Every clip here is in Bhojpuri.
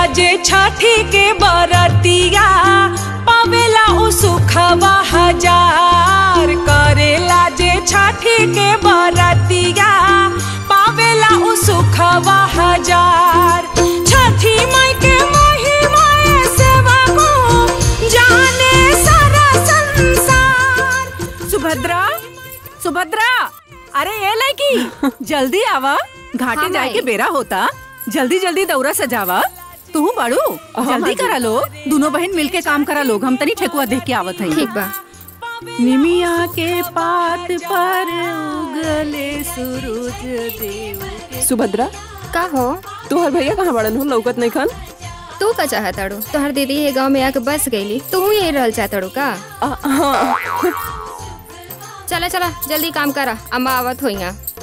जे छठी के बरतिया पावेला उ सुखवा हजार करेला जे छठी के बरतिया पावेला उ सुखवा हजार छठी माई के महिमा सेवा को जाने सारा संसार सुभद्रा सुभद्रा अरे ये लड़की जल्दी आवा घाटे हाँ, जाए के माई। बेरा होता जल्दी जल्दी दौरा सजावा तू बाड़ू जल्दी करा लो दोनों बहन मिलके काम करा लोग हम तनी ठेकुआ देख के आवत हई ठीक बा निमिया के पात पर उगले सूरज देव सुभद्रा का हो तोहर भैया कहाँ बड़न हो लौकत नहीं खान तू का चाहताड़ू तोहर दीदी ये गांव में आके बस गईली तू यही रहल चाहताड़ू का आ, हाँ चला चला जल्दी काम करा अम्मा आवत होई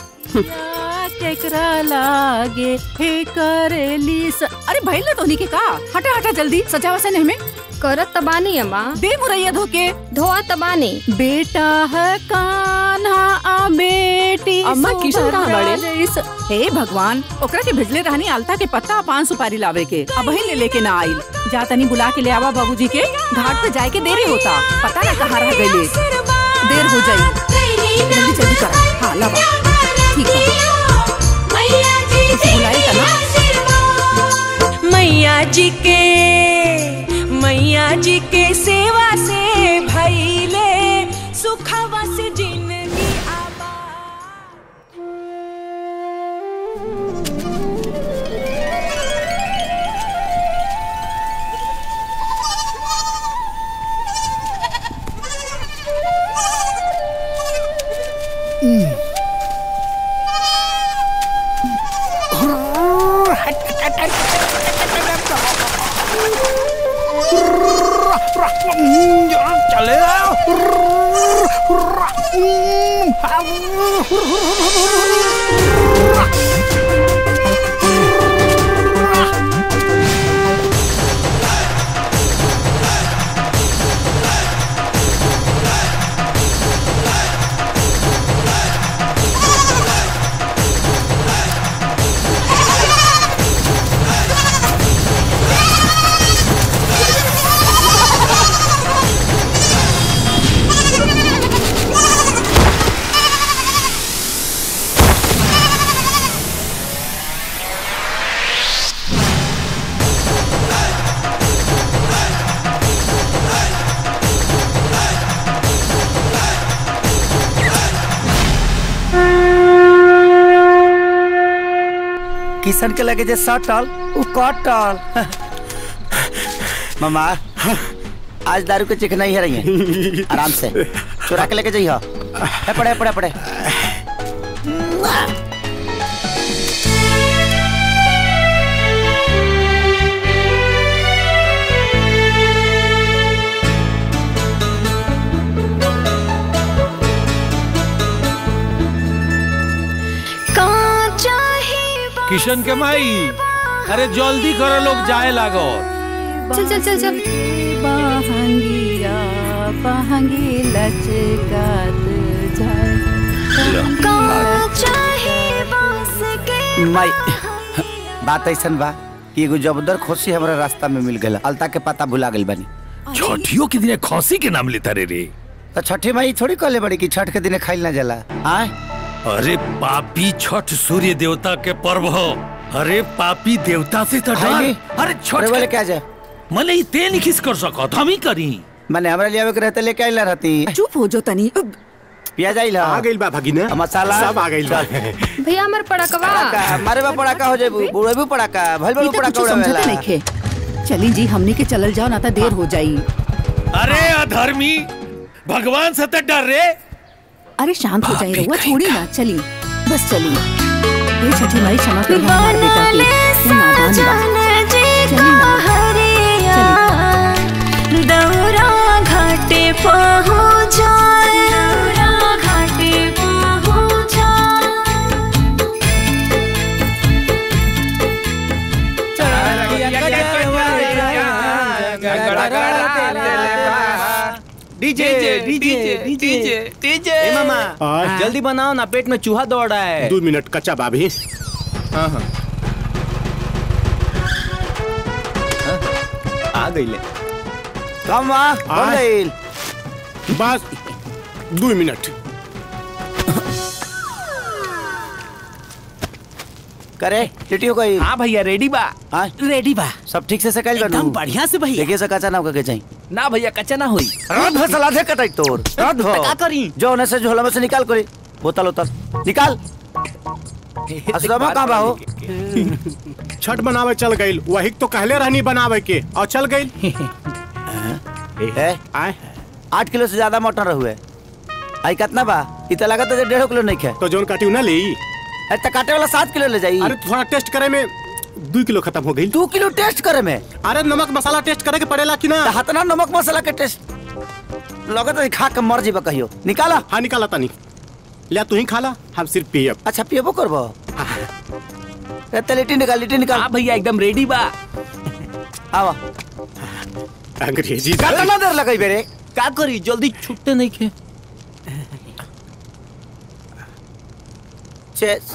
केकरा लागे हे करेली स... अरे भइल ना तोहनी के का हटा हटा जल्दी सजावा से नहीं में करत तबानी अम्मा दे मुरैया धोके धोआ तबानी बेटा है कान्हा आ बेटी अम्मा, किशन कहाँ सुभद्रा बाड़े? जैस- हे भगवान ओकरा के भेजले रहनी आलता के पत्ता आ पान सुपारी लावे के अब ही ले लेके ना आइल जा तनी बुला के ले आवा बाबूजी के घाट पे जाए के देरी होता पता ना कहाँ रह गईले देर हो जाई जल्दी जल्दी करा हाँ लावा ठीक है उसे बुलाई का ना मैया जी के मैया जी के सेवा से भैले सुखवा से जिंदगी आबा चले किशन के लगे जे सटल उ कटल मामा आज दारू के चिकना ही है रही है आराम से चुरा के लेके जाइए है पड़े पड़े पड़े किशन के माई अरे जल्दी करो लोग जाए लागो चल चल चल चल बहंगिया बहंगी लचकात जाए माई बात ऐसन बा कि एगो जबरदस्त खुशी हमरा रास्ता में मिल गया अलता के पता भुला गइल बानी छठियों के दिन खौसी के नाम लेता रे रे तो छठी माई थोड़ी कहले बड़ी कि छठ के दिन खाइल ना जाला आय अरे पापी छठ सूर्य देवता के पर्व हो अरे पापी देवता से तो खाइली? डर अरे छठ अरे बोले के- क्या जाए मने ई ते नहीं खिस कर सकत हम ही करी मैंने हमरा लियावे के रहते लेके आइला रहती चुप हो जो तनी पिया जाइला आ गइल बा भगिना मसाला सब आ गइल बा भैया हमार पड़कवा पड़ाका मारे बा पड़ाका हो जाए बुढ़े भी पड़ाका भल ई बल तो पड़ाका कुछ समझते उड़ावेला नहीं खे चली जी हमनी के चलल जाओ ना तो देर हो जाई अरे अधर्मी भगवान से तो डर रे अरे शांत हो जाए भाभी रहुआ कहीं छोड़ी का। ना चली बस चली ये छठी माई क्षमा कर हमारे बेटा की वो नादान बा चली ना चली दौरा घाटे पहुँचा दौरा घाटे पहुँचा डीजे डीजे डीजे डीजे मामा आ, जल्दी बनाओ ना पेट में चूहा दौड़ रहा है दो मिनट कच्चा बाबी हाँ हाँ आ गईले कम बा हो आय। गइल बस दू मिनट करे लिट्टी हो गई हाँ भैया रेडी बा हाँ रेडी बा सब ठीक से सकल एकदम बढ़िया से भैया देखिए सका ना के चाहिए ना भैया कच्चा ना होई रात भर सलादे कटाई तोर रात भर का करी जो होने से झोला में से निकाल करी बोतल उतल निकाल असलमा कहाँ बा हो छठ बनावे चल गई वही तो कहले रहनी बनावे के और चल गई ए, आए आठ किलो से ज्यादा मटन रहुए आई कितना बा इत लगा तो डेढ़ किलो नहीं खे तो जोन काटी ना ली अरे तो काटे वाला सात किलो ले जाई अरे थोड़ा टेस्ट करे में दू किलो खत्म हो गई दो किलो टेस्ट करे में अरे नमक मसाला टेस्ट करे के पड़ेला कि ना तो हतना नमक मसाला के टेस्ट लगत है खा के मर जीबा कहियो निकाला हाँ निकाला तनी लिया तू ही खा ला हम सिर्फ पियब अच्छा पियबो करबो ए, तो लिट्टी निकाल लिट्टी निकाल हाँ भैया एकदम रेडी बा आवा अंग्रेजी कितना देर लगई बेरे का करी जल्दी छुट्टे नहीं खे चेस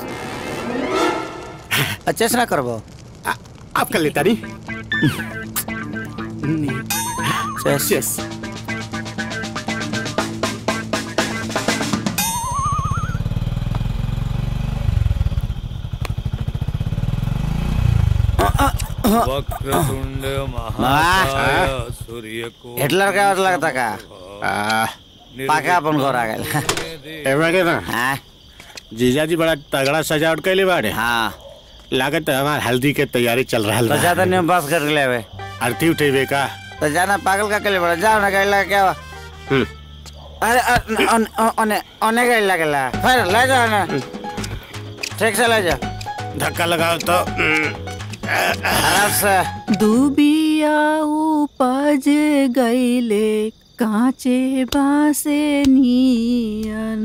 चेस ना करबो आप कर लेता नहीं चेस यस वक्रतुंड महाकाय सूर्य को हिटलर का और लगता का पाका अपन घर आ गए एवरा के ना हाँ जीजा जी बड़ा तगड़ा सजावट कैले बाड़े हाँ लागत है हमार हल्दी के तैयारी चल रहा तो ज्यादा है नहीं बस कर ले वे आरती उठेबे का तो जाना पागल का के लिए बड़ा जाओ ना गाड़ी लगा क्या हुआ हम्म। अरे अ- अन- अ- ओने ओने गाड़ी लगेला फिर ले जाओ ना ठीक से ले जाओ धक्का लगाओ तो आराम से दुबिया उपज गईले कांचे बासे नियन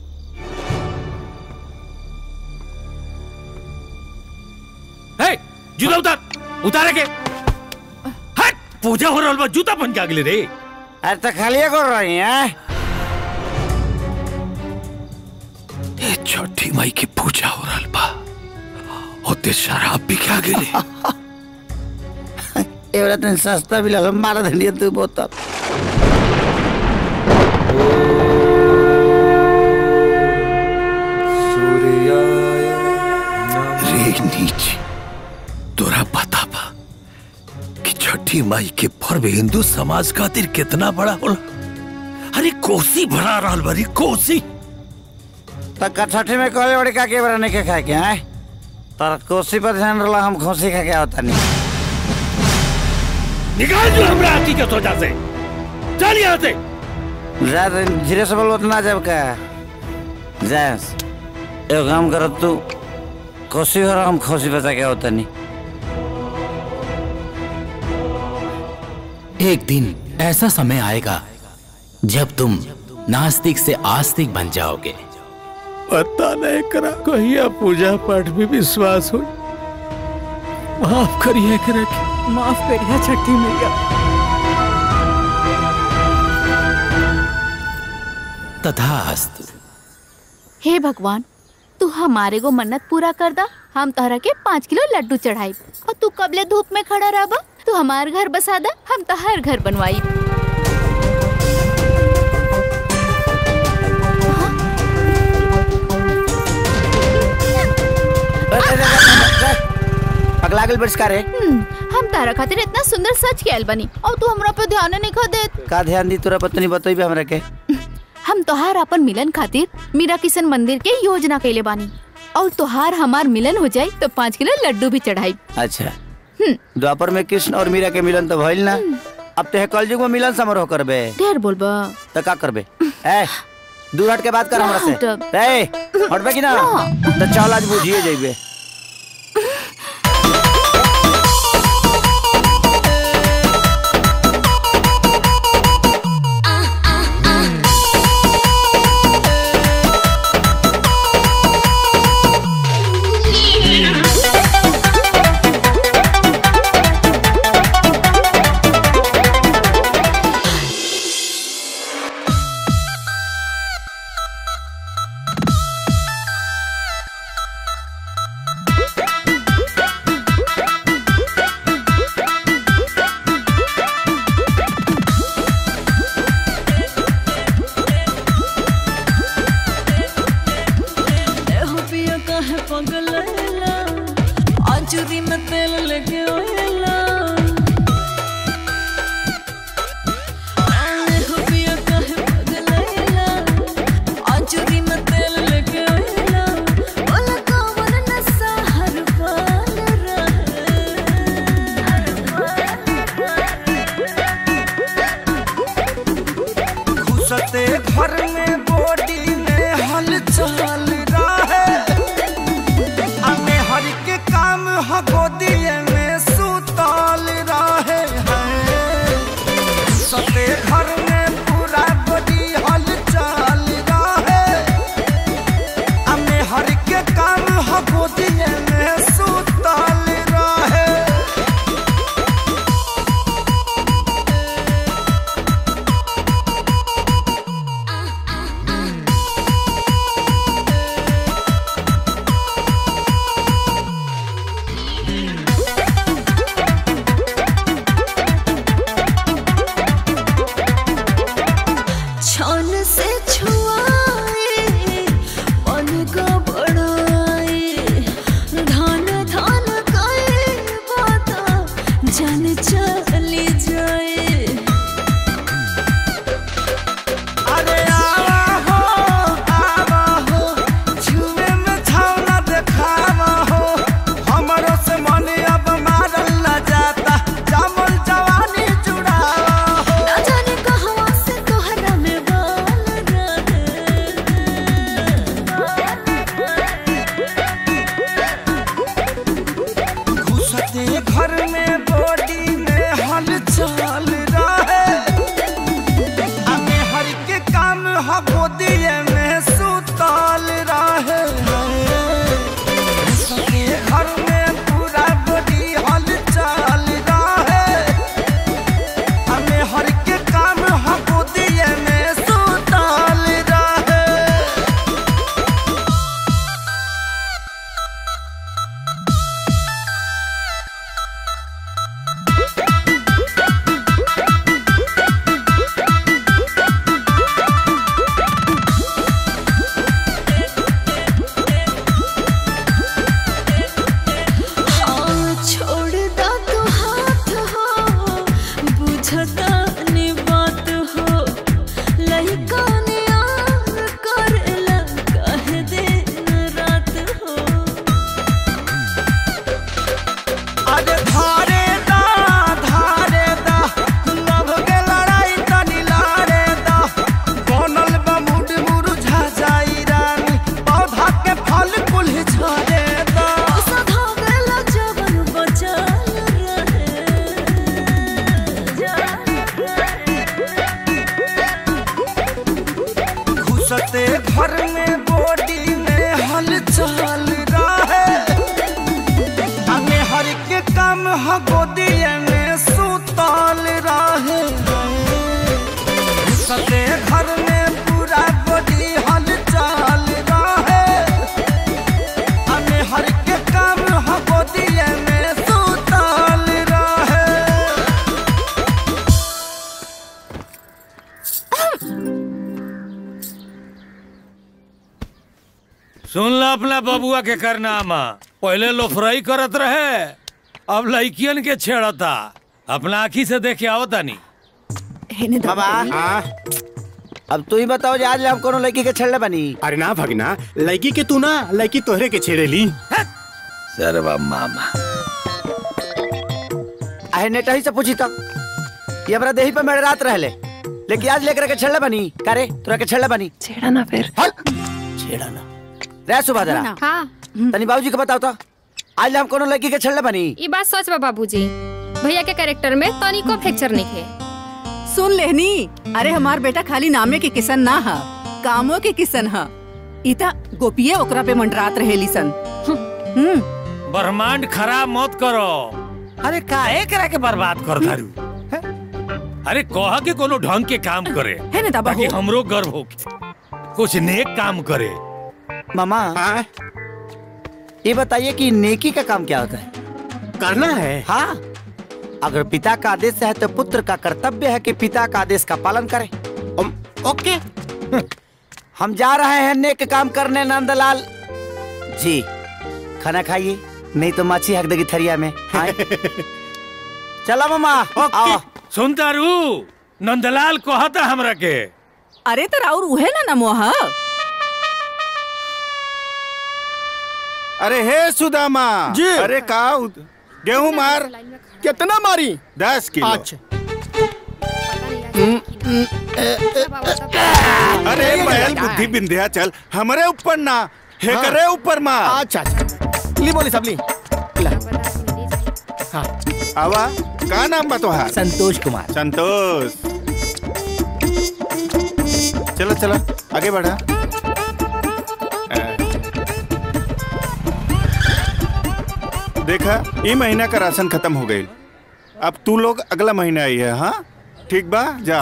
हे जूता उतार उतारे के हट पूजा हो रहल बा जूता पहन के आगले रे अरे तो खाली कर रही है ए छठी माई की पूजा हो रहल बा ओते शराब भी खा गेले एवरा तन सस्ता भी लगा मारा धनिया तू बोतल रे नीच तोरा पता बा कि छठी माई के पर्व हिंदू समाज खातिर कितना बड़ा होला अरे कोसी भरा रहल बरी कोसी तो कठठी में कहले बड़ी का के बरा नहीं के खाए के हैं तर कोसी पर ध्यान रला हम खोसी खा के होता नहीं निकाल जो हमरा आती के सोचा से चल यहाँ से ज्यादा धीरे से बोलो ना जब का जैस एक काम करो तू कोसी हो रहा हम खोसी बचा के होता नहीं एक दिन ऐसा समय आएगा जब तुम नास्तिक से आस्तिक बन जाओगे पता नहीं करा कहिया पूजा पाठ में विश्वास हो माफ करिए करा माफ करिया छठी मैया तथास्तु हे भगवान तू हमारे को मन्नत पूरा कर दा हम तोहरा के पाँच किलो लड्डू चढ़ाई और तू कबले धूप में खड़ा रह तू हमार घर बसा दा हम तोहर घर बनवाई पगला गल बरिष्कार है हम्म, हम तारा खातिर इतना सुंदर सच के आयल बनी और तू हमरा पे ध्यान नहीं खा देत का ध्यान दी तोरा पत्नी बतईबे हमरा के हम तोहार अपन मिलन खातिर मीरा किशन मंदिर के योजना कैले बानी और तोहार हमार मिलन हो जाई तो पाँच किलो लड्डू भी चढ़ाई अच्छा द्वापर में कृष्ण और मीरा के मिलन तो भइल ना अब ते कलयुग में मिलन समारोह करबे ढेर बोलबा तो का करबे ए दूर हट के बात कर हमरा से हटब। ए हटबे कि ना तो चल आज बुझिए जइबे आएला आंचुरी में तेल लेके आएला आने हो पिया काहे पगलाएला आंचुरी में तेल लेके आएला ओला कौन नशा हर पाल घुसते घर में बॉडी में हलचल रहे हमें हर के काम ह गोदिए में सुतल रहे हैं सते घर में पूरा बॉडी हलचल रहे हमें हर के काम ह गोदिए में सुतल रहे छान से छुआए मन का बड़ाए धान धान काए बाता जान चली जाए अरे आवा हो आवा हो छुए में छावना देखावा हो हमरो से मन अब मारल न जाता जामल जवानी जुड़ावा हो ना जाने कहवा से तोहरा में बाल घुसते घर में बॉडी में हलचल रहे हमें हर के काम ह गोदिए में सुतल रहे घुसते घर में पूरा बॉडी हलचल रहे हमें हर के काम ह गोदिए में सुतल रहे हाँ, छोड़ दा तू हाथ हो बुझता ने बात हो लइका ने आन करेला कह दिन रात हो अरे धारे दा धारे दा लव के लड़ाई तनी लारे दा बनल बा मुड मुरझा जाई रानी पौधा के फल कुल झरे दा सधा गेला जवन बचल घुसते घर में बॉडी में हलचल रहे हमें हर के काम ह गोदिए में सुतल रहे घुसते घर में पूरा बॉडी हलचल रहे हमें हर के काम ह गोदिए में सुतल रहे सुन ला अपना बबुआ के करनामा पहले लोफराई करत रहे अब लड़कियन के छेड़ता अपना आँखी से देखे आओ तानी बाबा अब तू ही बताओ जे आज हम कोनो लड़की के छेड़ले बनी अरे ना भगना लड़की के तू ना लड़की तोहरे के छेड़ेली सरवा मामा आहे नेटा ही से पूछी तो ये हमरा देही पे मेरे रात रहले लेकिन आज लेकर के छेड़ले बनी करे तोरा के छेड़ले बनी छेड़ा ना फिर छेड़ा ना रे सुबह जरा हाँ तनी बाबूजी के बताओ तो आज हम कोनो लड़की के छेड़ले बनी ये बात सच बा बाबूजी भैया के कैरेक्टर में तनिको फ्रैक्चर नहीं है सुन लेहनी अरे हमार बेटा खाली नामे के किसन ना हा कामों के किसन हा इता गोपिये ओकरा पे मंडरात रहेली सन हम्म ब्रह्मांड खराब मत करो अरे काहे करा के बर्बाद कर दारू अरे कहा के कोनो ढंग के काम करे है ना दाबा ताकि हो। हमरो गर्व हो कुछ नेक काम करे मामा ये बताइए कि नेकी का काम क्या होता है करना है हाँ अगर पिता का आदेश है तो पुत्र का कर्तव्य है कि पिता का आदेश का पालन करें ओके हम जा रहे हैं नेक काम करने नंदलाल जी खाना खाइए नहीं तो माछी हक देगी थरिया में हाँ? चला मामा आओ सुनता रू नंदलाल कहता हमरा के अरे तो राउर उहे ना नमोहा अरे हे सुदामा जी। अरे का गेहूं मार कितना मारी दस किलो अच्छा अरे बैल बुद्धि बिंध्या चल हमारे ऊपर ना हे हाँ। करे ऊपर मार अच्छा अच्छा ली बोली सब ली आवा का नाम बा तोहार संतोष कुमार संतोष चलो चलो आगे बढ़ा अ, देखा ये महीना का राशन खत्म हो गई अब तू लोग अगला महीना आई है हाँ ठीक बा जा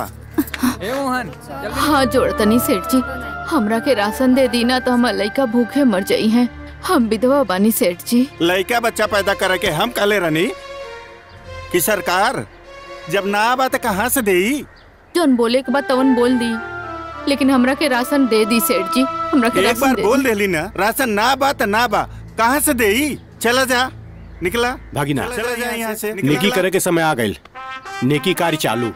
हाँ जोड़तनी सेठ जी हमरा के राशन दे दी ना तो हमार लइका भूखे मर जाई हैं हम विधवा बानी सेठ जी लड़का बच्चा पैदा करे के हम काले रनी कि सरकार जब ना आबा तो कहाँ से देई जोन बोले के बाद तवन बोल दी लेकिन हमरा के राशन दे दी सेठ जी हमरा के एक राशन बार दे बोल दी। देली ना राशन ना बा तो ना बा कहाँ से देई चला जा निकला भागिना चला जा यहाँ से नेकी करे के समय आ गई नेकी कार्य चालू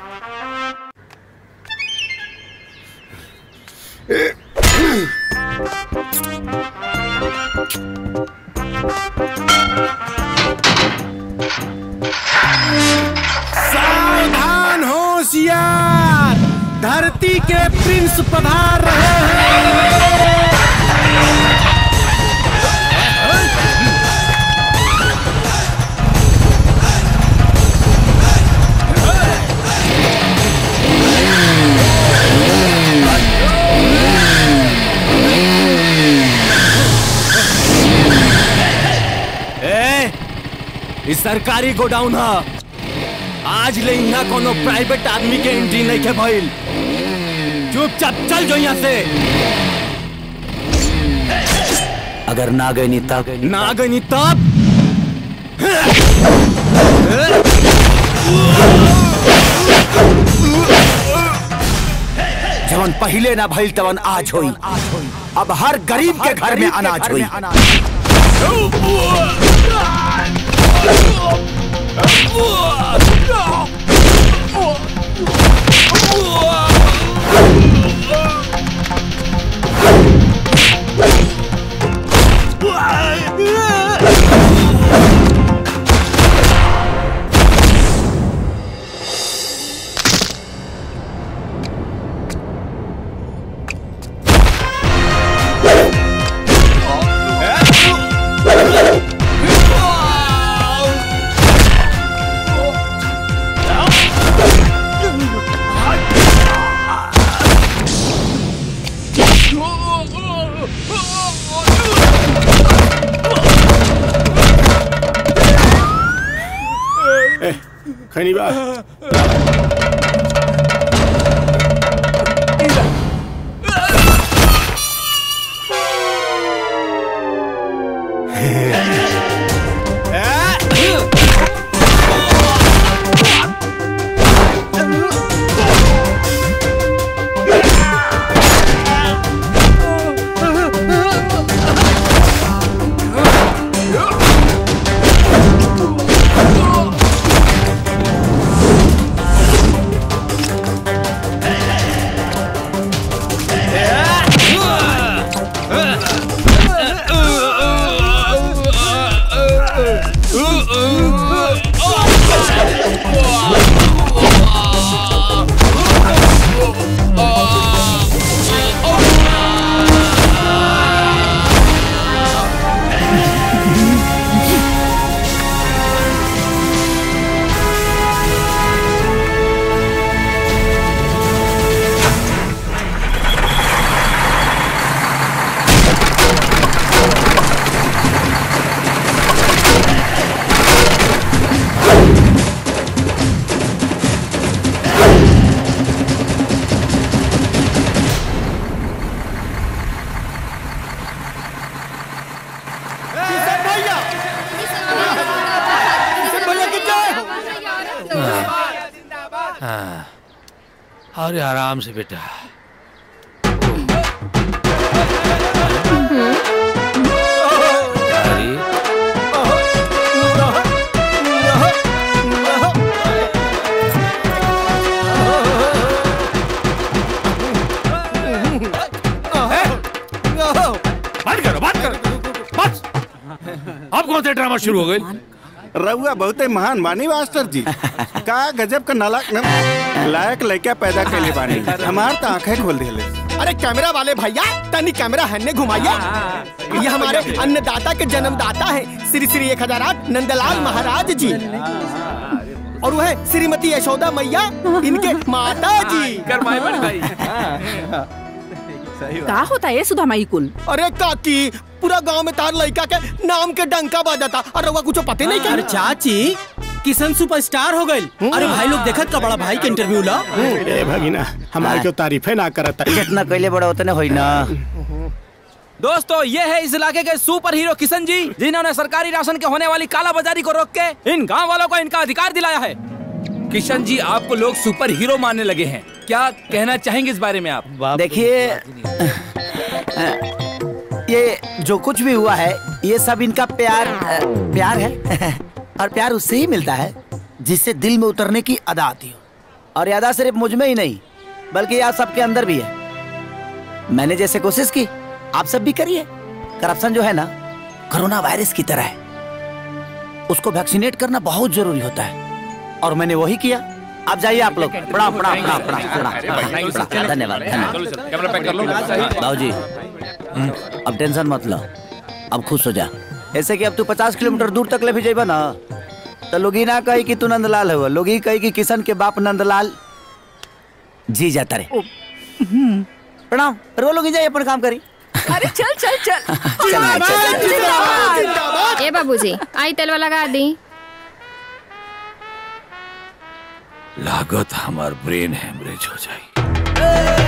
सावधान होशियार धरती के प्रिंस पधार रहे हैं ए, ई सरकारी गोडाउन ह आज ले यहाँ कोनो प्राइवेट आदमी के एंट्री नहीं के भइल चुपचाप चल जो यहाँ से अगर ना गई नहीं तब ना गई तब जवन पहले ना भइल तवन आज होई अब हर गरीब के घर में अनाज होई खनी बा हाँ अरे आराम से बेटा अरे अब कौन सा ड्रामा शुरू हो गई रउआ बहुत ही महान बानी मास्टर जी का गजब का नालायक न- लायक लड़का पैदा कैले बानी हमार तो आंखें खोल दिले अरे कैमरा वाले भैया तनी कैमरा हन्ने घुमाइए ये हमारे अन्नदाता के जन्मदाता है श्री श्री एक हजार आठ नंदलाल महाराज जी और वह श्रीमती यशोदा मैया इनके माता जी का होता है सुधा माई कुल अरे काकी पूरा गांव में तार लड़का के नाम के डंका बजाता और रउआ कुछ पते नहीं अरे क्या चाची किशन सुपरस्टार हो गई अरे भाई लोग देखत का बड़ा भाई के इंटरव्यू ला ए भगिना हमारे को तारीफे ना करता जितना कैले बड़ा उतने होई ना दोस्तों ये है इस इलाके के सुपर हीरो किशन जी जिन्होंने सरकारी राशन के होने वाली काला बाजारी को रोक के इन गांव वालों को इनका अधिकार दिलाया है किशन जी आपको लोग सुपर हीरो मानने लगे हैं क्या कहना चाहेंगे इस बारे में आप देखिए ये जो कुछ भी हुआ है ये सब इनका प्यार अ, प्यार है और प्यार उससे ही मिलता है जिससे दिल में उतरने की अदा आती हो और ये अदा सिर्फ मुझ में ही नहीं बल्कि आप सबके अंदर भी है मैंने जैसे कोशिश की आप सब भी करिए करप्शन जो है ना कोरोना वायरस की तरह है उसको वैक्सीनेट करना बहुत जरूरी होता है और मैंने वही किया आप जाइए आप लोग प्रणाम प्रणाम प्रणाम प्रणाम प्रणाम प्रणाम धन्यवाद धन्यवाद बाबूजी अब टेंशन मत लो अब खुश हो जा ऐसे कि अब तू पचास किलोमीटर दूर तक ले भी जेबा ना तो लोग ही ना कही कि तू नंदलाल हो लोग ही कही कि किशन के बाप नंदलाल जी जाता रे प्रणाम रो लोग ही जाइए अपन काम करी अरे चल चल चल ए बाबूजी आई तेलवा लगा दी लागत हमार ब्रेन हेमरेज हो जाए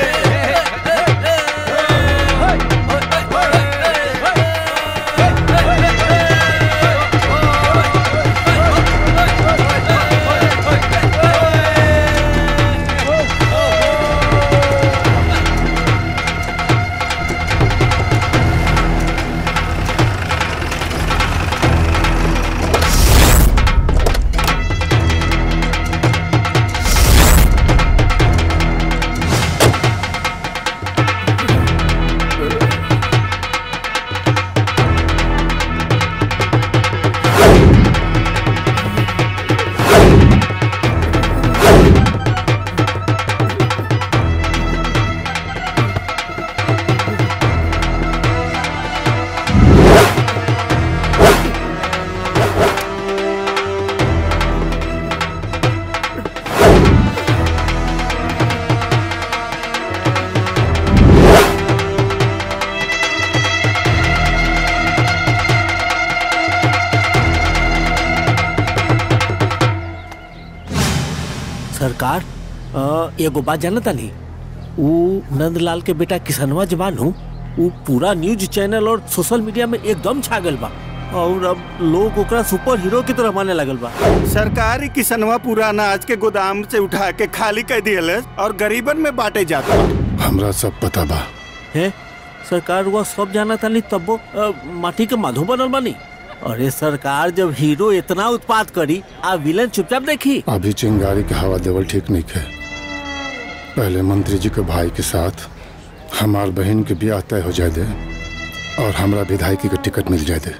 सरकार अ, एगो बात जानता नहीं वो नंदलाल के बेटा किसनवा जवान हूँ वो पूरा न्यूज चैनल और सोशल मीडिया में एकदम छा गल बा और अब लोग ओकरा सुपर हीरो की तरह माने लगल बा सरकारी किसनवा पूरा अनाज के गोदाम से उठा के खाली कर दियल और गरीबन में बांटे जाता हमरा सब पता बा है सरकार हुआ सब जाना था नहीं तब वो अ, माटी के माधो बनल बानी अरे सरकार जब हीरो इतना उत्पाद करी आ विलन चुपचाप देखी अभी चिंगारी के हवा देवल ठीक नहीं है पहले मंत्री जी के भाई के साथ हमार बहन के ब्याह तय हो जाए दे और हमरा विधायकी के टिकट मिल जाए दे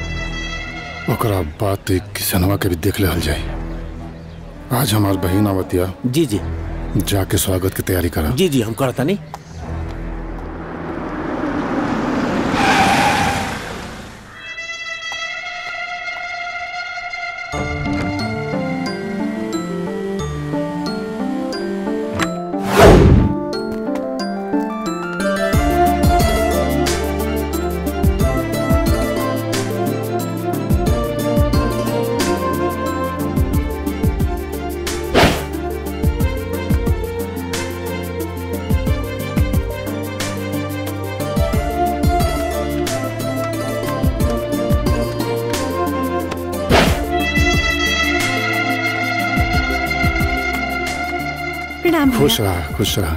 ओकरा बाद तो एक किसनवा के भी देख ले जाए आज हमार बहन आवतिया जी जी जाके स्वागत की तैयारी करा जी जी हम करता नहीं प्रणाम खुश रहा खुश रहा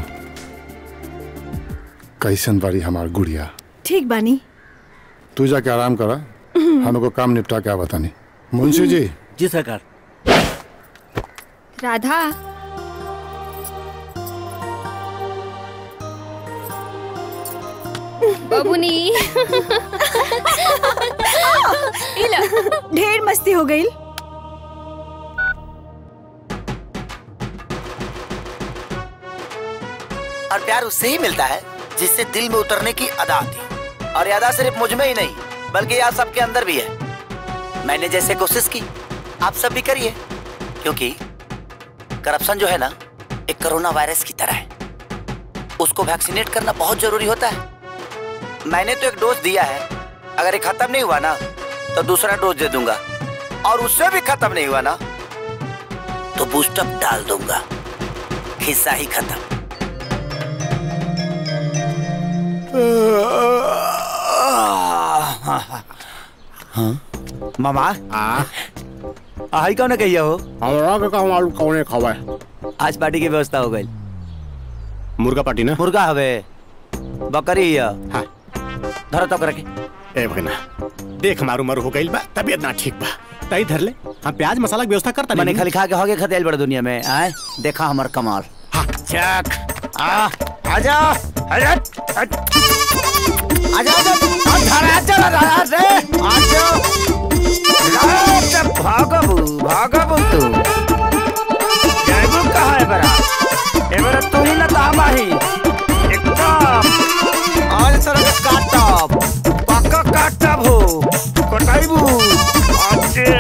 कैसन बारी हमार गुड़िया ठीक बानी तू जाके आराम करा हमको काम निपटा के बतानी मुंशी जी जी सरकार राधा बबुनी हो गई और प्यार उससे ही मिलता है जिससे दिल में उतरने की अदा आती है और ये अदा सिर्फ मुझ में ही नहीं बल्कि यार सबके अंदर भी है मैंने जैसे कोशिश की आप सब भी करिए क्योंकि करप्शन जो है ना एक कोरोना वायरस की तरह है उसको वैक्सीनेट करना बहुत जरूरी होता है मैंने तो एक डोज दिया है अगर ये खत्म नहीं हुआ ना तो दूसरा डोज दे दूंगा और उससे भी खत्म नहीं हुआ ना तो बूस्टअप डाल दूंगा हिस्सा ही खत्म हाँ? मामा आई कौन कहिया हो हमरा के कहूं आलू कौने खवाए आज पार्टी की व्यवस्था हो गई मुर्गा पार्टी ना मुर्गा हवे बकरी हिया हाँ धर तो करके ए भगना देख मारू मारू हो गइल बा तबीयत ना ठीक बा तई धर ले हम प्याज मसाला की व्यवस्था करता मैंने खाली खा के होगे खतेल बड़े दुनिया में आए देखा हमार कमाल चक आ आजा आजा आजा आजा आजा चला रहा रे आजा आजा भागबू भागबू तू जाइबू कहाँ है बरा ए बरा तू ही ना तामा ही एकदम आज सर काटब पक्का काटब हो कटाइबू अच्छा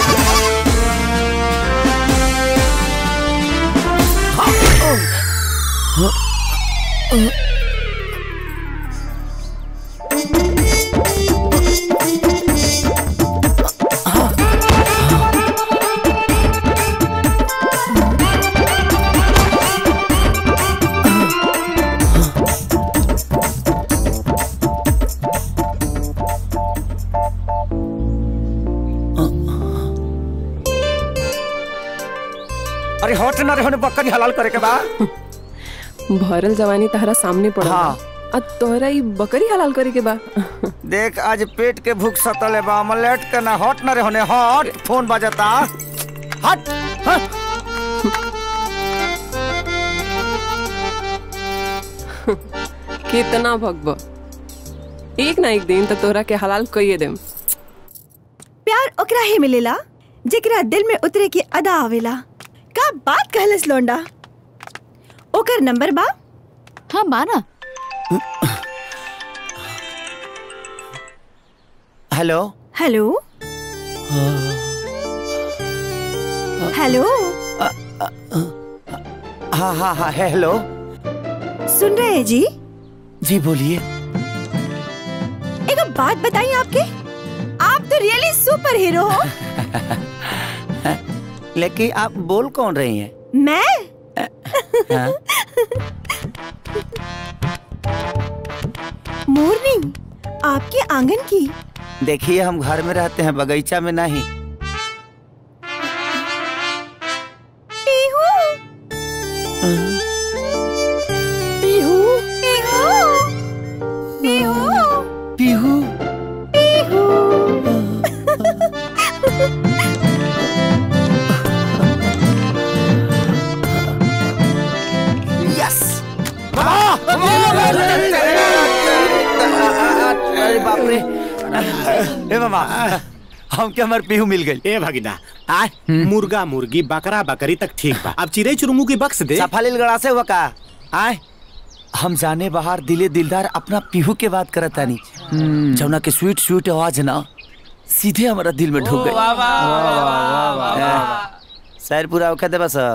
अरे हट ना रे होने बकरी हलाल करे के बा भरल जवानी तहरा सामने पड़ा हाँ। आ तोहरा ई बकरी हलाल करे के बा देख आज पेट के भूख सतले बा मलेट के ना हट ना रे होने हट फोन बजता हट हट कितना भगब एक ना एक दिन तो तोहरा के हलाल कइए देम प्यार ओकरा ही मिलेला जेकरा दिल में उतरे की अदा आवेला का बात कहलस लोंडा ओकर नंबर बा हाँ बाना हेलो हेलो हेलो हाँ हाँ हाँ हेलो सुन रहे हैं जी जी बोलिए एक बात बताइए आपके आप तो रियली सुपर हीरो हो लेकिन आप बोल कौन रही हैं मैं हाँ? मोरनी आपके आंगन की देखिए हम घर में रहते हैं बगीचा में नहीं पीहू पीहू पीहू पीहू पीहू यस अरे बाप रे ए मामा हम के हमार पीहू मिल गई ए भगिना आ मुर्गा मुर्गी बकरा बकरी तक ठीक बा अब चिड़ै चुरमू की बक्स दे सफालिल गड़ा से हुआ का आए हम जाने बाहर दिले दिलदार अपना पीहू के बात करत तानी जौना के स्वीट स्वीट आवाज ना सीधे हमारा दिल में ढुक गई वाह, वाह, वाह, वाह, वाह, वाह। शायर पूरा औखा दे बस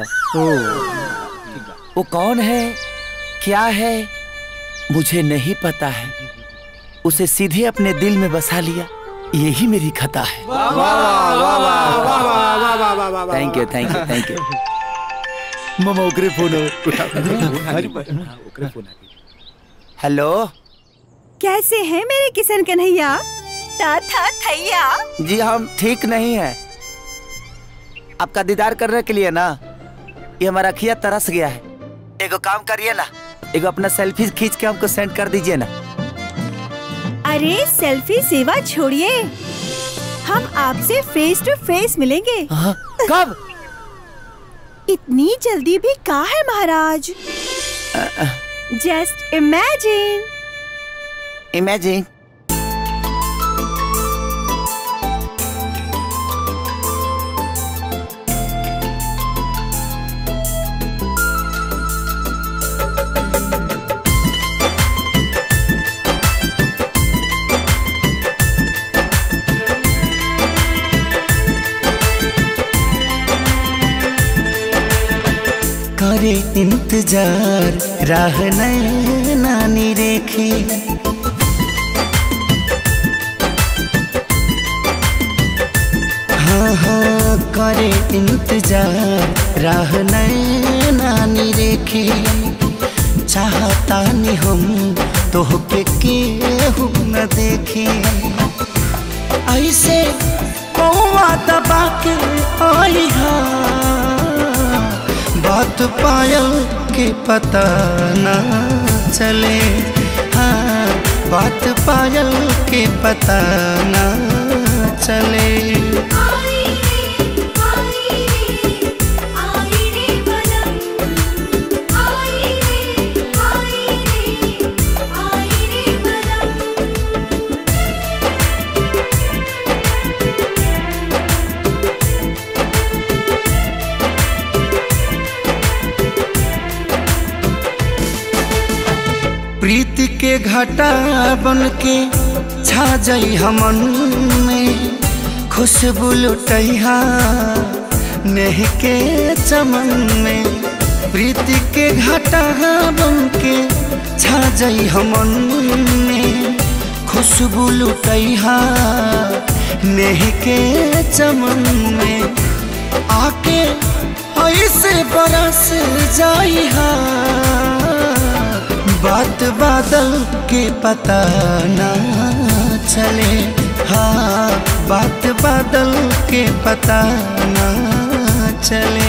वो कौन है क्या है मुझे नहीं पता है उसे सीधे अपने दिल में बसा लिया यही मेरी खता है thank you thank you thank you मामा ओकरे फोन हेलो कैसे हैं मेरे किशन कन्हैया था था थैया जी हम ठीक नहीं है आपका दीदार करने के लिए ना ये हमारा अखिया तरस गया है एगो काम करिए ना एगो अपना सेल्फी खींच के हमको सेंड कर दीजिए ना अरे सेल्फी सेवा छोड़िए हम आपसे फेस टू फेस मिलेंगे कब इतनी जल्दी भी कहा है महाराज जस्ट इमेजिन इमेजिन करे इंतजार राह नानी रेखे हाँ हाँ करे इंतजार राह नानी रेखे चाहता नहीं हम तोहके केहू न देखे ऐसे कौआ दबा के आई हा बात पायल के पता न चले हाँ बात पायल के पता न चले प्रीति के घटा बन के छा जाई हमन में खुशबू लुटैहा नेह के चमन में प्रीति के घटा बन के छा जाई हमन में खुशबू लुटैहा नेह के चमन में आके ऐसे बरस जाई हा बात बादल के पता ना चले हाँ बात बादल के पता ना चले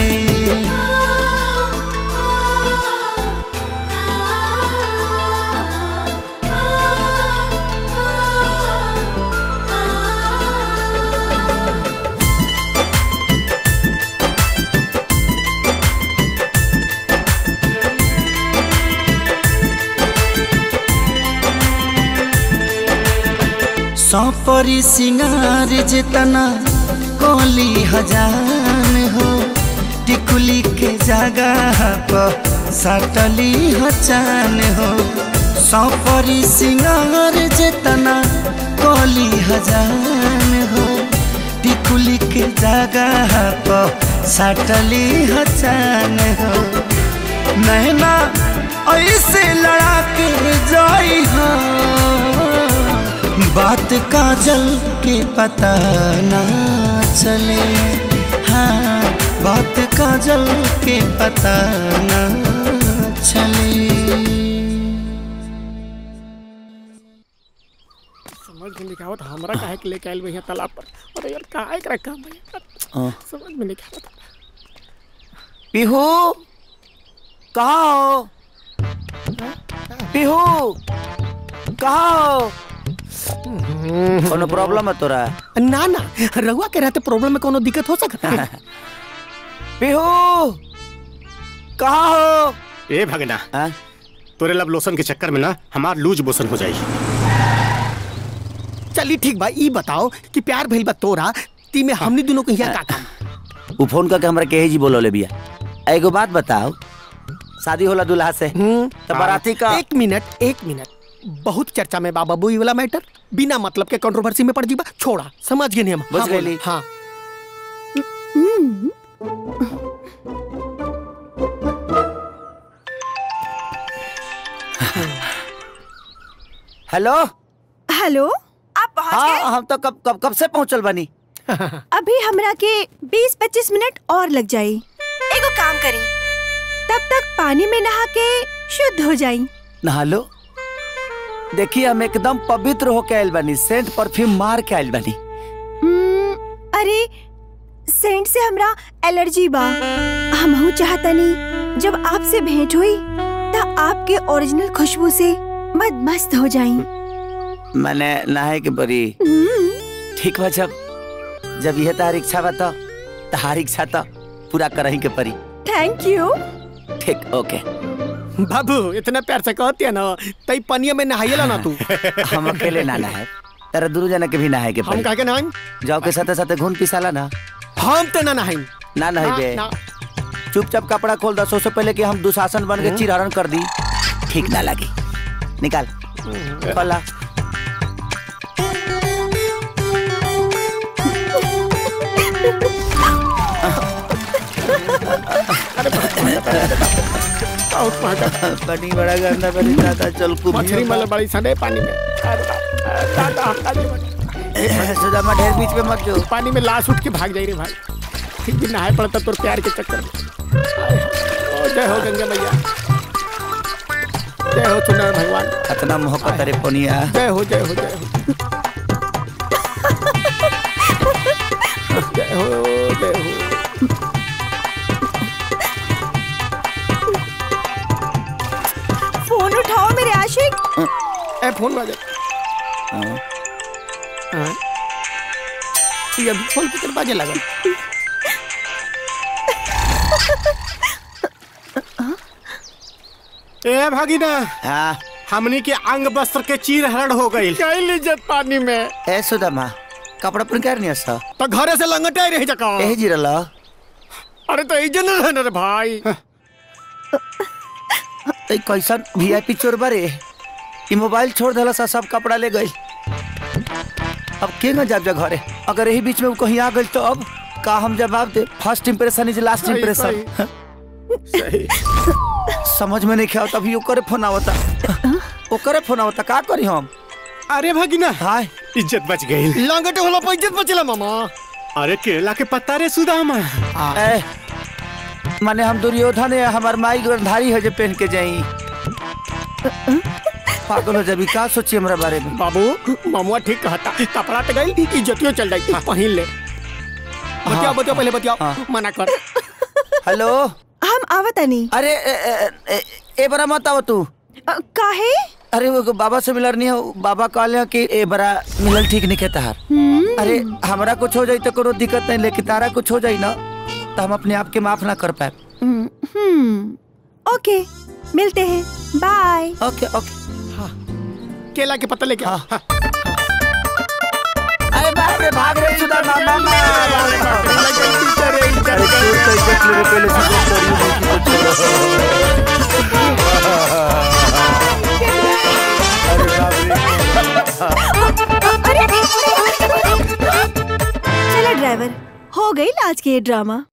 सौपरी सिंगार जितना कोली हजान हो टिकुली के जगह पर सटली हचान हो सौपरी सिंगार जितना कोली हजान हो टिकुली के जगह पर सटली हचान हो नैना ऐसे लड़ा के जाई हाँ बात काजल के पता ना चले हाँ बात काजल के पता ना चले समझ में नहीं आवत हमरा काहे के लेके आइल भैया तालाब पर अरे यार काहे एकरा काम भैया हाँ। समझ में नहीं आवत पीहू कहाँ हो पीहू कहाँ हो कोनो प्रॉब्लम है तोरा ना ना रहुआ के रहते प्रॉब्लम में कोनो दिक्कत हो सकता है पीहू कहाँ हो ए भगना तोरे लब लोशन के चक्कर में ना हमार लूज बोसन हो जाई चली ठीक बा ई बताओ कि प्यार भइल बा तोरा ती में हमनी दोनों को यहाँ का काम उ फोन करके हमरा केहे जी बोलो बिया एगो बात बताओ शादी होला दूल्हा से तो बाराती का एक मिनट एक मिनट बहुत चर्चा में बाबा बुई वाला मैटर बिना मतलब के कंट्रोवर्सी में पड़ जीबा छोड़ा समझ गए नहीं हम बुझ हाँ, गइली। बोलो, हाँ हेलो हेलो आप पहुंच हाँ हम तो कब कब कब से पहुंचल बनी अभी हमरा के 20-25 मिनट और लग जाई एगो काम करी तब तक पानी में नहा के शुद्ध हो जाई नहा लो देखिए हम एकदम पवित्र होके आयल बनी सेंट परफ्यूम मार के आयल बनी हम्म, अरे सेंट से हमरा एलर्जी बा हमहू चाहतनी जब आपसे भेंट हुई तब आपके ओरिजिनल खुशबू से मद मस्त हो जाई मैंने नहाए के बरी ठीक बा जब जब यह तार इच्छा बा तो तहार इच्छा तो पूरा करही के परी थैंक यू ठीक ओके बाबू इतना प्यार से कहती है ना तई पनिया में नहाइला ना तू हम अकेले ना नहाए तेरा दुनू जना के भी नहाए के हम परी कह के नहाई जाओ के साथे साथे घून पिसाला ना हम तो ना नहाई ना नहीं बे ना, चुपचाप कपड़ा खोल दो से पहले कि हम दुशासन बन के चिरहरण कर दी ठीक ना लगी निकाल खोला बहुत महंगा पानी बड़ा गंदा बड़ी दादा चल कुछ मछली मतलब बड़ी सने पानी में अरे बाप, अरे दादा अरे सुदामा ढेर बीच में मत जो पानी में लाश उठ के भाग जाई रे भाई ठीक भी नहाए पड़ता तोर प्यार के चक्कर में ओ जय हो गंगा मैया जय हो सुंदर भगवान इतना मोहब्बत अरे पनिया जय हो जय हो जय हो जय हो जय हो फोन उठाओ मेरे आशिक ए फोन बाजे हाँ। ये अभी फोन कितने बाजे लगा ए भागीना हाँ हमनी के अंग वस्त्र के चीर हरण हो गई गई इज्जत पानी में ए सुदामा कपड़ा पर कर नहीं हसा तो घरे से लंगटे रही जका ए जिरला अरे तो इज्जत न रहना रे भाई ए कैसन वीआईपी चोर बारे ई मोबाइल छोड़ देला सा सब कपड़ा ले गई अब के न जाब जा घरे अगर यही बीच में वो कहीं आ गई तो अब का हम जवाब दे फर्स्ट इंप्रेशन इज लास्ट सही, इंप्रेशन समझ में नहीं खेल तभी ओकरे फोन आवता ओकरे फोन आवता का करी हम अरे भगिना हाय इज्जत बच गई लंगटे होला पर इज्जत बचला मामा अरे केला के पत्ता रे सुदामा ए माने हम दुर्योधन है हमार माई गंधारी है जो पहन के जाई पागल हो जाबी का सोची हमरा बारे में बाबू मामुआ ठीक कहता कपड़ा तो गई इज्जतियो चल जाई पहिन ले बतियाओ बतियाओ पहले बतियाओ मना कर हेलो हम आवतनी अरे ए, ए, ए, ए बरा मत आव तू काहे अरे वो बाबा से मिलर नहीं हो बाबा कहले कि ए बरा मिलल ठीक नहीं कहता हार अरे हमरा कुछ हो जाई तो कोनो दिक्कत नहीं लेकिन तारा कुछ हो जाई ना तो हम अपने आप के माफ ना कर पाए हम्म ओके मिलते हैं बाय ओके ओके केला के पत्ता लेके आ हाँ। अरे बाप रे भाग रे सुधा मामा अरे चोर तो इज्जत ले रे पहले से चोरी चलो ड्राइवर हो गई आज के ये ड्रामा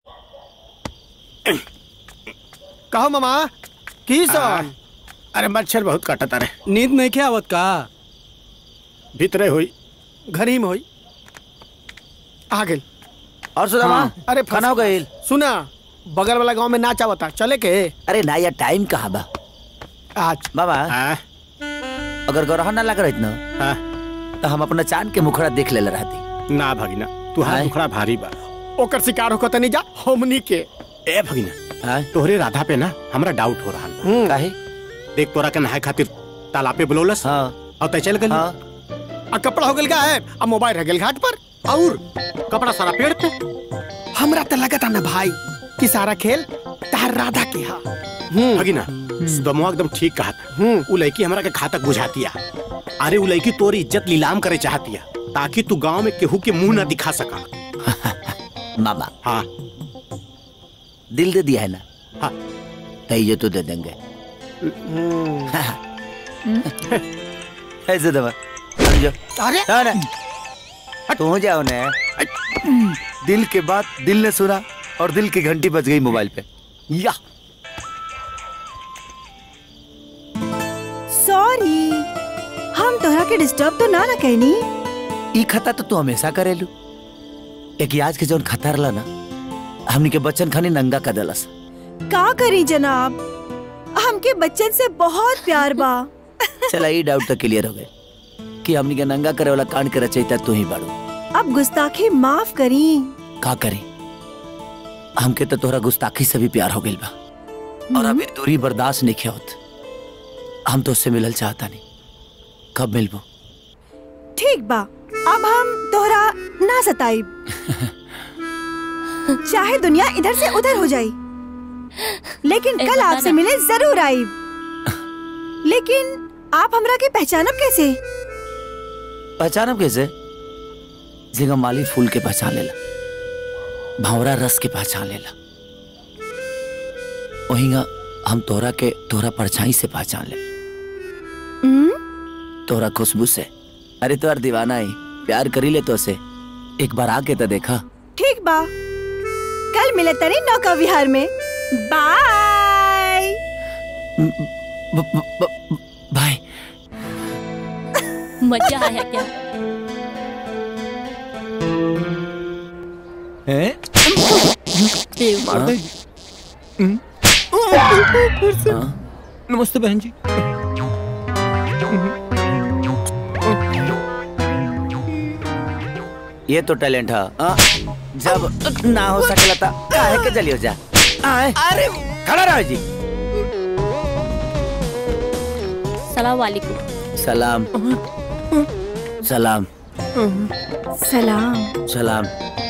कहो मामा की सो अरे मच्छर बहुत काटता रे नींद नहीं क्या आवत का भीतरे हुई घर ही में हुई आ गई और सुदामा अरे खाना हो गई सुना बगल वाला गांव में नाच आवता चले के अरे ना यार टाइम कहाँ बा आज बाबा अगर गरह ना लग रही ना तो हम अपना चांद के मुखड़ा देख ले रहती ना भगिना तू हाथ मुखड़ा भारी बा ओकर शिकार होकर तनी जा हमनी के ए भगिना तोहरे राधा पे ना हमरा डाउट हो रहा काहे देख तोरा के नहाए खातिर तालाब पे बुलौलस हाँ और तय चल गल आ कपड़ा हो गल का है अब मोबाइल रह गल घाट पर और कपड़ा सारा पेड़ पे हमरा तो लगता ना भाई कि सारा खेल तार राधा के हा भगिना दमवा एकदम ठीक कहा था उ लड़की हमरा के घातक बुझातिया अरे उ लड़की तोरी इज्जत नीलाम करे चाहतिया ताकि तू गांव में केहू के मुंह ना दिखा सका मामा हाँ दिल दे दिया है ना हाँ तो ये तो दे देंगे ऐसे दबा समझो अरे ना ना तू जाओ ना दिल के बात दिल ने सुना और दिल की घंटी बज गई मोबाइल पे या सॉरी हम तोहरा के डिस्टर्ब तो ना ना कहनी ई खता तो तू हमेशा करेलू एक आज के जौन खतर ला ना हमनी के बच्चन खानी नंगा कर देलस का करी जनाब हमके बच्चन से बहुत प्यार बा चला ई डाउट तो क्लियर हो गए कि हमनी के नंगा करे वाला कांड के रचयिता तू ही बाड़ू अब गुस्ताखी माफ करी का करें हमके तो तोहरा गुस्ताखी से भी प्यार हो गइल बा और अभी दूरी बर्दाश्त नहीं होत हम तो उससे मिलल चाहता नहीं कब मिलबो ठीक बा अब हम तोहरा ना सताइब चाहे दुनिया इधर से उधर हो जाई लेकिन ए, कल बता आपसे ना। मिले जरूर आईब लेकिन आप हमरा के पहचानब कैसे पहचानब कैसे जिंगा माली फूल के पहचान लेला भावरा रस के पहचान लेला वहींगा हम तोहरा के तोहरा परछाई से पहचान ले तोहरा खुशबू से अरे तोहर दीवाना ही प्यार करी ले तो से एक बार आके तो देखा ठीक बा कल मिले तनी नौका विहार में बाय ब- ब- ब- भाई मजा आया क्या हैं मार दे फिर से नमस्ते बहन जी ये तो टैलेंट है हाँ, जब ना हो सकेला था काहे के जलियो जा आए अरे खड़ा रहो जी सलाम वालेकुम सलाम सलाम सलाम सलाम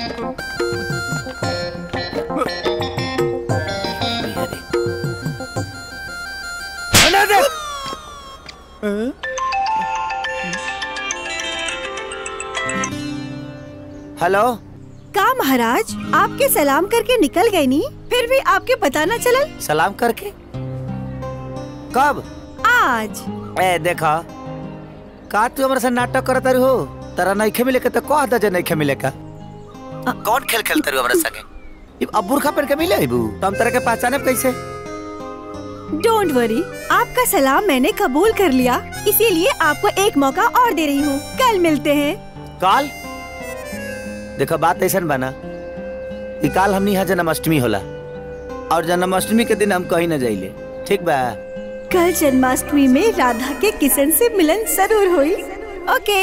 हेलो का महाराज आपके सलाम करके निकल गए नी फिर भी आपके पता न चलल सलाम करके कब आज ए देखा का तू हमारे साथ नाटक करत रही हो तारा नइखे मिले के तो कह दा जे नइखे मिले का कौन खेल खेलते रहो हमारे संगे अब अब बुरखा पहन के मिले अबू तो हम तरह के पहचाने कैसे डोंट वरी आपका सलाम मैंने कबूल कर लिया इसीलिए आपको एक मौका और दे रही हूँ कल मिलते हैं काल देखो बात ऐसा बना कि काल हमनी यहाँ जन्माष्टमी होला और जन्माष्टमी के दिन हम कहीं न जाइले ठीक बा कल जन्माष्टमी में राधा के किशन से मिलन जरूर हुई ओके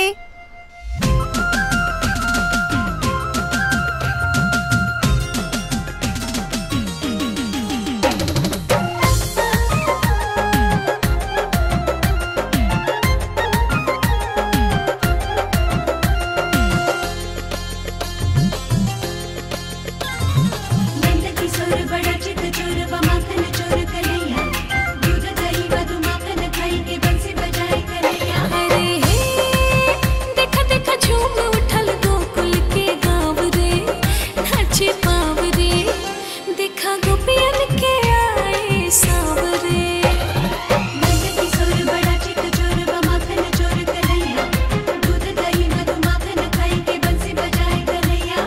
किशोर बड़ा चित चोर व माखन चोर कन्हैया दूध दही मधु माखन खाई के बंसी बजाए कन्हैया अरे हे देखा देखा झूम उठल गोकुल के गाँव रे नाचे पाव रे देखा गोपियन के आए सावरे नंद किशोर बड़ा चित चोर व माखन चोर कन्हैया दूध दही मधु माखन खाई के बंसी बजाए कन्हैया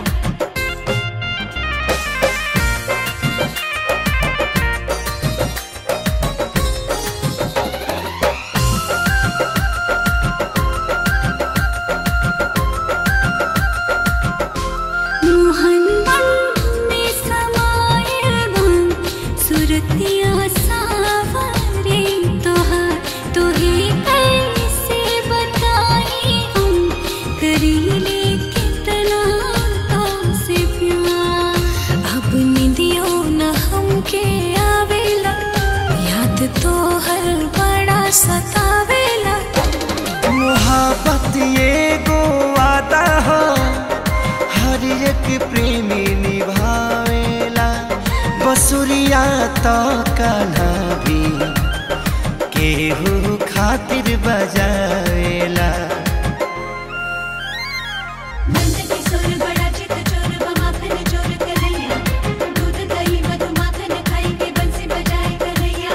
मोहन में समाये मन सुरतिया सावरे तोहार तोहे कैसे बताई हम करीले कितना तुमसे प्यार अब निदियो न हमके आवेला याद तो हर बड़ा सतावेला मोहब्बत ये गो वादा हो हर एक प्रेमी निभावेला बसुरिया तो कान्हा भी केहू खातिर बजावेला नंद किशोर बड़ा चित चोर व माखन चोर कन्हैया दूध दही मधु माखन खाई के बंसी बजाए कन्हैया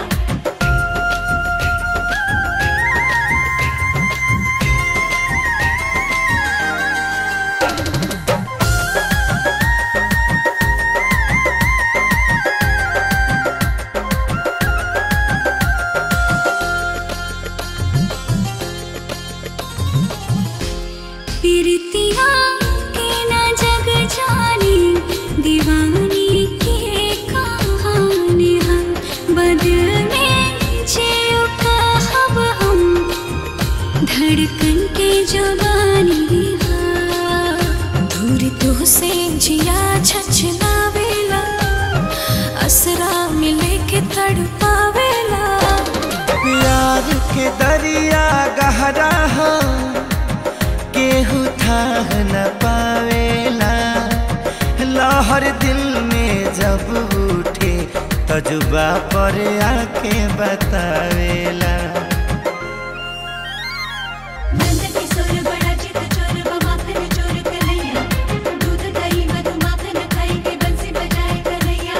पीरतिया के न जग जानी दीवानी के कहानी हम बदल में जियो कहब हम धड़कन के जुबानी दूर तो से जिया छछलावेला असरा मिले के तड़पावेला प्यार के दरिया गहरा हो केहू थाह न पावेला लहर दिल में जब उठे तजुबा पर आके बतावेला नंद किशोर बड़ा चित चोर व माखन चोर कन्हैया दूध दही मधु माखन खाई के बंसी बजाए कन्हैया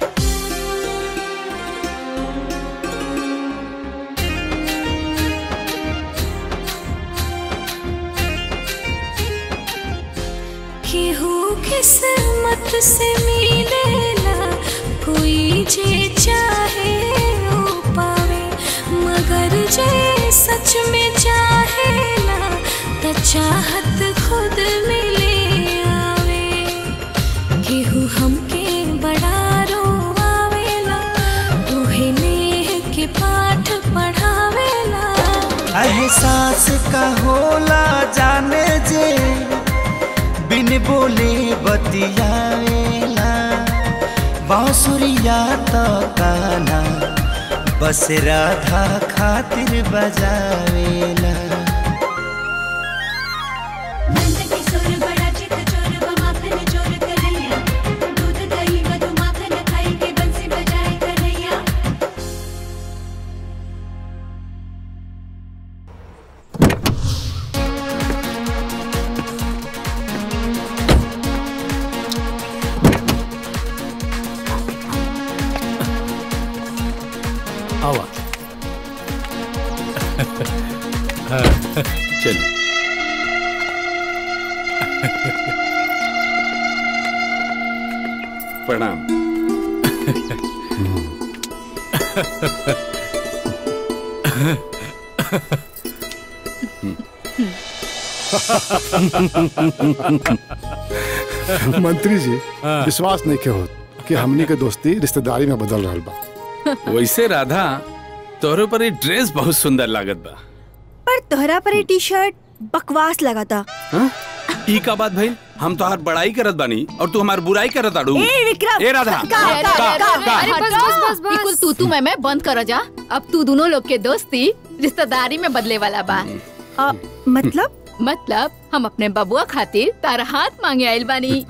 केहू किस्मत से मिलेला कोई जे चाहे ओ पावे जे सच में चाहेला त चाहत खुद मिले आवे केहू हमके बड़ा रोवावेला तोहे नेह के पाठ पढ़ावेला एहसास का होला जाने जे बिन बोले बतियावेला बांसुरिया तो काना बस राधा खातिर बजावेला नंद किशोर बड़ा चित चोर व माखन चोर कन्हैया दूध दही मधु माखन खाई के बंसी बजाए कन्हैया आवा हाँ, चलो प्रणाम मंत्री जी विश्वास नहीं के हो कि हमनी के दोस्ती रिश्तेदारी में बदल रहा बा वैसे राधा तोहरे पर ये ड्रेस बहुत सुंदर लागत बा पर तोहरा पर ये टी शर्ट बकवास लगा था हाँ? ई का बात भाई हम तो हर बड़ाई करत बानी और तू हमार बुराई करत आड़ू ए, विक्रम! ए राधा का- अरे, का- अरे, अरे, का- अरे, बस बस बस बस बिल्कुल तू तू मैं मैं बंद करो जा अब तू दोनों लोग के दोस्ती रिश्तेदारी में बदले वाला बा आ, मतलब मतलब हम अपने बबुआ खातिर तारा हाथ मांगे आइल बानी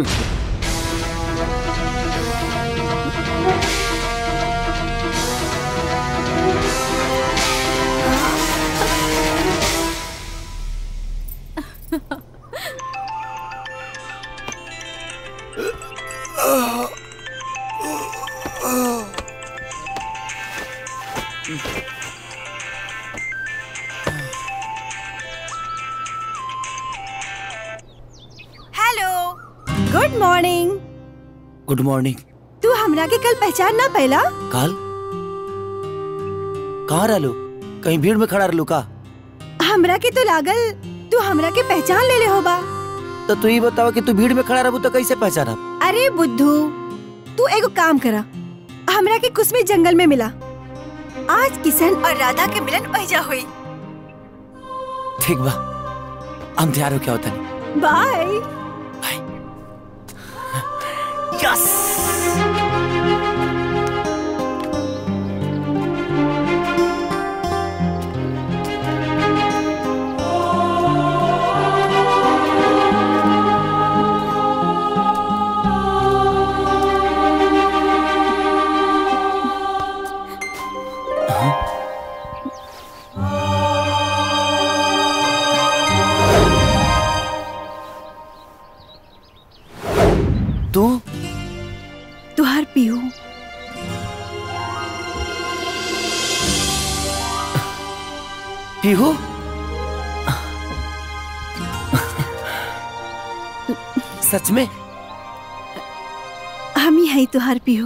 hello good morning good morning तू हमरा के कल पहचान ना पहला काल कहाँ रहलू कहीं भीड़ में खड़ा रहलू का हमरा के तो लागल तू हमरा के पहचान ले ले होबा तो तू ही बतावा कि तू भीड़ में खड़ा रहबू तो कैसे पहचाना अरे बुद्धू तू एगो काम करा हमरा के कुछ में जंगल में मिला आज किशन और राधा के मिलन पैजा हुई ठीक बा हम तैयार हो क्या होता नहीं बाय यस तू तुहार पीहू पीहू सच में हम ही है तुहार पीहू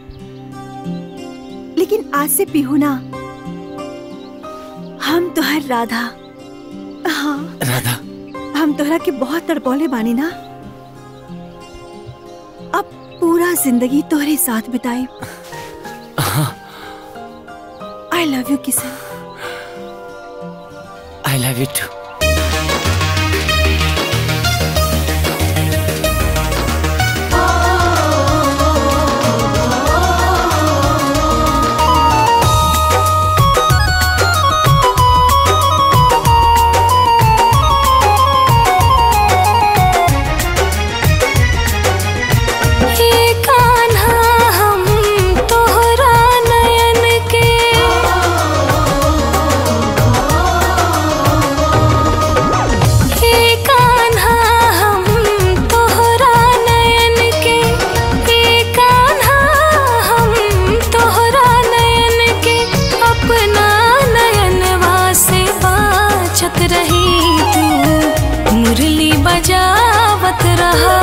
लेकिन आज से पीहू ना हम तुहार राधा हाँ राधा हम तोहरा के बहुत तड़पौले बानी ना अब पूरा जिंदगी तोहरे साथ बिताई I love you Kishan I love you too हे कान्हा हम तोहरा नयन के हे कान्हा हम तोहरा नयन के हे कान्हा हम तोहरा नयन के अपना नयनवा से बाचत रही तू मुरली बजावत रहा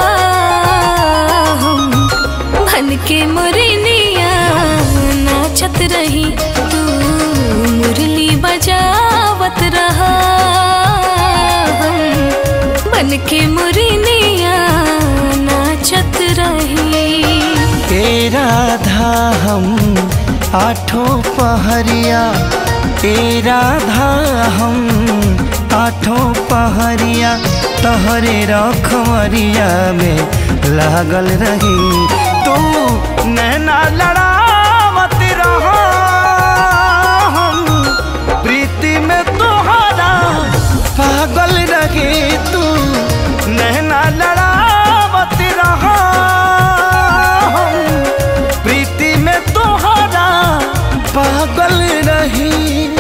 हम बन के मुरनिया नाचत रही तू मुरली बजा बन के मुरनिया नाचत रही ए राधा हम आठों पहरिया ए राधा हम आठों पहरिया तहरे रखवरिया में लागल रही तू नैना लड़ावत रहा हम प्रीति में तोहरा पागल रहे तू नैना लड़ावत रहा हम प्रीति में तोहरा पागल रही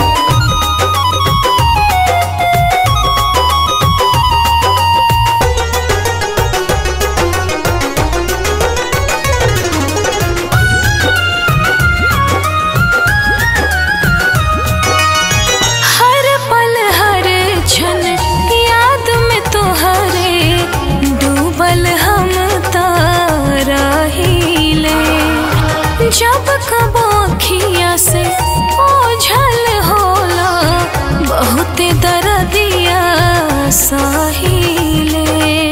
हर पल हर क्षण याद में तोहरे डूबल हम ताराहिले जब कब अखिया से ओझल होला बहुत दर्दिया साहिले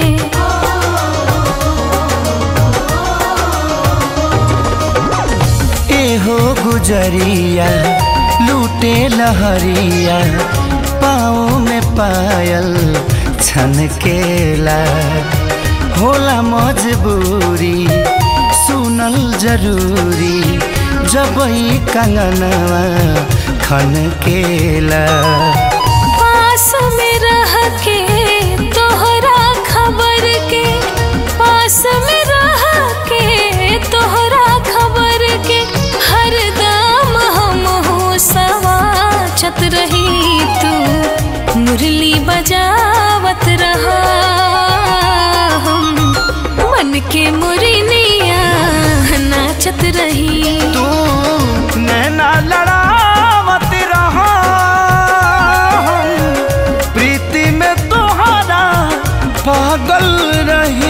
एहो गुजरिया लूटे लहरिया पाँव में पायल छनकेला होला मजबूरी सुनल जरूरी जब ई कंगनवा खनकेला पास में रह के तोहरा खबर के पास में रह के तोहरा खबर के हर दाम हम हो सवाचत रही तू मुरली बजावत रहा हम मन के मुरनिया नाचत रही तू नैना लड़ावत रहा हम प्रीति में तोहरा पागल रही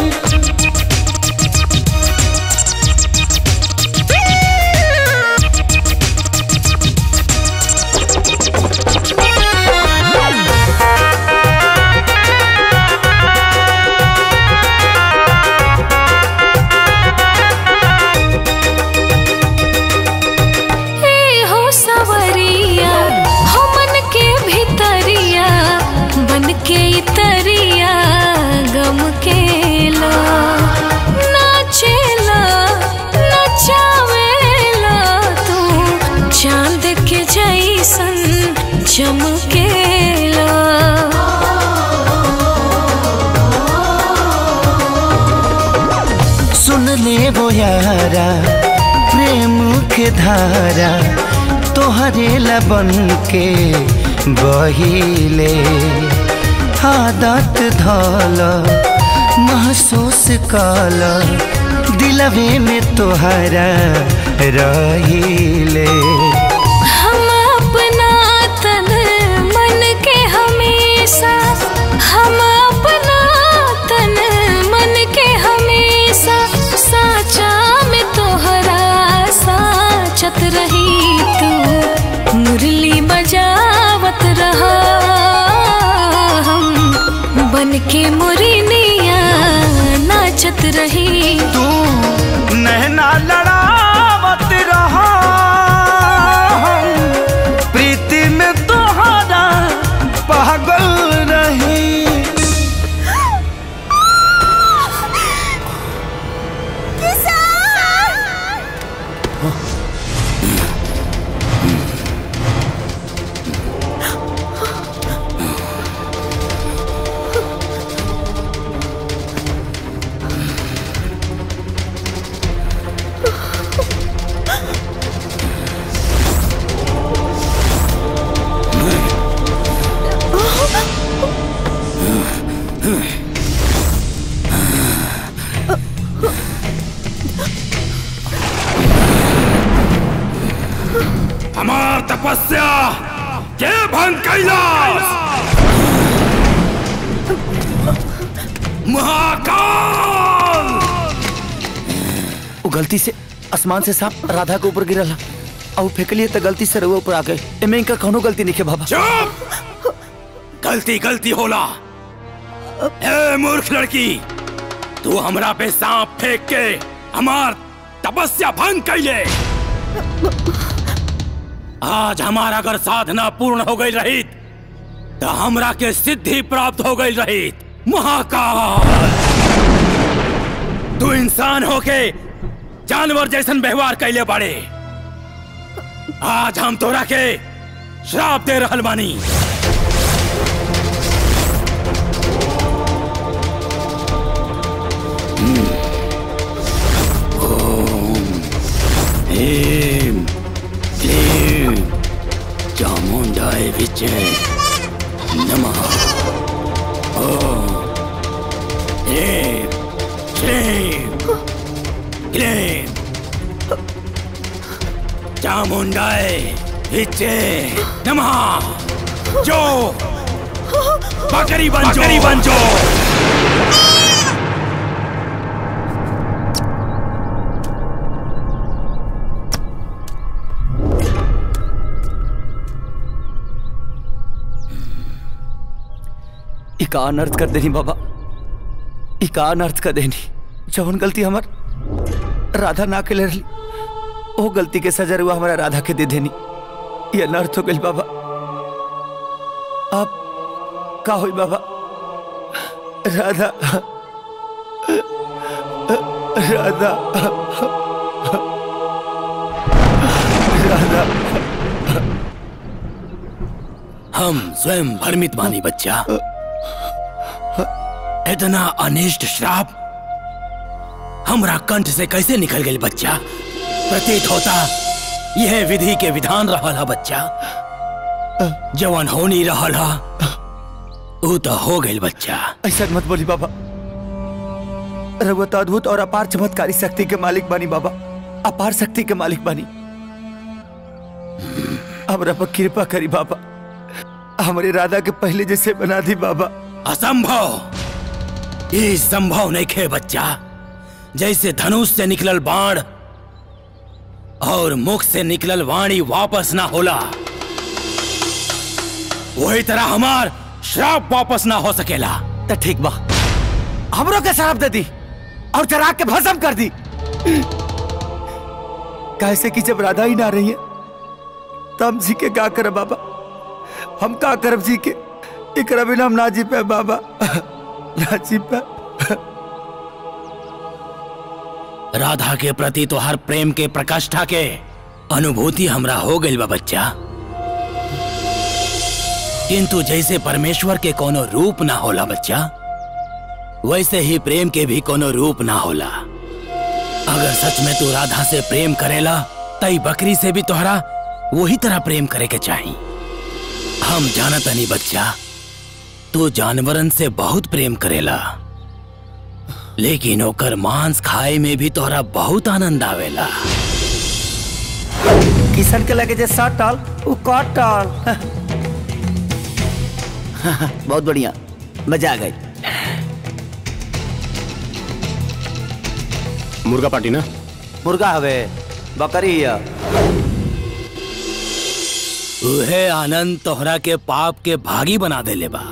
हे हो सवरिया हो मन के भितरिया बन के इतरिया गम के ला नाचेला नचावेला तू चांद के जैसन चमकेला सुन ले वो यारा प्रेम के धारा तोहरे लबन के बहिले आदत धल महसूस कल दिलवे में तोहरा रहिले हम अपना तन मन के हमेशा हम अपना तन मन के हमेशा साचा में तोहरा साचत रही तू मुरली बजावत रहा हम बन के मुरनिया नाचत रही तू नैना लड़ावत रहा हम प्रीति में तोहरा पागल रही हमार तपस्या के भंग कैलाश महाकाल वो गलती से आसमान से सांप राधा के ऊपर गिरल और फेंकलिए तो गलती से रउआ ऊपर आ गए एमे इनका कौनो गलती नहीं है बाबा चुप गलती गलती होला ए मूर्ख लड़की तू हमरा पे सांप फेंक के हमार तपस्या भंग कैले आज हमारा अगर साधना पूर्ण हो गई रही तो हमरा के सिद्धि प्राप्त हो गई रही महाकाल तू इंसान होके जानवर जैसन व्यवहार कैले बाड़े आज हम तोरा के श्राप दे रहल बानी ह्रीं क्लीं चामुण्डाय विचे नमः ॐ ह्रीं क्लीं क्लीं चामुण्डाय विचे नमः जो बकरी बन बकरी बन जो इका अनर्थ कर देनी बाबा इका अनर्थ कर देनी जौन गलती हमर राधा ना के रही वो गलती के सजा हुआ हमारा राधा के दे देनी ये अनर्थ हो गई बाबा आप का हुई बाबा राधा राधा राधा हम स्वयं भ्रमित बानी बच्चा इतना अनिष्ट श्राप हमरा कंठ से कैसे निकल गई बच्चा प्रतीत होता यह विधि के विधान रहल बच्चा जवन होनी रहल ऊ तो हो गई बच्चा ऐसा मत बोली बाबा रघुवत अद्भुत और अपार चमत्कारी शक्ति के मालिक बानी बाबा अपार शक्ति के मालिक बानी हमरा पर कृपा करी बाबा हमारे राधा के पहले जैसे बना दी बाबा असंभव ये संभव नहीं खे बच्चा जैसे धनुष से निकलल बाण और मुख से निकलल वाणी वापस ना होला वही तरह हमार श्राप वापस ना हो सकेला तो ठीक बा हमरो के शराब दे दी और चरा के भस्म कर दी कैसे कि जब राधा ही ना रही है तो हम जी के का करब बाबा हम का करब जी के एकरा बिना हम ना जी पे बाबा ना जी पे राधा के प्रति तो हर प्रेम के प्रकाष्ठा के अनुभूति हमरा हो गई बा बच्चा किंतु जैसे परमेश्वर के कोनो रूप ना होला बच्चा वैसे ही प्रेम के भी कोनो रूप ना होला अगर सच में तू राधा से प्रेम करेला तई बकरी से भी तोहरा वही तरह प्रेम करे के चाही हम जानत नहीं बच्चा तू जानवरन से बहुत प्रेम करेला लेकिन ओकर मांस खाए में भी तोहरा बहुत आनंद आवेला किशन के लगे जे सात टाल वो काट टाल बहुत बढ़िया मजा आ गई मुर्गा पार्टी ना मुर्गा हवे बकरी है उहे आनंद तोहरा के पाप के भागी बना देले बा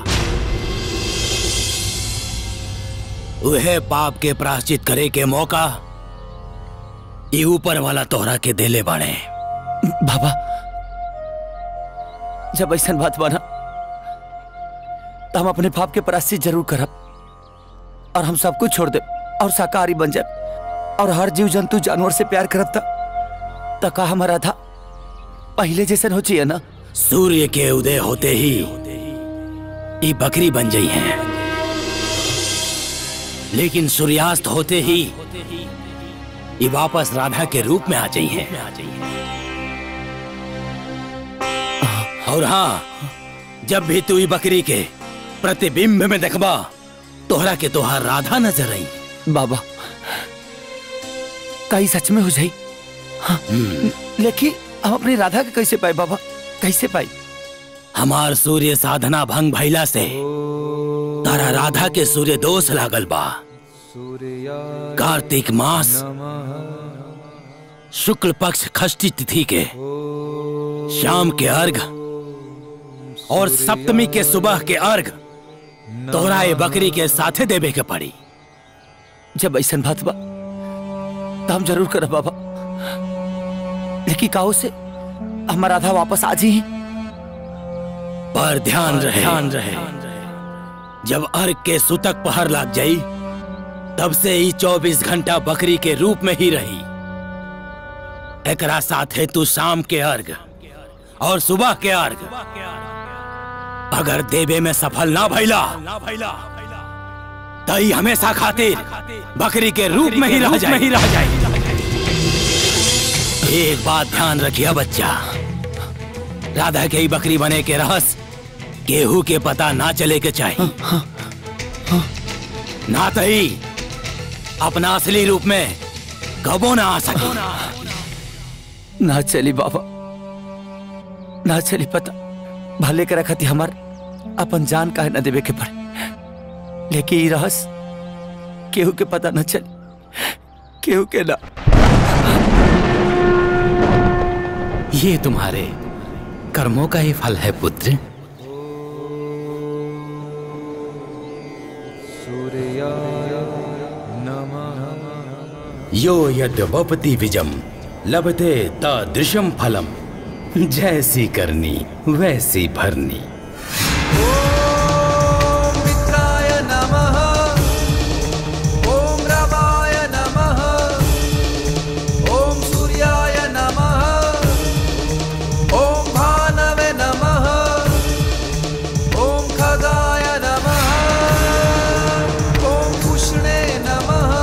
उहे पाप के प्राश्चित करे के मौका ये ऊपर वाला तोहरा के देले बाड़े बाबा जब ऐसा बात बना तो हम अपने पाप के प्राश्चित जरूर करब और हम सब कुछ छोड़ दे और शाकाहारी बन जाए और हर जीव जंतु जानवर से प्यार करब ता तो का हमारा था पहले जैसन हो चाहिए ना सूर्य के उदय होते ही ये बकरी बन गई है लेकिन सूर्यास्त होते ही ये वापस राधा के रूप में आ गई है और हाँ जब भी तू ये बकरी के प्रतिबिंब में देखबा तोहरा के तोहार राधा नजर आई बाबा कई सच में हो जाई हाँ, लेकिन हम अपनी राधा के कैसे पाए बाबा कैसे पाई हमार सूर्य साधना भंग भैला से तारा राधा के सूर्य दोष लागल बा कार्तिक मास शुक्ल पक्ष खष्टी तिथि के शाम के अर्घ और सप्तमी के सुबह के अर्घ तोहरा ये बकरी के साथे देवे के पड़ी जब ऐसा बात बा तो हम जरूर करब बाबा लेकिन काहो से हमारा आधा वापस आ जी पर ध्यान रहे ध्यान रहे जब अर्घ के सुतक पहर लग जाई तब से ही चौबीस घंटा बकरी के रूप में ही रही एकरा साथे तू शाम के अर्घ और सुबह के अर्घ अगर देवे में सफल ना भैला तई हमेशा खातिर बकरी के रूप में ही रह जाए ही रह जाए एक बात ध्यान रखिए बच्चा राधा के ही बकरी बने के रहस केहू के पता ना चले के चाहिए ना तही अपना असली रूप में कबो ना आ सके ना चली बाबा ना चली पता भले के रखती हमार अपन जान काहे न देवे के पड़े लेकिन ई रहस केहू के पता न चली केहू के ना ये तुम्हारे कर्मों का ही फल है पुत्र यो यद्वपति विजम लभते तादृशम फलम जैसी करनी वैसी भरनी मित्राय नमः ॐ रवाय नमः ॐ सूर्याय नमः ॐ भानवे नमः ॐ खगाय नमः ॐ पुष्णे नमः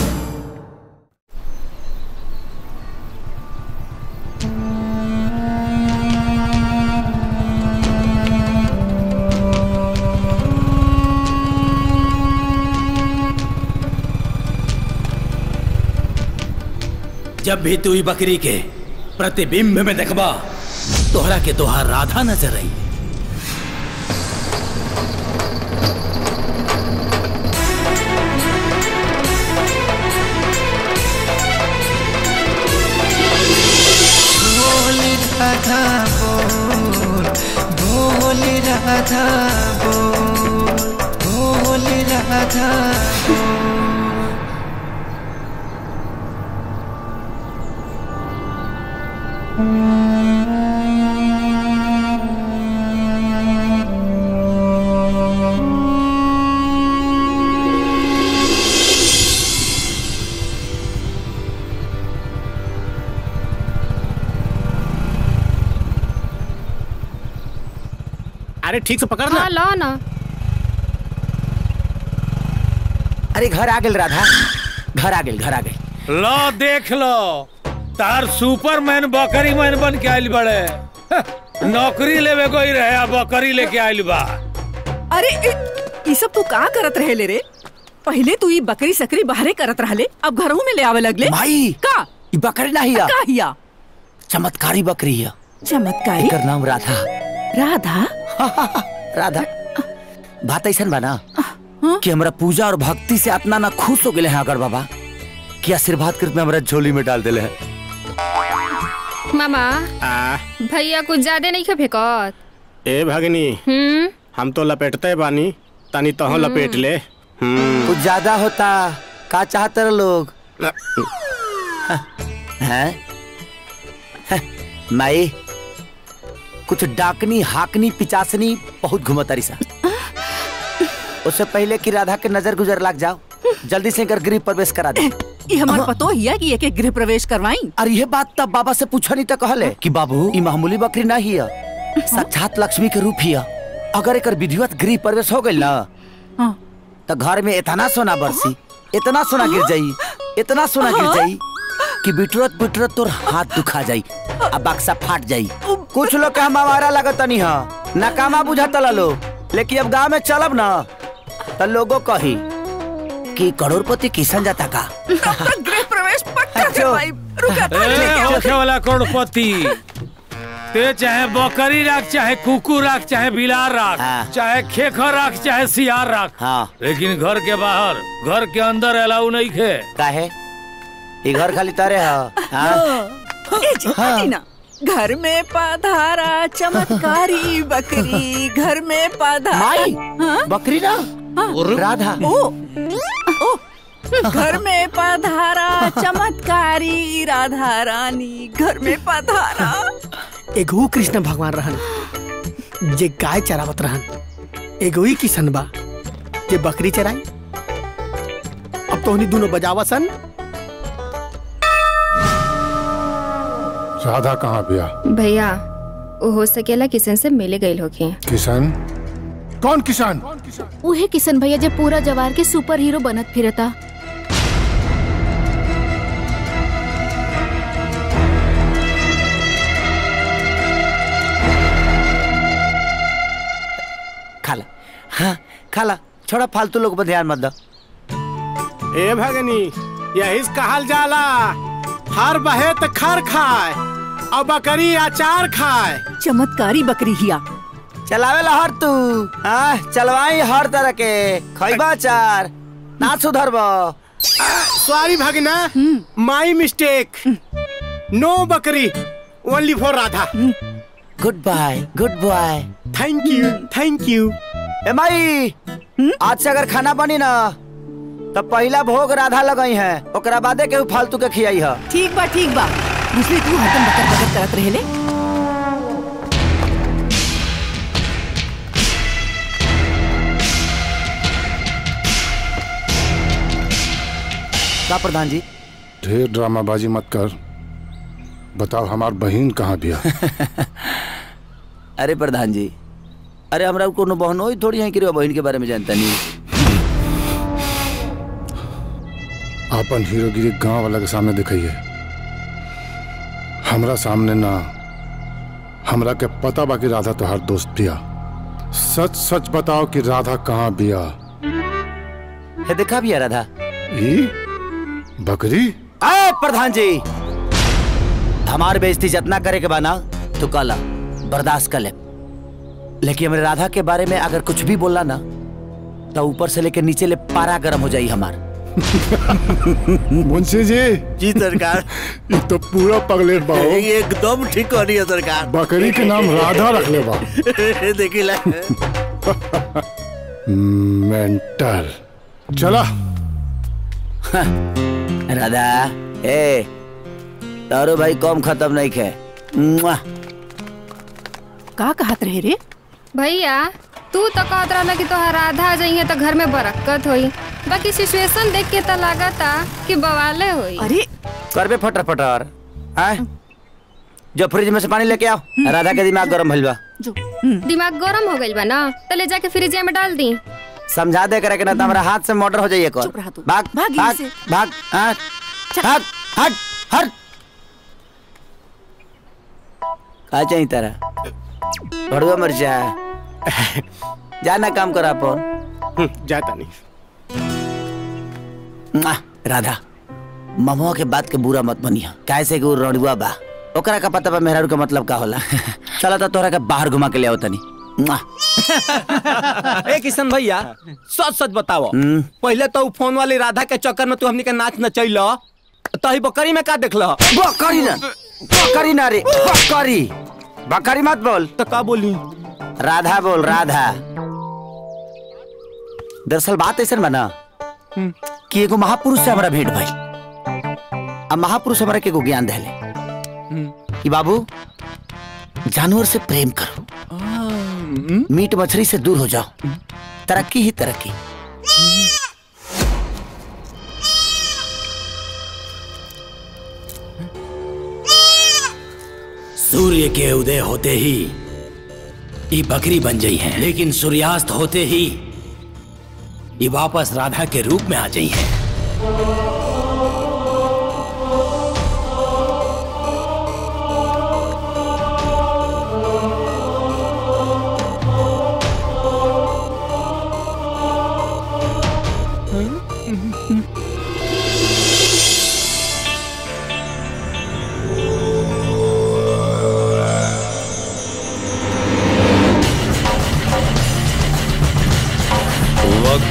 जब भी तू ई बकरी के प्रतिबिंब में देखबा तोहरा के तोहार राधा नजर आई बोल राधा बोल बोल राधा बोल बोल राधा बोल अरे ठीक से पकड़ ना हाँ लो ना अरे घर आ गेल राधा घर आ गेल घर आ गेल लो देख लो तार सुपरमैन बकरी मैन बन के आइल बड़े नौकरी लेवे कोई रहे आ बकरी लेके आइल बा अरे इ- ई सब तू का करत रहे ले रे पहले तू ई बकरी सकरी बाहरे करत रहले अब घरों में ले आवे लगले भाई का ई बकरी ना हिया का हिया चमत्कारी बकरी हिया चमत्कारी एकर नाम राधा राधा राधा बात ऐसन बा ना कि हमरा पूजा और भक्ति से इतना ना खुश हो गए हैं अगर बाबा कि आशीर्वाद कृत में हमरा झोली में डाल दिले हैं मामा भैया कुछ ज्यादा नहीं खा फेंकत ए भगनी हम्म हम तो लपेटते बानी तनी तो लपेट ले हम्म कुछ ज्यादा होता का चाहते रहे लोग हैं हैं? माई कुछ डाकनी हाकनी पिचासनी बहुत घुमतारी सा उससे पहले कि राधा के नजर गुजर लग जाओ जल्दी से कर गृह प्रवेश करा दे ई हमार पतो हिया कि एक गृह प्रवेश करवाई अरे ये बात तब बाबा से पूछा नहीं तो कहले कि बाबू ई मामूली बकरी ना ही है साक्षात लक्ष्मी के रूप ही है अगर एक विधिवत गृह प्रवेश हो गई ना तो घर में इतना सोना बरसी इतना सोना गिर जाई इतना सोना गिर जाई कि बिटरत बिटरत तोर हाथ दुखा जाई अब बक्सा फाट जाई कुछ लोग के हम हमारा लगत नहीं है नकामा बुझाता लो लेकिन अब गांव में चलब ना तो लोगों कही कि करोड़पति किसान जाता का गृह प्रवेश पक्का करवाई रुका तो ए, लेके आओ। होखे वाला करोड़पति ते चाहे बकरी राख चाहे कुकुर राख चाहे बिलार राख चाहे खेखर राख चाहे सियार राख हाँ लेकिन घर के बाहर घर के अंदर अलाउ नहीं खे काहे ये घर खाली तारे है हाँ? ए जी, हटी ना घर में पधारा चमत्कारी बकरी घर में पधारा माई, हाँ? बकरी ना राधा ओ ओ घर में पधारा चमत्कारी राधा रानी घर में पधारा एगो कृष्ण भगवान रहन जे गाय चरावत रहन एगो ही किशन बा जे बकरी चराई अब तो दोनों बजावा सन राधा कहाँ बिया भैया वो हो सकेला किसन से मिले गई होगी किशन कौन किसान उहे किशन भैया जे पूरा जवार के सुपर हीरो बनत फिरता खाला हाँ खाला छोड़ा फालतू लोग पर ध्यान मत दो ए भगनी यही से कहल जाला हर बहे त खर खाए और बकरी अचार खाए चमत्कारी बकरी हिया चलावे ला हर तू हाँ चलवाई हर तरह के खैबा चार ना सुधरब सॉरी भगना माई मिस्टेक नो बकरी only for Radha good bye good bye thank you thank you ए माई आज से अगर खाना बनी ना तो पहला भोग राधा लगई है ओकरा बादे केहू फालतू के खियाई है ठीक बा ठीक बा दूसरी तू हतन बकर बकर करत रहेले का प्रधान जी ढेर ड्रामाबाजी मत कर बताओ हमार बहन कहाँ बिया अरे प्रधान जी अरे हमरा कोनो बहन होई थोड़ी है कि रे बहन के बारे में जानता नहीं अपन हीरोगिरी गांव वाला के सामने दिखाइए हमरा सामने ना हमरा के पता बा कि राधा तोहार दोस्त बिया सच सच बताओ कि राधा कहाँ बिया है देखा भी है राधा ई बकरी ए प्रधान जी हमार बेइज्जती जितना करे के बाना तो कला बर्दाश्त कर ले लेकिन हमारे राधा के बारे में अगर कुछ भी बोला ना तो ऊपर से लेकर नीचे ले पारा गर्म हो जाई हमार मुंशी जी जी सरकार ये तो पूरा पगलेट बा हो। एकदम ठीक हो रही है सरकार बकरी के नाम राधा रख ले बा देखी ला मेंटल चला राधा ए तारो भाई कम खत्म नहीं खे मुआ। का कहत रहे रे भैया तू तो कहत रहला कि तोहार राधा जाइए तो घर में बरक्कत होई बाकी सिचुएशन देख के तो लागता कि बवाले होई अरे करबे फटर फटर आय जो फ्रिज में से पानी लेके आओ राधा के दिमाग गरम भइल बा दिमाग गरम हो गइल बा ना तो ले जाके फ्रिज में डाल दी समझा दे करे के ना तो हमारा हाथ से मोटर हो जाइए कौन भाग भाग भाग यहाँ से। भाग हाँ, भाग हट हट का चाहिए तेरा भड़ुआ मर्चा जाना काम करा अपन जाता नहीं मुआ, राधा ममुआ के बात के बुरा मत बनिया कैसे कि वो रड़ुआ बा ओकरा का पता बा मेहरारू का मतलब का होला चला तो तोरा के बाहर घुमा के ले आओ तनी मुआ। ए किशन भैया सच सच बताओ हम्म। पहले तो उ फोन वाली राधा के चक्कर में तू हमनी के नाच नचैल तही बकरी में का देखल बकरी ना बकरी ना रे बकरी बकरी मत बोल तो का बोली राधा बोल राधा दरअसल बात ऐसा बना कि एगो महापुरुष से हमारा भेंट भाई अब महापुरुष हमारा के एगो ज्ञान देले कि बाबू जानवर से प्रेम करो मीट मछली से दूर हो जाओ तरक्की ही तरक्की सूर्य के उदय होते ही ये बकरी बन गई है लेकिन सूर्यास्त होते ही ये वापस राधा के रूप में आ गई है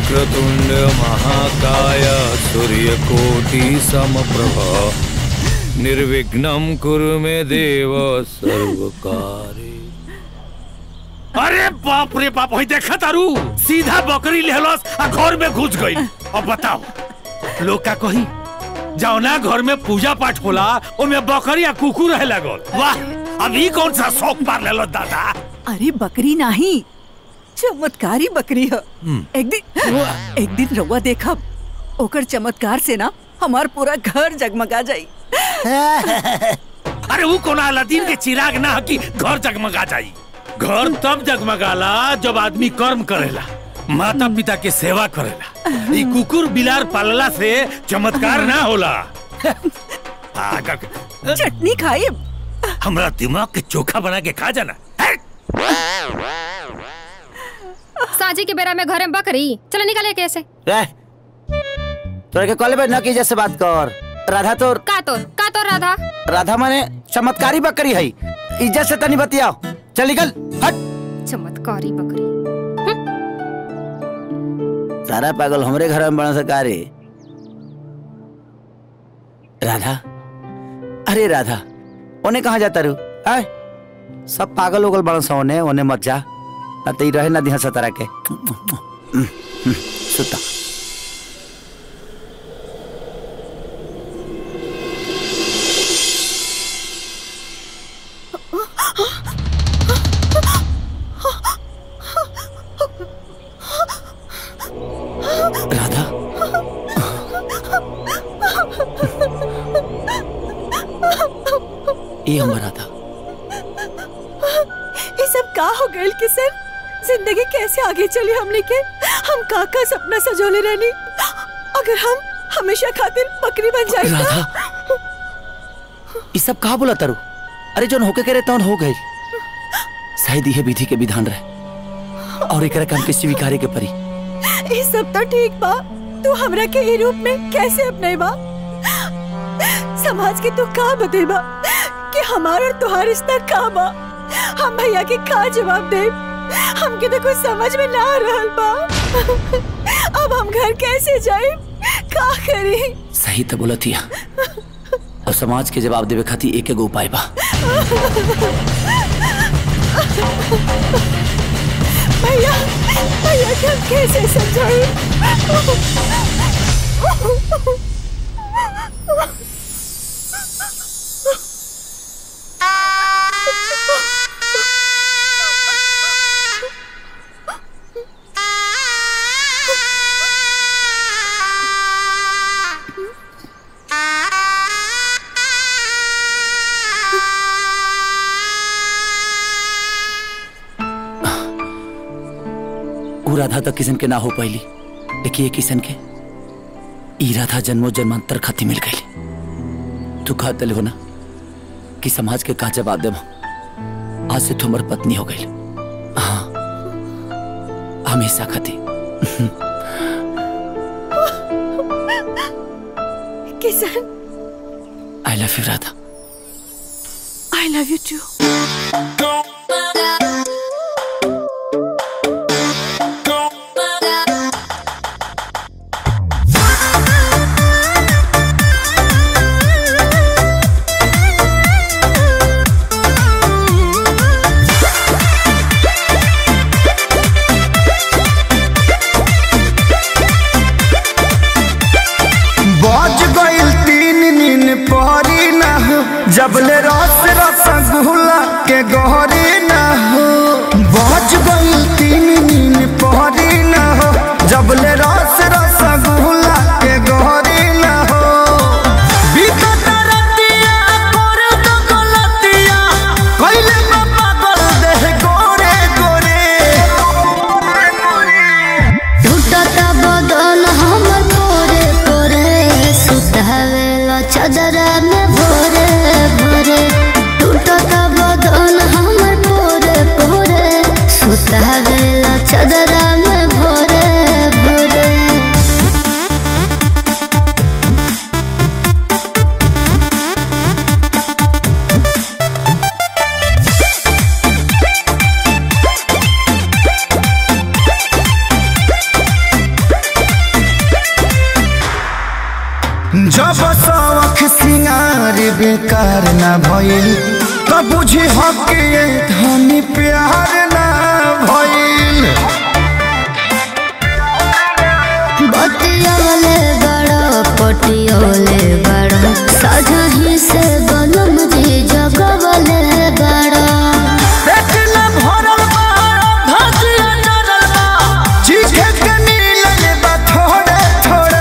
वक्रतुंड महाकाय सूर्यकोटि समप्रभ निर्विघ्नं कुरु मे देव सर्वकारे अरे बाप रे बाप होई देखा तारू सीधा बकरी लेहलस आ घर में घुस गई अब बताओ लोग का कही जाओ ना घर में पूजा पाठ होला ओमे बकरी आ कुकुर रहे लगल वाह अभी कौन सा शौक मार लेलो दादा अरे बकरी नहीं चमत्कारी बकरी है एक दिन एक दिन रउआ देखब ओकर चमत्कार से ना हमार पूरा घर जगमगा जाई अरे वो कोना अलादीन के चिराग ना ह कि घर जगमगा जाई घर तब जगमगाला जब आदमी कर्म करेला माता पिता के सेवा करेला ई कुकुर बिलार पालला से चमत्कार ना होला पागल चटनी खाई हमरा दिमाग के चोखा बना के खा जाना साजी के बेरा में घरे में बकरी चलो निकले कैसे रह तोरे के कॉलेज में न की जैसे बात कर राधा तो का तो का तो राधा राधा माने चमत्कारी बकरी है इज्जत से तनी बतियाओ चल निकल हट चमत्कारी बकरी सारा पागल हमरे घर में बना सका रे राधा अरे राधा ओने कहाँ जाता रू आय सब पागल उगल बड़ा सा ओने ओने मत जा ना तो ई रहे ना दिहा सतारा के सुता राधा ये हम राधा ये सब का हो गए किशन जिंदगी कैसे आगे चली हमने के हम का का सपना सजोले रहनी अगर हम हमेशा खातिर बकरी बन जाए राधा ये सब कहा बोला तारू अरे जो होके करे तौन हो गई शायद यह विधि के विधान रहे और एक काम के स्वीकारे के परी ये सब तो ठीक बा तू हमरा के ये रूप में कैसे अपने बा समाज के तू का बतेबा कि हमार और तुहार रिश्ता का बा हम भैया के का जवाब दे हमके तो कुछ समझ में ना आ रहल बा अब हम घर कैसे जाए का करी सही तो बोला थी और समाज के जवाब देवे खातिर एक एगो उपाय बा भैया भैया के हम कैसे समझाए ऊ राधा तो किसन के ना हो पाइली लेकिन ये किसन के ई राधा जन्मो जन्मांतर खाती मिल गई तू कहा तले हो ना कि समाज के का जवाब देव आज से तुमर पत्नी हो गई हाँ हमेशा खाती Kishan I love you Radha I love you too बज गइल तीन नीन पहरी ना हो जबले रस रसगुल्ला के गहरी ना हो बज गइल तीन नीन पहरी ना हो जबले रस रसगुल्ला के गहरी ना हो बीतत रतिया कर दो गलतिया कइले बा पागल देह गोरे गोरे टूटत बदन हमर तोरे तोरे सुतावेला चदरा में भोरे भोरे टूटत बदन हमर तोरे तोरे सुतावेला चदरा में भोरे भोरे जब जब सवख सिंगार बेकार ना भइल त बुझी हके धनी प्यार ना भइल बतियोले बड़ो पटियोले बड़ो सजही से बनम जी जगवले बड़ो पेट न भरल बा भातिया डरल बा चीखे के मिलल बा थोड़े थोड़े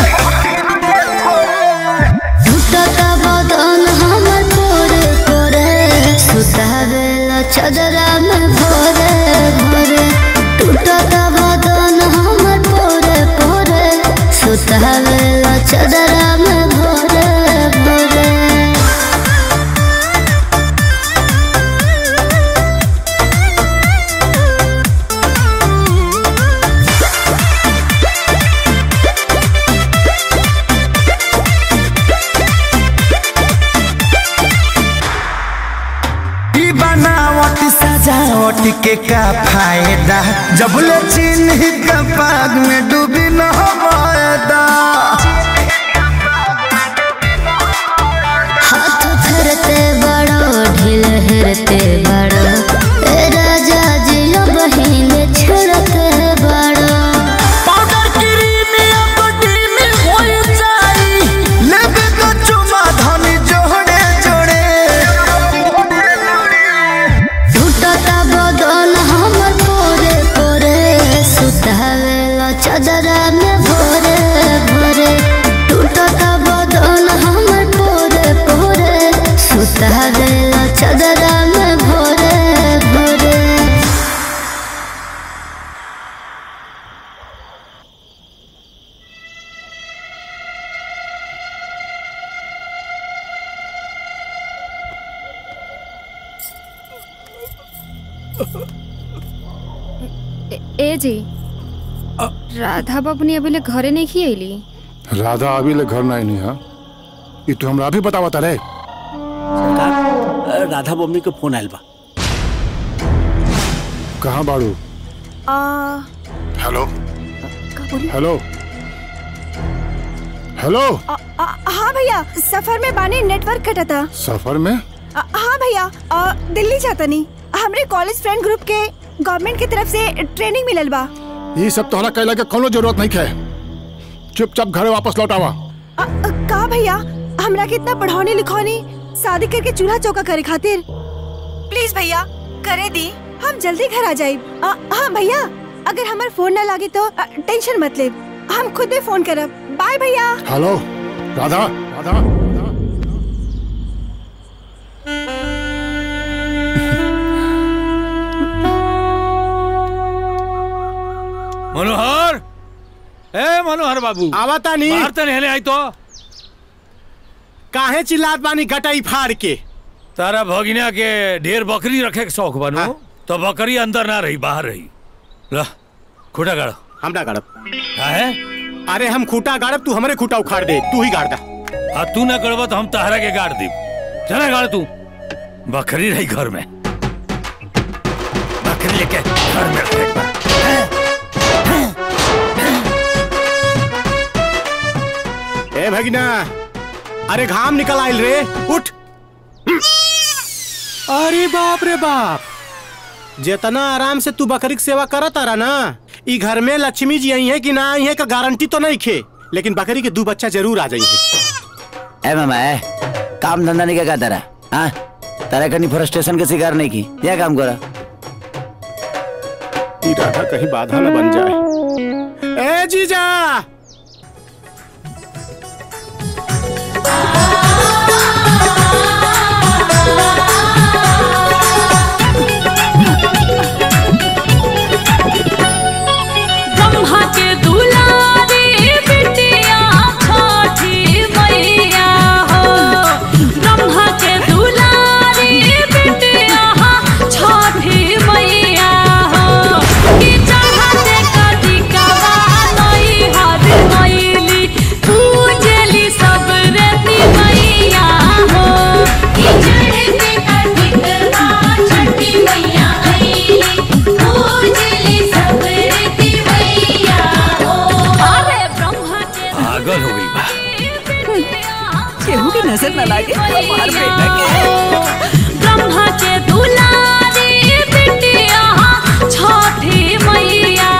टूटत बदन हमर पोरे पोरे सुतावेला चदरा में भोरे भोरे टूटत बदन हमर पोरे पोरे सुतावेला चदरा में भोरे भोरे ई बनावट सजावट के का फायदा जब ले चिन्ह का पाग में डूबी न वायदा हाथ फेरते बड़ो ढील हेरते बड़ो ए राजा जी बहिन छेड़ते बड़ो पाउडर क्रीम या बॉडी में हो जाई लेबे तो चुमा धनी जोड़े जोड़े टूटता बदन हमर पोरे पोरे सुतावेला चदरा में भोरे भोरे टूटता बदन हमर पोरे पोरे सुतावेला चदरा में भोरे भोरे ए- ए जी राधा बबनी अभी ले घरे नहीं खी अली राधा अभी ले घर नहीं नहीं हाँ ये तो हमरा अभी बतावा तारे सरकार राधा बम्मी के फोन आयल बा कहाँ बाड़ू आ, हेलो का बोली? हेलो हेलो आ, आ, हाँ भैया सफर में बाने नेटवर्क कटा था सफर में आ, हाँ भैया आ, दिल्ली जाता नहीं हमरे कॉलेज फ्रेंड ग्रुप के गवर्नमेंट की तरफ से ट्रेनिंग मिलल बा ये सब तोहरा कहला के कोनो जरूरत नहीं है चुपचाप घरे वापस लौट आवा आ, आ, का भैया हमरा के इतना पढ़ाने लिखौनी शादी करके चूल्हा चौका करे खातिर प्लीज भैया करे दी हम जल्दी घर आ जाए हाँ भैया अगर हमार फोन ना लागे तो आ, टेंशन मत ले हम खुद ही फोन करब बाय भैया हेलो राधा राधा मनोहर ए मनोहर बाबू आवता नहीं बाहर तो नहीं आई तो काहे चिल्लात बानी गटाई फाड़ के तारा भगिना के ढेर बकरी रखे के शौक बनो तो बकरी अंदर ना रही बाहर रही ला खुटा गाड़ हम ना गाड़ब है अरे हम खूटा गाड़ब तू हमरे खूटा उखाड़ दे तू ही गाड़ दा आ तू ना गड़बा तो हम तहरा के गाड़ दी चला गाड़ तू बकरी रही घर में बकरी लेके घर में रखे ए भगिना अरे घाम निकल आइल रे उठ अरे बाप रे बाप जितना आराम से तू बकरी की सेवा करत आ रहा ना ई घर में लक्ष्मी जी आई है कि ना आई है का गारंटी तो नहीं खे लेकिन बकरी के दो बच्चा जरूर आ जाएंगे ए मामा ए काम धंधा नहीं क्या तेरा हाँ तेरा कहीं फ्रस्ट्रेशन के शिकार नहीं की क्या काम करा ई राधा कहीं बाधा न बन जाए ए जीजा ब्रह्मा के दुलारी बिटिया छठी मैया हो ब्रह्मा के दुलारी बिटिया छठी मैया हो कि चाहते कदी कवा नहीं हर केहू की नजर न लागे हमार बेटा के ब्रह्मा के दुलारी बिटिया छठी मैया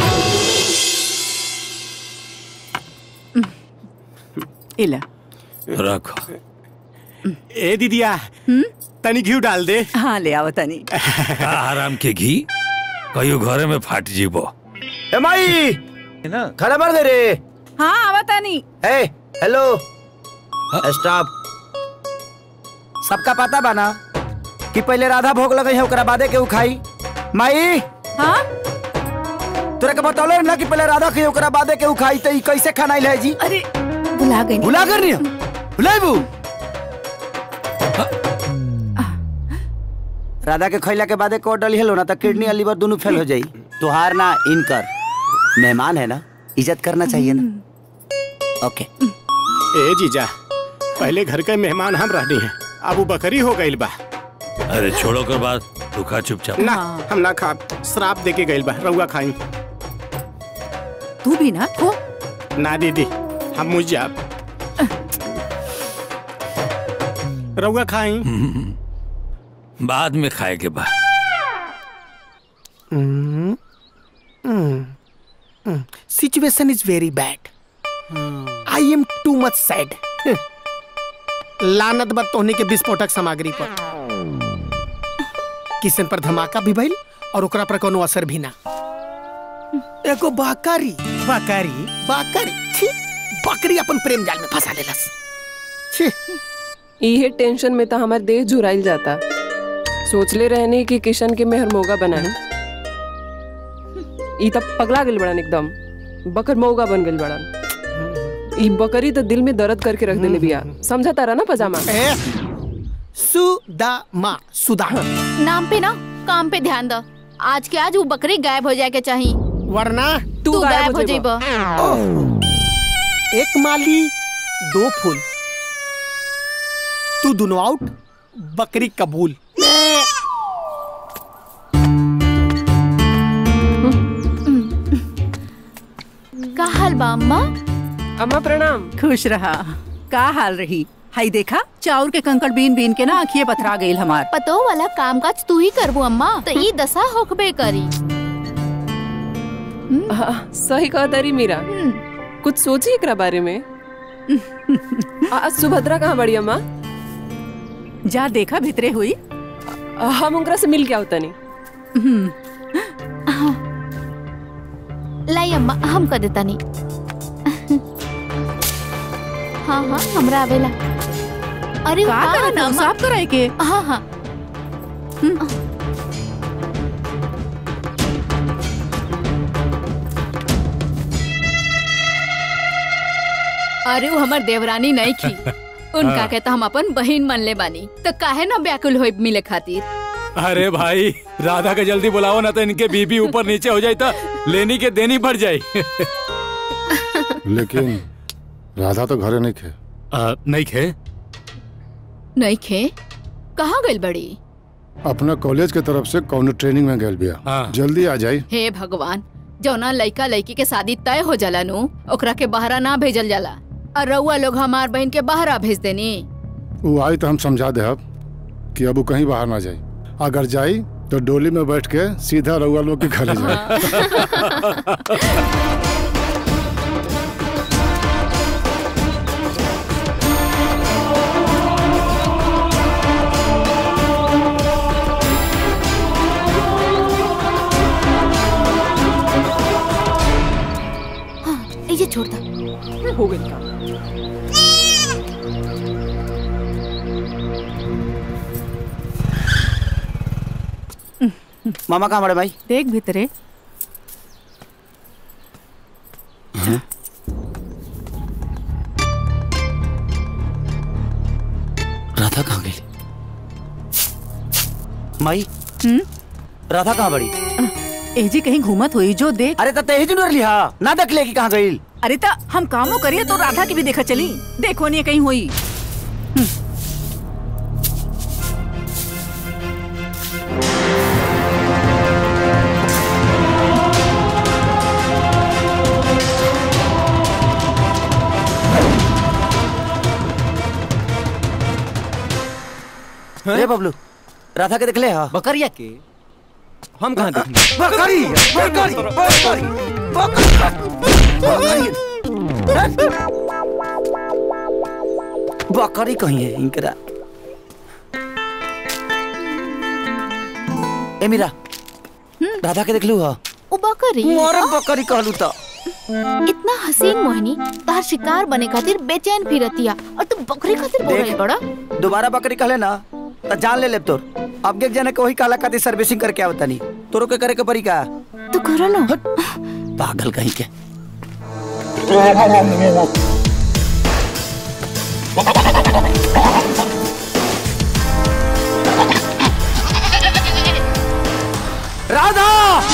इला रखो ए दीदिया तनी घी डाल दे हाँ ले आओ तनी आराम के घी कहियो घरे में फाट जीबो ए माई खाना भर दे रे हाँ आवा तनी ए हेलो स्टॉप सबका पता बना कि पहले राधा भोग लगे है ओकरा बादे के उ खाई माई हाँ तोरा के बतौले ना कि पहले राधा के ओकरा बादे के उ खाई त ई कैसे खाना है जी अरे भुला गई भुला कर नहीं भुलाइबू राधा के खैला के बादे कोट डली हेलो ना त किडनी और लीवर दोनों फेल हो जाई तुहार ना इनकर मेहमान है ना इज्जत करना चाहिए ना ओके ए जीजा पहले घर के मेहमान हम रहनी है अब वो बकरी हो गई बा अरे छोड़ो कर बात तू खा चुपचाप ना हम ना खा श्राप दे के गई बा रउआ खाई तू भी ना खो ना दीदी हम मुझ जाब रउआ खाई बाद में खाए के बाद situation is very bad I am too much sad लानत बद तोहनी के विस्फोटक सामग्री पर किसन पर धमाका भी भइल और ओकरा पर कोनो असर भी ना एगो बाकारी बाकारी बाकारी छी बकरी अपन प्रेम जाल में फंसा लेलस छी इहे टेंशन में तो हमार देह झुराइल जाता सोचले रहने कि किशन के मेहर मोगा बनाए ई तब पगला गेल बड़न एकदम बकर मौगा बन गेल बड़न ई बकरी तो दिल में दर्द करके रख देले बिया समझा तारा ना पजामा सुदामा सुदा नाम पे ना काम पे ध्यान दो आज के आज वो बकरी गायब हो जाए के चाहिए वरना तू गायब हो जाइबा एक माली दो फूल तू दोनों आउट बकरी कबूल का हाल बा अम्मा अम्मा प्रणाम खुश रहा का हाल रही हाई देखा चाउर के कंकड़ बीन बीन के ना आँखिए पथरा गई हमार पतो वाला काम काज तू ही करबू अम्मा तो ई दशा होकबे करी हाँ, सही कहा तारी मीरा कुछ सोची एकरा बारे में आ, सुभद्रा कहाँ बड़ी अम्मा जा देखा भितरे हुई हम उनकरा से मिल के आवता नहीं लाई अम्मा हम कर देता नहीं हाँ हाँ हमरा आवेला अरे का हाँ, करत ना, हो? अम्मा। साफ कराए के हाँ हाँ अरे वो हमर देवरानी नहीं की उनका हाँ। के तो हम अपन बहन मन ले बानी तो काहे ना व्याकुल होई मिले खातिर अरे भाई राधा के जल्दी बुलाओ ना तो इनके बीबी ऊपर नीचे हो जाए तो लेनी के देनी पड़ जाए लेकिन राधा तो घरे नहीं खे नहीं खे नहीं खे कहाँ गइल बड़ी अपना कॉलेज के तरफ से कौनो ट्रेनिंग में गए बिया जल्दी आ जाई हे भगवान जौना लइका लड़की के शादी तय हो जाला नु ओकरा के बहरा ना भेजल जाला और रउआ लोग हमार बहन के बहरा भेज देनी वो आई तो हम समझा दे अब कि अब वो कहीं बाहर ना जाई अगर जाई तो डोली में बैठ के सीधा रउआ लोग के घरे जाए हाँ, ये छोड़ दो हो गई काम मामा कहाँ बड़े भाई देख भितरे राधा कहाँ गई माई राधा कहाँ बड़ी एजी कहीं घूमत हुई जो देख अरे तते ही जुड़ लिया ना देख ले कि कहाँ गई अरे ता हम कामो करिए तो राधा की भी देखा चली देखो नहीं कहीं हुई रे बबलू राधा के देखले हा बकरिया के हम कहाँ देखेंगे बकरी बकरी बकरी बकरी कहीं है इनकरा ए मीरा राधा के देखलू हा उ बकरी मोर बकरी कहलू तो इतना हसीन मोहिनी तार शिकार बने खातिर बेचैन फिरतिया और तू बकरी खातिर बोल रही देख। बड़ा दोबारा बकरी कहले ना तो जान ले ले तोर अब के जाने के वही काला खातिर सर्विसिंग करके आवता नहीं तोरो के करे के परी का तू करो ना पागल कहीं के राधा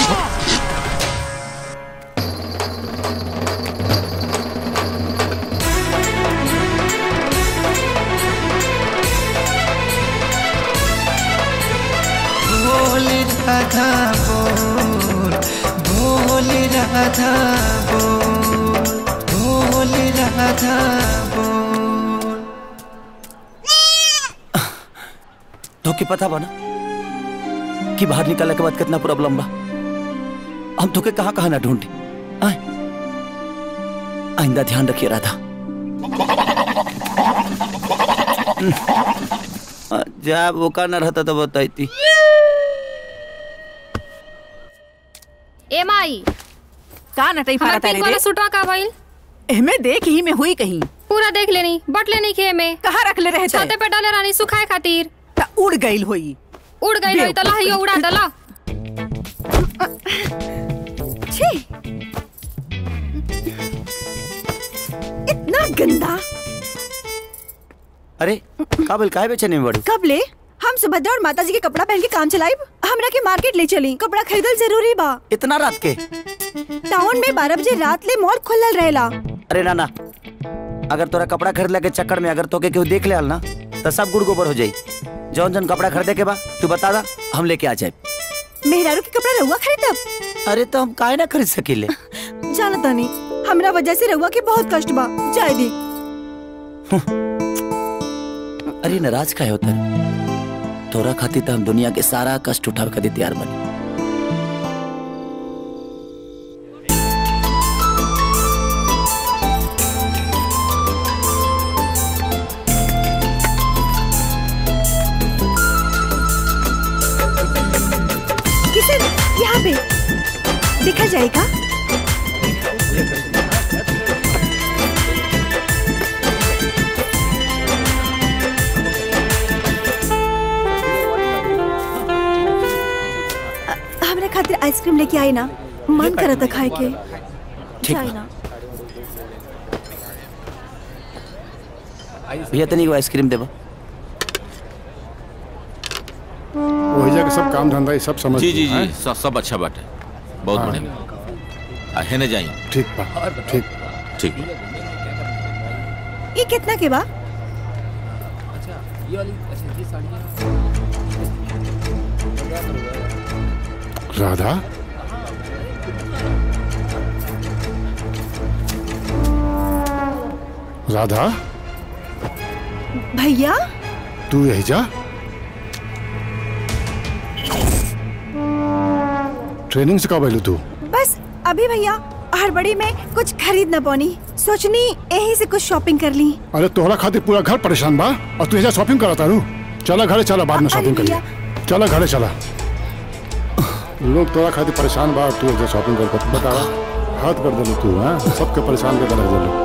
बोल राधा बोल बोल राधा बोल बोल राधा बोल तो के पता बना कि बाहर निकलने के बाद कितना प्रॉब्लम बा हम तो के कहाँ कहाँ ना ढूंढे आए आइंदा ध्यान रखिए राधा जा वो का ना रहता तो बताई ए माई का नटई हमार फारा पिंक तारे वाला रे सुटवा का भइल एमे देख ही में हुई कहीं पूरा देख लेनी बट लेनी खे में कहाँ रख ले रहे थे? छाते पे डाले रानी सुखाए खातिर ता उड़ गईल होई उड़ गई होई तला हियो उड़ा दला छी इतना गंदा अरे काबिल काहे बेचने में बड़ी कब ले हम सुभद्रा और माता जी के कपड़ा पहन के काम चलाइब हमरा के मार्केट ले चली कपड़ा खरीदल जरूरी बा इतना रात के टाउन में बारह बजे रात ले मॉल खुलल रहेला अरे नाना अगर तोरा कपड़ा खरीदला के चक्कर में अगर तोके केहू देख ले ना तो सब गुड़ गोबर हो जाई जौन जौन कपड़ा खरीदे के बा तू बता दा हम लेके आ जाए मेहरारू के कपड़ा रहुआ खरीदब अरे तो हम काहे ना खरीद सकीले जानता नहीं हमरा वजह से रहुआ के बहुत कष्ट बा जाए दी अरे नाराज काहे होता तोरा खातिर तो हम दुनिया के सारा कष्ट उठावे खातिर तैयार बनी किशन यहाँ पे देखा जाएगा अ- हमरा खातिर आइसक्रीम लेके आई ना मन करा था खाए के ठीक जाए बा। ना भैया तनी को आइसक्रीम देबा वही जगह सब काम धंधा ये सब समझ जी जी जी हैं? सब सब अच्छा बात है बहुत हाँ। बढ़िया आ, हेने जाई ठीक बा ठीक ठीक ये कितना के बा राधा राधा भैया तू यही जा ट्रेनिंग से कब आयलू तू बस अभी भैया हड़बड़ी में कुछ खरीद न पौनी सोचनी यही से कुछ शॉपिंग कर ली अरे तोहरा खातिर पूरा घर परेशान बा और तू यहाँ शॉपिंग करा तारू चला घरे चला बाद में शॉपिंग करिए चला घरे चला लोग तोरा खातिर परेशान बा और तू यहाँ शॉपिंग कर कर बता हाथ कर दे तू हाँ सबके परेशान कर रख दे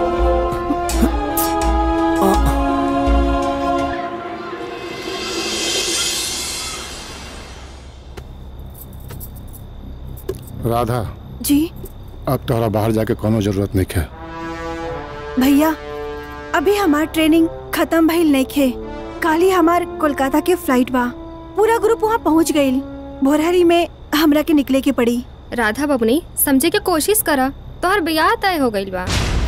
राधा जी अब तोहरा बाहर जाके कोनो जरूरत नहीं है भैया अभी हमार ट्रेनिंग खत्म भइल नहीं खे काली हमार कोलकाता के फ्लाइट बा पूरा ग्रुप वहाँ पहुँच गईल भोरहरी में हमरा के निकले के पड़ी राधा बबनी समझे के कोशिश करा तोहर बियाह तय हो गइल बा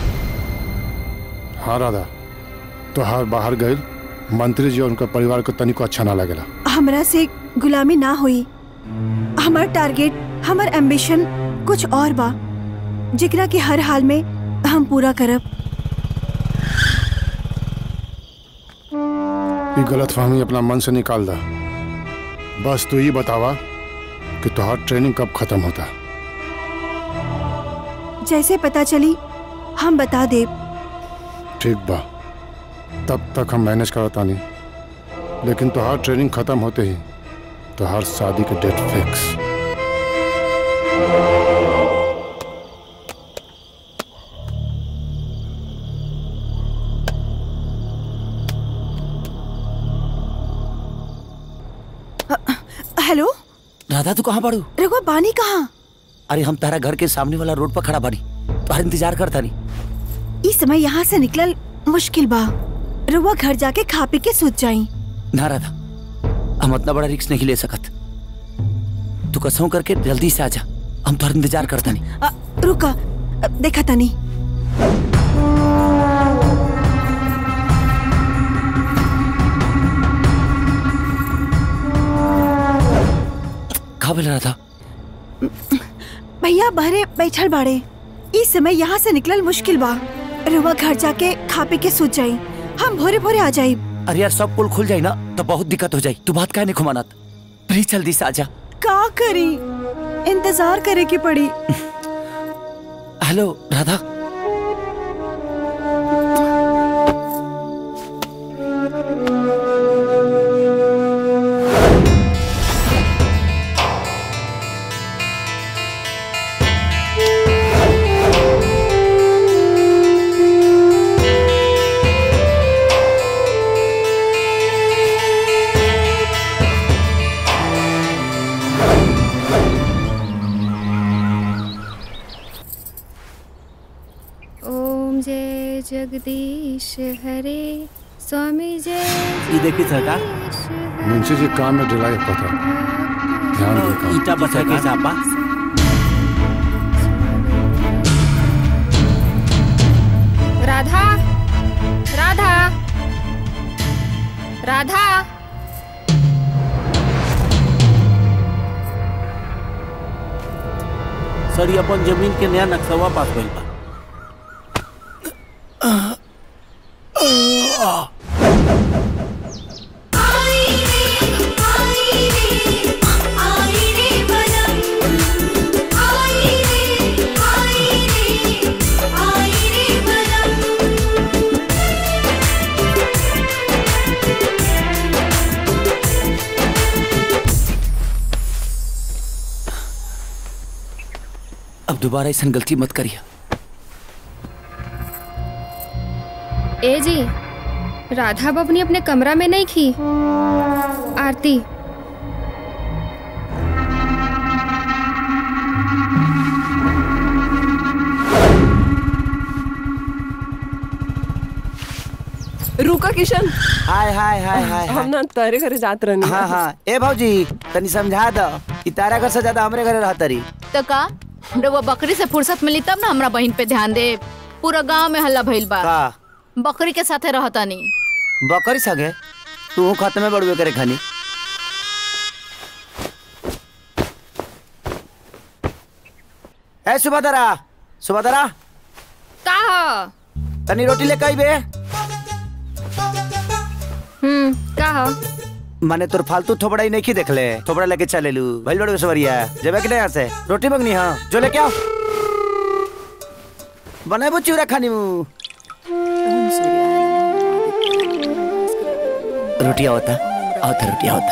हाँ राधा तोहार बाहर गए मंत्री जी और उनका परिवार को तनिको अच्छा ना लगेला हमरा से गुलामी ना हुई हमार टारगेट हमार एम्बिशन कुछ और बा जिकरा के हर हाल में हम पूरा करब ये गलत फहमी अपना मन से निकाल दा बस तू ये बतावा कि तुहार ट्रेनिंग कब खत्म होता जैसे पता चली हम बता दे ठीक बा तब तक हम मैनेज करता नहीं लेकिन तुहार ट्रेनिंग खत्म होते ही तुहार शादी के डेट फिक्स हेलो राधा तू कहाँ पड़ू रघुआ बानी कहाँ अरे हम तारा घर के सामने वाला रोड पर खड़ा बानी तुम्हारा इंतजार करता नहीं इस समय यहाँ से निकलल मुश्किल बा रघुआ घर जाके खा पी के सोच जाई ना राधा हम इतना बड़ा रिक्स नहीं ले सकत तू कसों करके जल्दी से आजा हम तुम्हारा इंतजार करता नहीं अ, रुका अ, देखा तनी कहा बोल रहा था भैया बहरे बैठल बाड़े इस समय यहाँ से निकलल मुश्किल बा रघुआ घर जाके खा पी के सोच जाई हम भोरे भोरे आ जाई अरे यार सब पुल खुल जाए ना तो बहुत दिक्कत हो जाए तू बात काहे नहीं घुमानत प्लीज जल्दी से आजा का करी इंतजार करे की पड़ी हेलो राधा ओम जय जगदीश हरे स्वामी जय ये देखिए सरकार मुंशी जी काम में ढिलाई पता ध्यान दे काम ईटा बचा के हिसाब बा राधा राधा राधा सर ये अपन जमीन के नया नक्शवा पास भइल बा अब दोबारा ऐसा गलती मत करिए ए जी राधा बबनी अपने कमरा में नहीं खी आरती रुका किशन हाय हाय हाय हाय हम ना तारे घरे जात रहनी हाँ हाँ ए भौजी तनी समझा दो कि तारा घर से ज्यादा हमरे घरे रहता रही तो का रउआ बकरी से फुर्सत मिली तब ना हमरा बहन पे ध्यान दे पूरा गांव में हल्ला भइल बा का बकरी के साथे रहता नहीं बकरी सगे तू खत्म में बड़ुए करे खानी ए सुबह सुबह का हो तनी रोटी ले कई बे हम्म का हो माने तोर फालतू थोबड़ा ही नहीं की देख ले थोबड़ा लेके चले लू भइल बड़े सवरिया जेबे कि नहीं यहाँ से रोटी मंगनी हाँ जो लेके आओ बनाए चूरा खानी मु रोटी आवता आवता रोटी आवता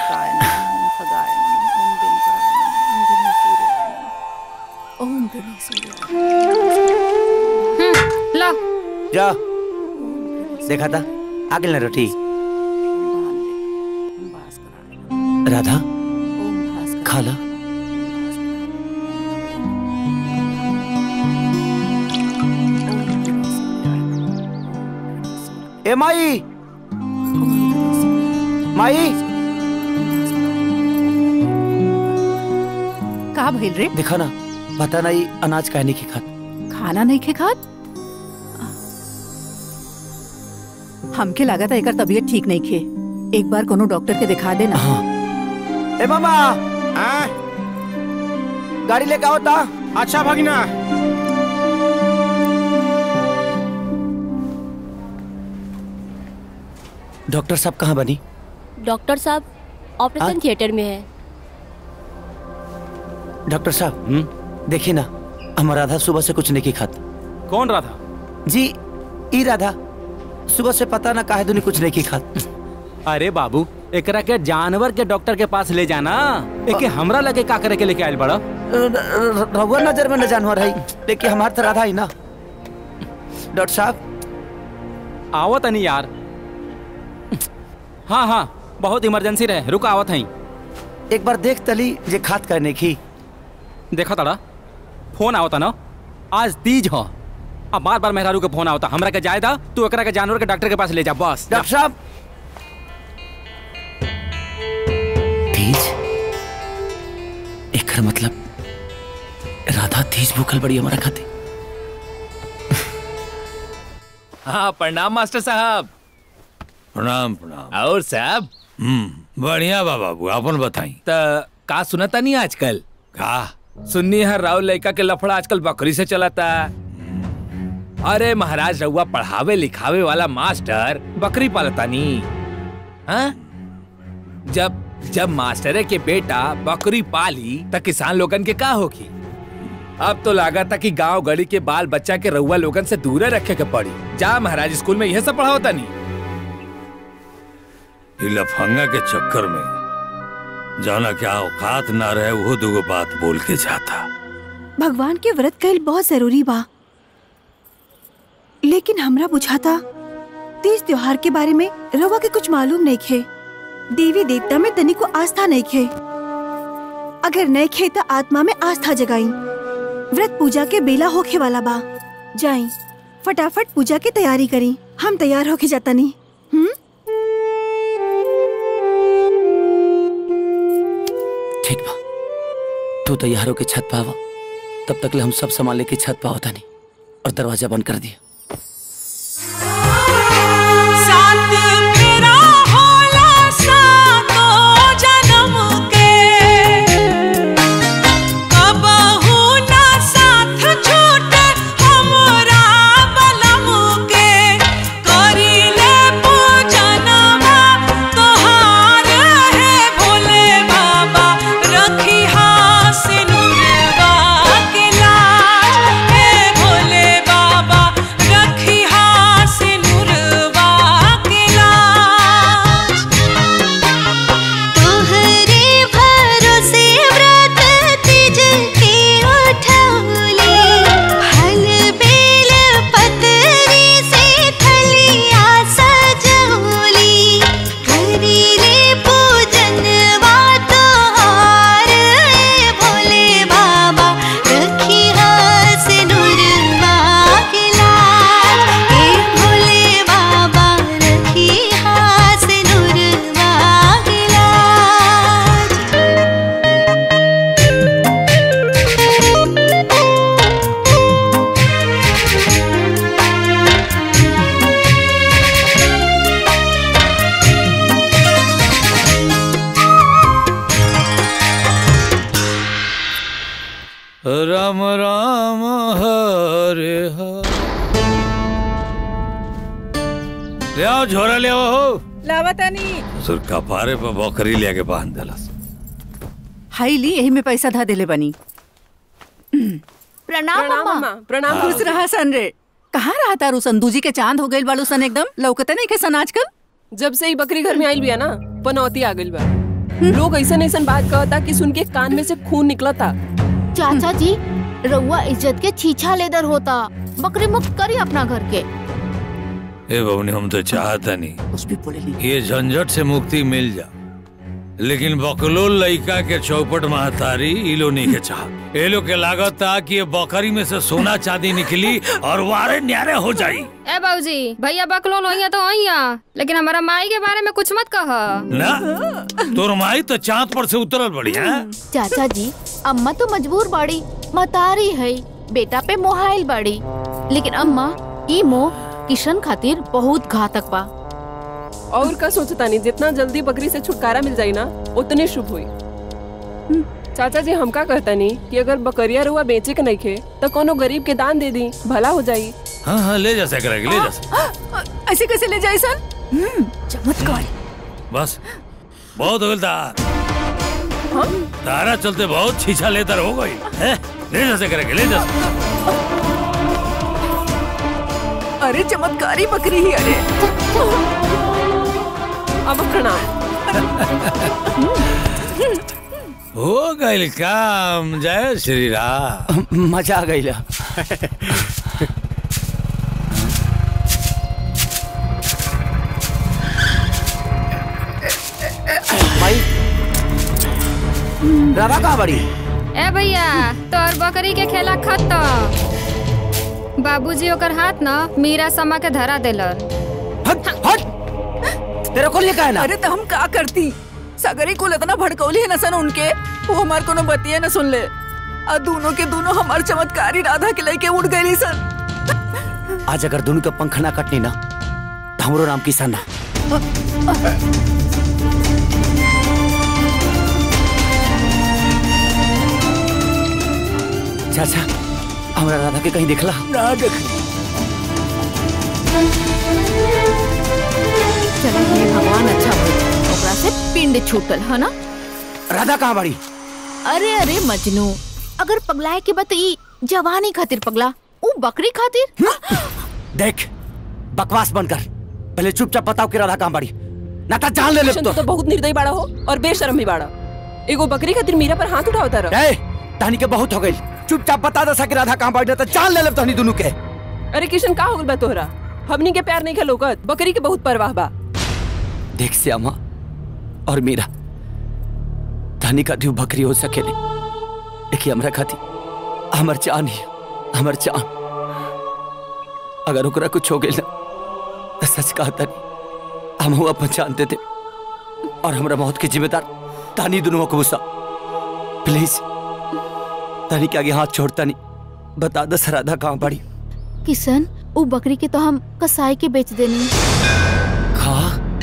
ओम गणेश लो जा देखा था आगे ना रोटी राधा खा ला ए माई माई का भइल रे देखा ना पता नहीं अनाज कहने की खात खाना नहीं खे खात हमके लागत है एकर तबीयत ठीक नहीं खे एक बार कोनो डॉक्टर के दिखा देना हाँ। ए मामा गाड़ी लेके आओ ता अच्छा भगना डॉक्टर साहब कहाँ बनी डॉक्टर साहब ऑपरेशन थिएटर में है डॉक्टर साहब देखिए ना हमारा राधा सुबह से कुछ नहीं की खात कौन राधा जी ई राधा सुबह से पता ना काहे दुनी कुछ नहीं की खात अरे बाबू एकरा के जानवर के डॉक्टर के पास ले जाना एके हमरा लगे का करे के लेके आइल बड़ा रहुआ नजर में न जानवर है लेकिन हमार तो राधा ही ना डॉक्टर साहब आवत नहीं यार हाँ हाँ बहुत इमरजेंसी रहे रुक आवत हई एक बार देख तली जे खात करने की देखा तड़ा फोन आवता ना आज तीज हो अब बार बार मेहरारू के फोन आवता हमरा के जाए दा तू एकरा के जानवर के डॉक्टर के पास ले जा बस डॉक्टर साहब तीज एकर मतलब राधा तीज भूखल बड़ी हमारा खाते हाँ प्रणाम मास्टर साहब प्रणाम प्रणाम और साहब हम्म बढ़िया बा बाबू अपन बताई त का सुनता नहीं आजकल का सुन्नी है राव लड़का के लफड़ा आजकल बकरी से चलाता अरे महाराज रउआ पढ़ावे लिखावे वाला मास्टर बकरी पालता नी हाँ? जब जब मास्टरे के बेटा बकरी पाली त किसान लोगन के का होगी अब तो लगा था कि गांव गली के बाल बच्चा के रउआ लोगन से दूर रखे के पड़ी जा महाराज स्कूल में यह सब पढ़ाओता नहीं ई लफंगा के चक्कर में जाना क्या औकात ना रहे वो दुगो बात बोल के जाता भगवान के व्रत कईल बहुत जरूरी बा लेकिन हमरा बुझाता तीज त्योहार के बारे में रवा के कुछ मालूम नहीं खे देवी देवता में तनी को आस्था नहीं खे अगर नहीं खे तो आत्मा में आस्था जगाई व्रत पूजा के बेला होखे वाला बा जाई फटाफट पूजा की तैयारी करी हम तैयार होके जाता नहीं हम्म ठीक बा तू तैयार होके छत पावा तब तक ले हम सब सामान लेके छत पावा था नहीं और दरवाजा बंद कर दिया साथ मेरा होला सातो जन्म के कबहू ना साथ छूटे हमरा बलम के करिले पूजनवा तोहार है भोले बाबा रखी सिनुरवा के लाज हे भोले बाबा रखी सिनुरवा के लाज तोहरे भरोसे व्रत तिज के उठौली फल बेल पतरी से थलिया सजौली करीले पूजनवा तोहार ए भोले बाबा रखी सिनुरवा के लाज हे भोले बाबा रखी सिनुरवा के लाज राम राम हरे हरे ले आओ झोरा ले आओ हो लावतानी सुर कपारे पर बकरी ले के बांध देलस हाई ली यही में पैसा धा देले बनी प्रणाम मम्मा प्रणाम खुश रहा सन रे कहाँ रहा तारू संदूजी के चांद हो गइल बालू सन एकदम लौकते नहीं के सन आजकल जब से ही बकरी घर में आइल बिया ना पनौती आ गइल बा लोग ऐसा ऐसा बात कहता कि सुन के कान में से खून निकलता चाचा जी रउआ इज्जत के छीछा लेदर होता बकरी मुक्त करी अपना घर के ए बबनी हम तो चाहता नहीं कुछ भी बोले ये झंझट से मुक्ति मिल जा लेकिन बकलोल लइका के चौपट महतारी इलो नहीं के चाह ए लोग के लागत था कि ये बकरी में से सोना चांदी निकली और वारे न्यारे हो जाई ए बाबूजी भैया बकलोल होइया तो होइया लेकिन हमारा माई के बारे में कुछ मत कह ना तोर माई तो चांद पर से उतरल बड़ी है चाचा जी अम्मा तो मजबूर बाड़ी मतारी है बेटा पे मोहाइल बाड़ी लेकिन अम्मा ई मोह किशन खातिर बहुत घातक बा और का सोचता नहीं जितना जल्दी बकरी से छुटकारा मिल जाई ना उतने शुभ हुई चाचा जी हमका कहता नहीं कि अगर बकरिया रुआ बेचे के नहीं खे तो कोनो गरीब के दान दे दी भला हो जाई हाँ हाँ ले जा सकरा ले जा सक- ऐसे कैसे ले जाए सन चमत्कार बस बहुत हो गया तारा चलते बहुत छीछा लेतर हो गई है ले जैसे करेंगे ले जैसे अरे चमत्कारी बकरी ही अरे अब प्रणाम हो गई काम जय श्री राम मजा आ गई भाई राधा कहाँ बड़ी ए भैया तोर बकरी के खेला खत्म बाबूजी ओकर हाथ न मीरा समा के धरा देलन तेरे को लिए का है ना अरे तो हम का करती सगरी कुल इतना भड़कौली है न सन उनके वो हमार कोनो बतिया न सुन ले और दोनों के दोनों हमार चमत्कारी राधा के लेके उड़ गई सन आज अगर दोनों के पंख ना कटनी ना तो हमरो नाम किसान ना चाचा हमरा राधा के कहीं देखला ना देख चलो हे भगवान अच्छा हो ओकरा से पिंड छूटल है ना राधा कहाँ बड़ी अरे अरे मजनू अगर पगलाए के बत ई जवानी खातिर पगला ऊ बकरी खातिर देख बकवास बनकर पहले चुपचाप बताओ कि राधा कहाँ बड़ी ना तो जान ले ले किशन, तू तो बहुत निर्दयी बाड़ा हो और बेशरम भी बाड़ा एगो बकरी खातिर मीरा पर हाथ उठावता रहा ए तहनी के बहुत हो गई चुपचाप बता दसा कि राधा कहाँ बड़ी ना तो जान ले ले तहनी दोनों के अरे किशन का हो गइल बा तोहरा हमनी के प्यार नहीं खेलोगत बकरी के बहुत परवाह बा देख श्यामा और मीरा तहनी का दू बकरी हो सकेले देखिए हमरा खाती हमर जान ही हमर जान अगर ओकरा कुछ हो गइल ना तो सच कहता नहीं हम हुआ पहचान देते और हमरा मौत के जिम्मेदार तानी दोनों को गुस्सा प्लीज तानी के आगे हाथ छोड़ता नहीं बता दस राधा कहाँ पड़ी किशन ऊ बकरी के तो हम कसाई के बेच देनी खा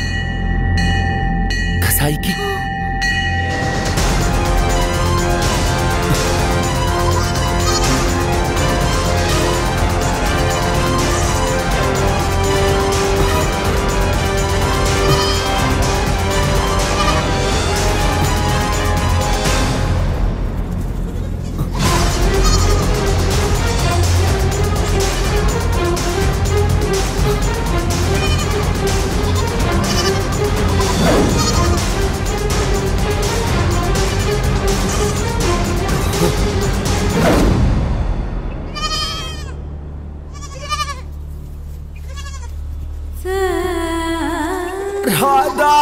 कसाई की राधा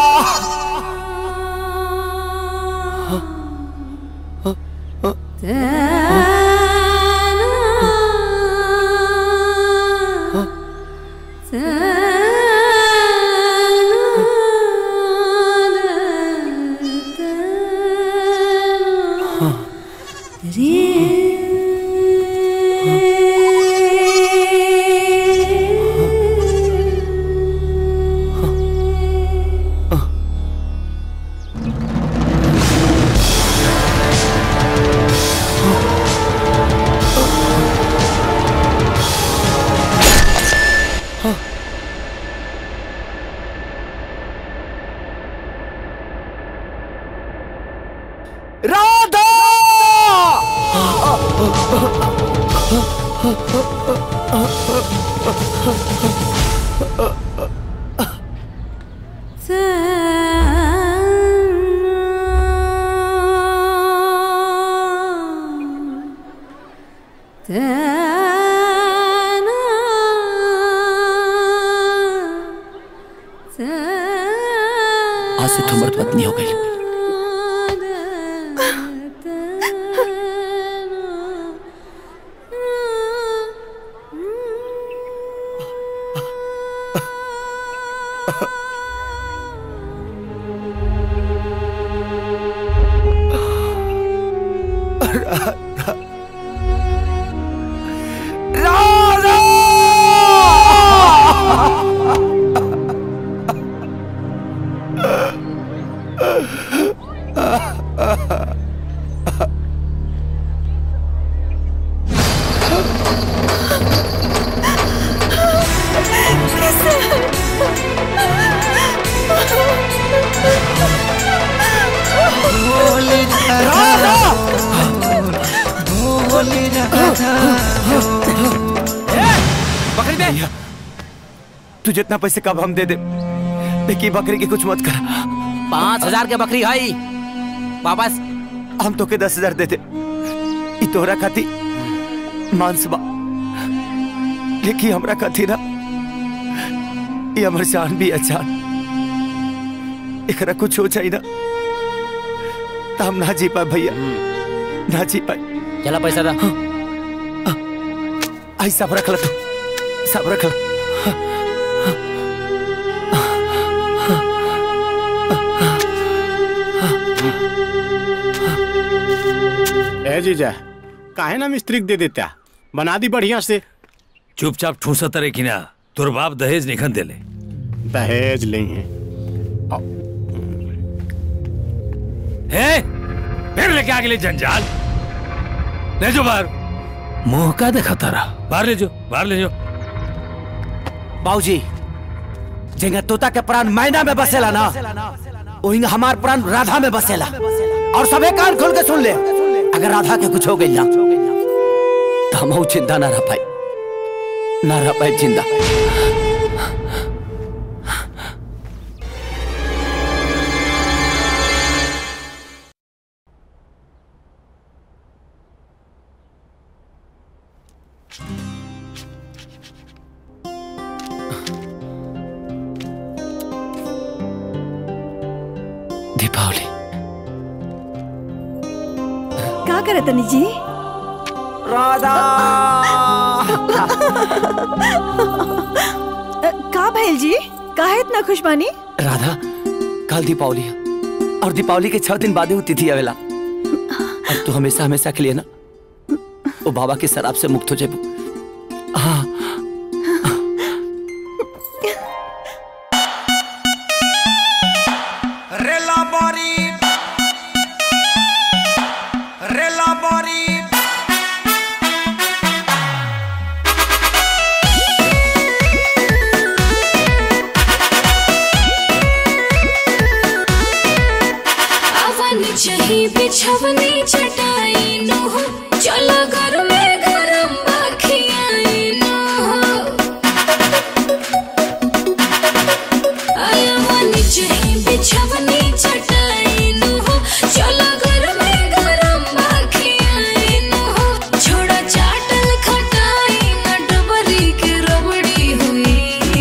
राधा आज से तुम मर्द पत्नी हो गई राधा राधा बोल राधा बकरी दे तू जितना पैसे कब हम दे दे लेकिन बकरी की कुछ मत कर पाँच हजार के बकरी है वापस हम तो के दस हजार दे दे ई तोहरा खाती मांस बा लेकिन हमरा खाती ना ये हमर जान भी अच्छा एकरा कुछ हो जाए ना तो हम ना जी पाए भैया ना जी पाए चला पैसा दा आई सब रख ला तू सब रख ला ए जीजा काहे ना मिस्त्री के दे देता बना दी बढ़िया से चुपचाप ठूसा तरे की ना तोर बाप दहेज निखन देले दहेज नहीं है है फिर लेके आ गए जंजाल ले जो बाहर मुंह का देखा तारा बाहर ले जो बाहर ले जो बाबूजी जेंगा तोता के प्राण मैना में बसेला ना वही हमार प्राण राधा में बसेला और सबे कान खोल के सुन ले अगर राधा के कुछ हो गई ना तो हम चिंता ना रह पाई ना रह पाई जिंदा दीपावली का करत तनी जी राधा का भैल जी काहे इतना खुश बानी राधा कल दीपावली है और दीपावली के छह दिन बाद ही तिथि आवेला अब तू हमेशा हमेशा के लिए ना वो बाबा के शराब से मुक्त हो जाए हाँ रेला बारी रेला बारी अवन चही बिछवनी चटाई नो हो चलो घर में गरम बाखियाई नो हो अवन चही बिछवनी चटाई नो हो चलो घर में गरम बाखियाई नो हो छोड़ा चाटल खटाई न डबरी के रबड़ी हुई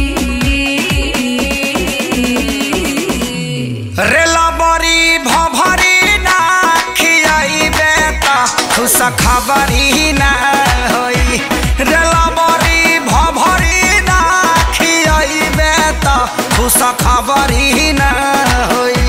रेला बारी भभरी ना खियाई बेटा खुश खबरी ना होई रेला बारी भभरी ना खियाई बेटा खुश खबरी ना होई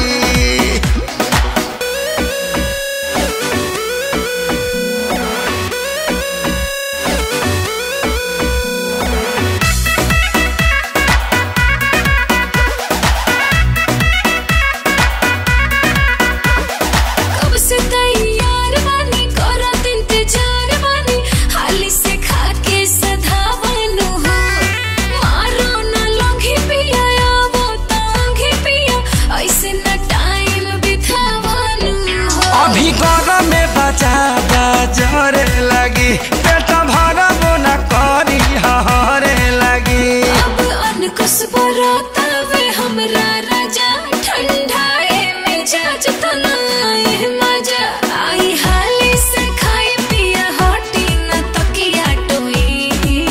कब से तैयार बानी करत इंतजार बानी हाली से खा के सधावनु हो मारो न लंघी पिया आवो तंघी पिया ऐसे न टाइम बितावनु हो अभी गरम में बचा जरे लगी पेट भरब न करी हरे लगी अब अनकुस बराता वे हमरा राजा ठंडाए मिजाज तनाए मजा आई हाली से खाई पिया हटी न तकिया टोई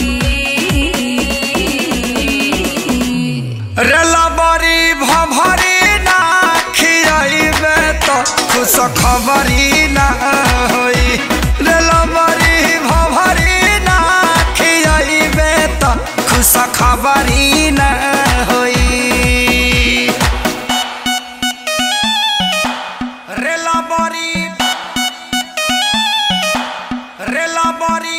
रेला बरी भभरी ना खियाइबे तो खुश खबरी ना होई रेला बरी भभरी ना खियाइबे तो खुश खबरी ना होई रेला बरी रेला बरी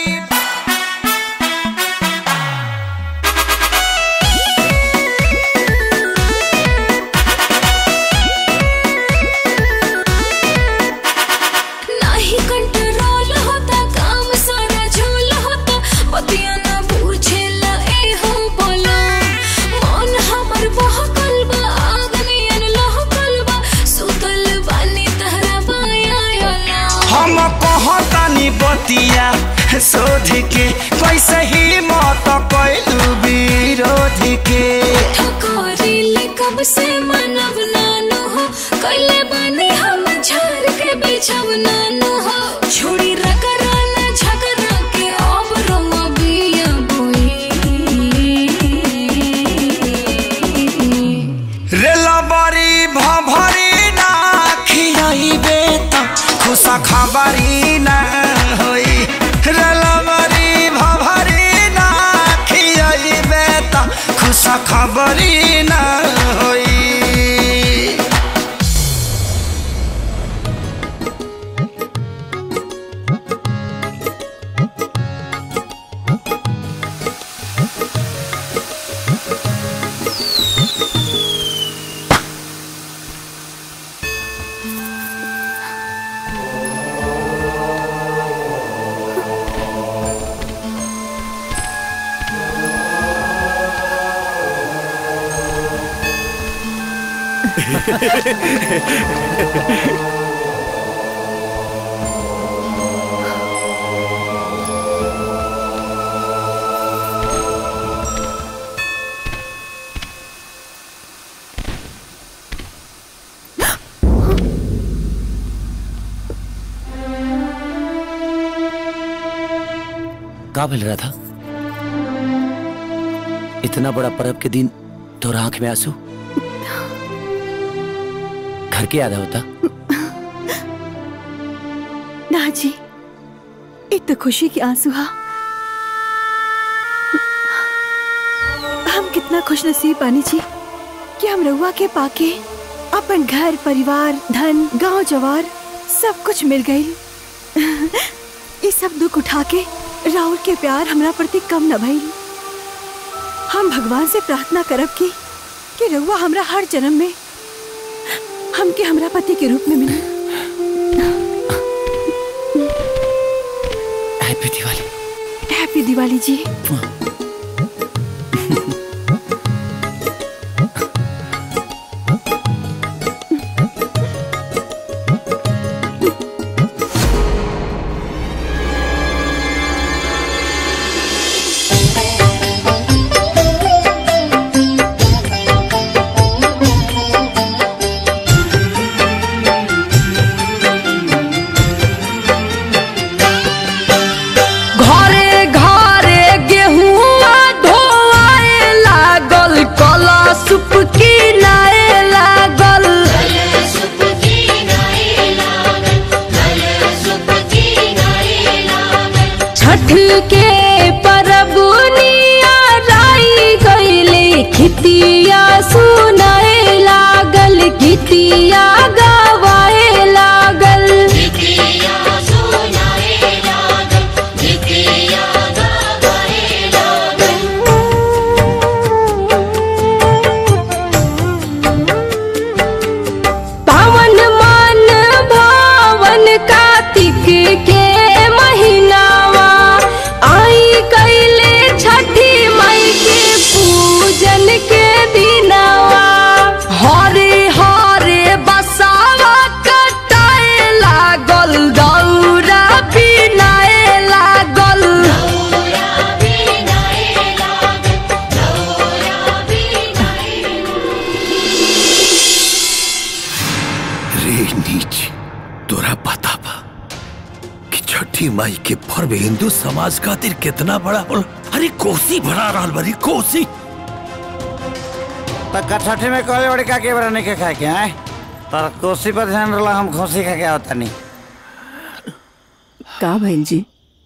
शोध के कैसे ही मत कैलू विरोध के ठकोरीले कब से मनब नानु हो कैले बानी हम झार के बिछब नानु हो छोड़ी रगरा न झगड़ा के अब रोमा बिया रेलबरी भभरी ना खियाइबे त खुशा खबरी ना होई रेलबरी भभरी ना खियाइबे त खुशा खबरी ना होई का मिल रहा था इतना बड़ा पर्व के दिन तोरा आंख में आंसू घर के याद होता ना जी एक तो खुशी की आंसू हा हम कितना खुश नसीब बानी जी कि हम रउआ के पाके अपन घर परिवार धन गांव जवार सब कुछ मिल गई ये सब दुख उठा के राहुल के प्यार हमरा प्रति कम न भइल हम भगवान से प्रार्थना करब कि कि रउआ हमरा हर जन्म में हमके हमरा पति के रूप में मिले हैप्पी दिवाली हैप्पी दिवाली जी घरे घरे गेहुआ धोआए लागल कला सुप किनाए लागल छठ के परब राई गईले खितिया सुनाए लागल गीतिया गवाए लागल पावन मन भावन कार्तिक के महीनावा आई कैले छठी मई के पूजन के दिनावा हरे हरे बसावा कटाए लागल दौरा बिनाए लागल रे नीच तोरा पता बा कि छठी माई के पर्व हिंदू समाज खातिर कितना बड़ा होला अरे कोसी भरा रहल बरी कोसी पक्का छठे में कहले बड़े का के बड़ा नहीं के खाए के आए पर कोसी पर ध्यान रला हम खोसी खा के आवता नहीं का भैल जी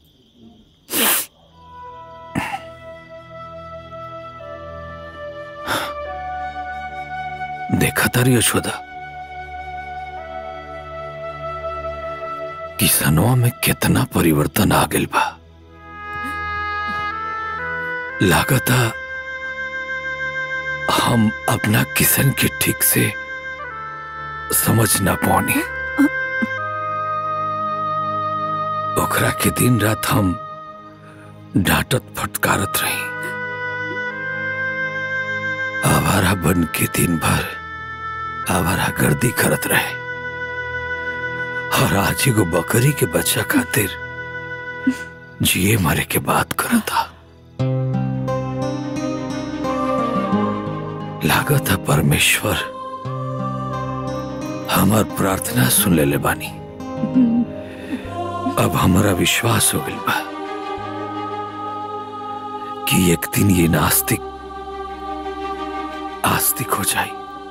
देखा तारी यशोदा किसनवा में कितना परिवर्तन आ गइल बा लागता हम अपना किसन के ठीक से समझ ना पानी ओकरा के दिन रात हम डांटत फटकारत रही आवारा बन के दिन भर आवारा गर्दी करत रहे और आज एगो बकरी के बच्चा खातिर जिए मरे के बात करा था लागत है परमेश्वर हमार प्रार्थना सुन ले ले बानी अब हमारा विश्वास हो गइल बा कि एक दिन ये नास्तिक आस्तिक हो जाए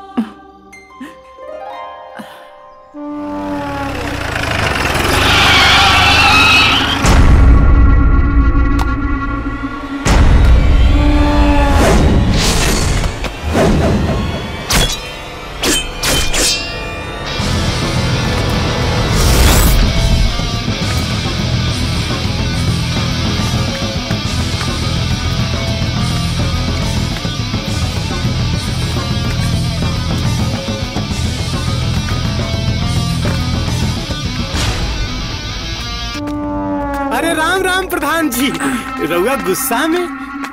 अरे राम राम प्रधान जी रउआ गुस्सा में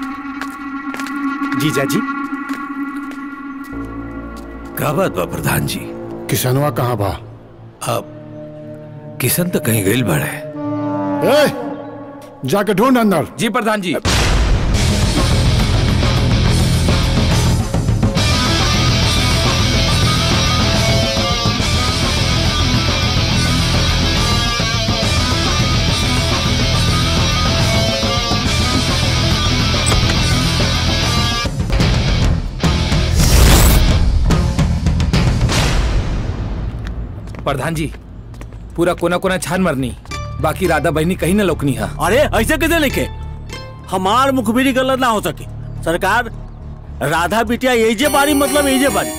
जीजा जी का बात बा प्रधान जी किसनवा कहाँ बा अब किशन तो कहीं गइल बड़े ए, जाके ढूंढ अंदर जी प्रधान जी प्रधान जी पूरा कोना कोना छान मरनी बाकी राधा बहनी कहीं न लोकनी है अरे ऐसे कैसे लिखे हमार मुखबिरी गलत ना हो सके सरकार राधा बिटिया एजे बारी मतलब एजे बारी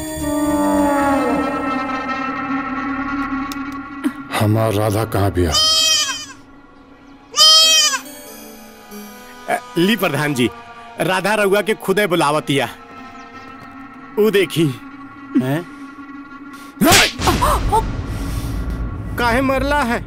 हमार राधा कहाँ बिया अ, ली प्रधान जी राधा रउआ के खुदे बुलावतिया ऊ देखी हैं काहे मरला है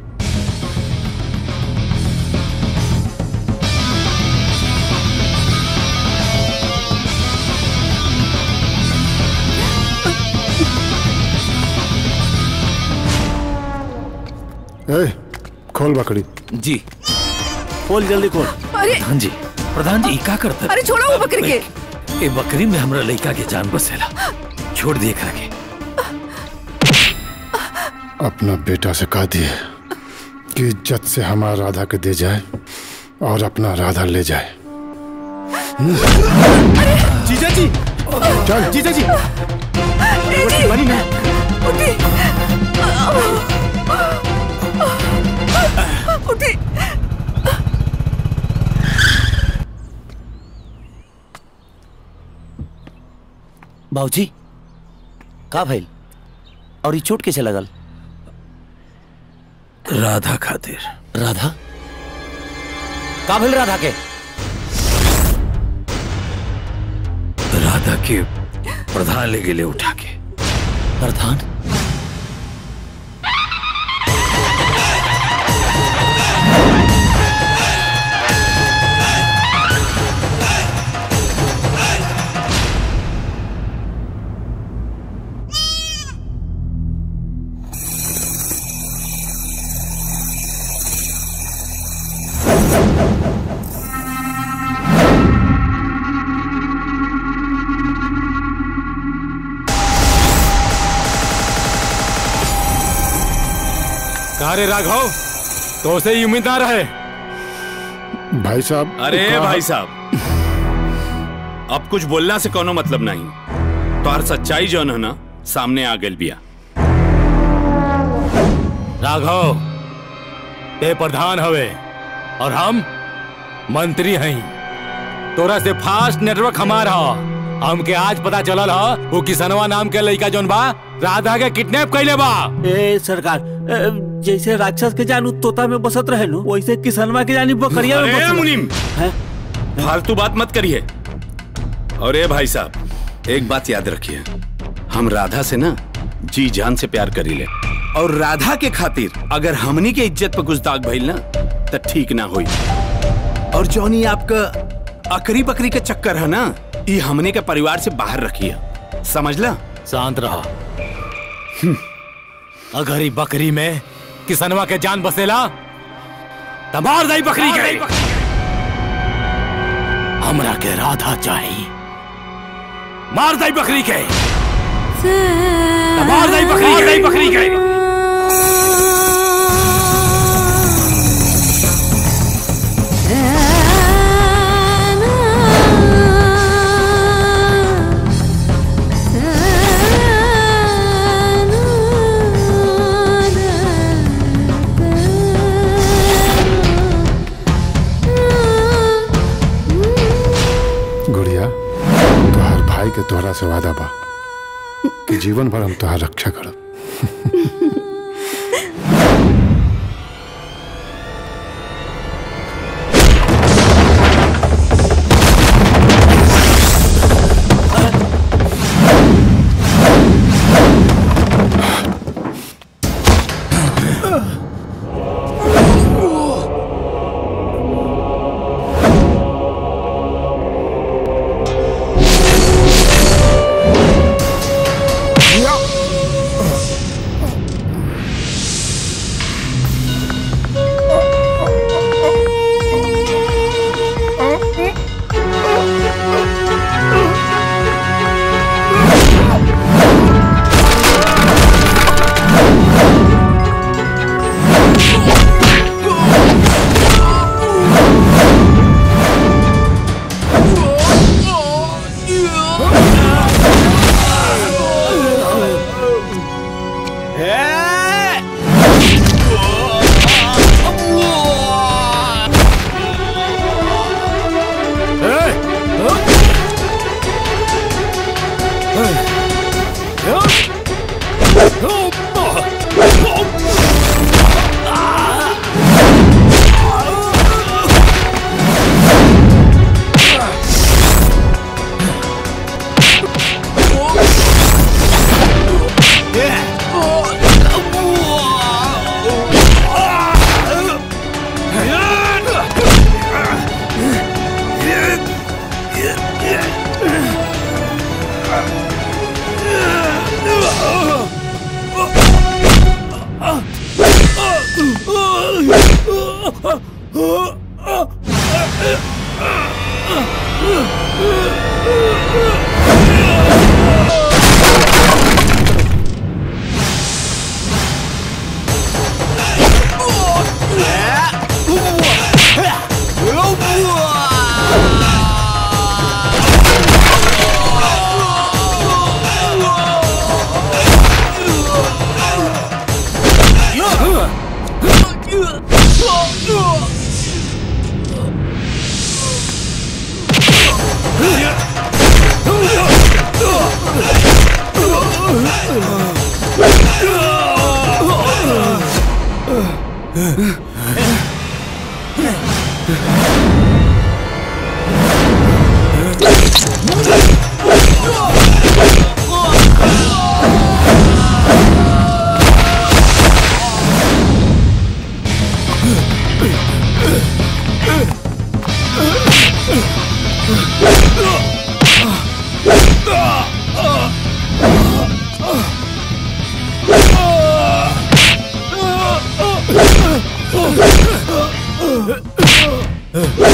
ए, खोल बकरी जी खोल जल्दी खोल अरे प्रधान जी प्रधान जी ई का करता अरे छोड़ो वो बकरी के ए बकरी में हमरा लड़का के जान बसेला छोड़ दिए करा के अपना बेटा से कह दिए कि इज्जत से हमारा राधा के दे जाए और अपना राधा ले जाए जीजा जी चल जीजा जी बनी ना उठी बाबूजी का भइल और ये चोट कैसे लगल राधा खातिर राधा का भइल राधा के राधा के प्रधान ले गेले उठा के प्रधान कहा रे राघव तो से ही उम्मीद ना रहे भाई साहब अरे कहा- भाई साहब अब कुछ बोलना से कोनो मतलब नहीं तो हर सच्चाई जौन है ना सामने आ गई बिया राघव ते प्रधान हवे और हम मंत्री हैं तोरा से फास्ट नेटवर्क हमारा हमके आज पता चलल ह वो किसनवा नाम के लड़का जौन बा राधा के किडनैप कैले बा ए सरकार ए, जैसे राक्षस के जानू तोता में बसत रहे नु वैसे किसनवा के जानी बकरिया में अरे बसत मुनीम हैं? फालतू बात मत करिए और ए भाई साहब एक बात याद रखिए हम राधा से ना जी जान से प्यार करी ले और राधा के खातिर अगर हमनी के इज्जत पर कुछ दाग भइल ना तो ठीक ना होई और जौनी आपका अकरी बकरी के चक्कर है ना ये हमने के परिवार से बाहर रखिए समझला शांत रहा अगर ई बकरी में किसनवा के जान बसेला तमार दाई बकरी के हमरा के राधा चाहिए मार दाई बकरी के तमार दाई बकरी मार दाई बकरी के गुड़िया तोहार भाई के तोहरा से वादा बा कि जीवन भर हम तोहार रक्षा करब Oh!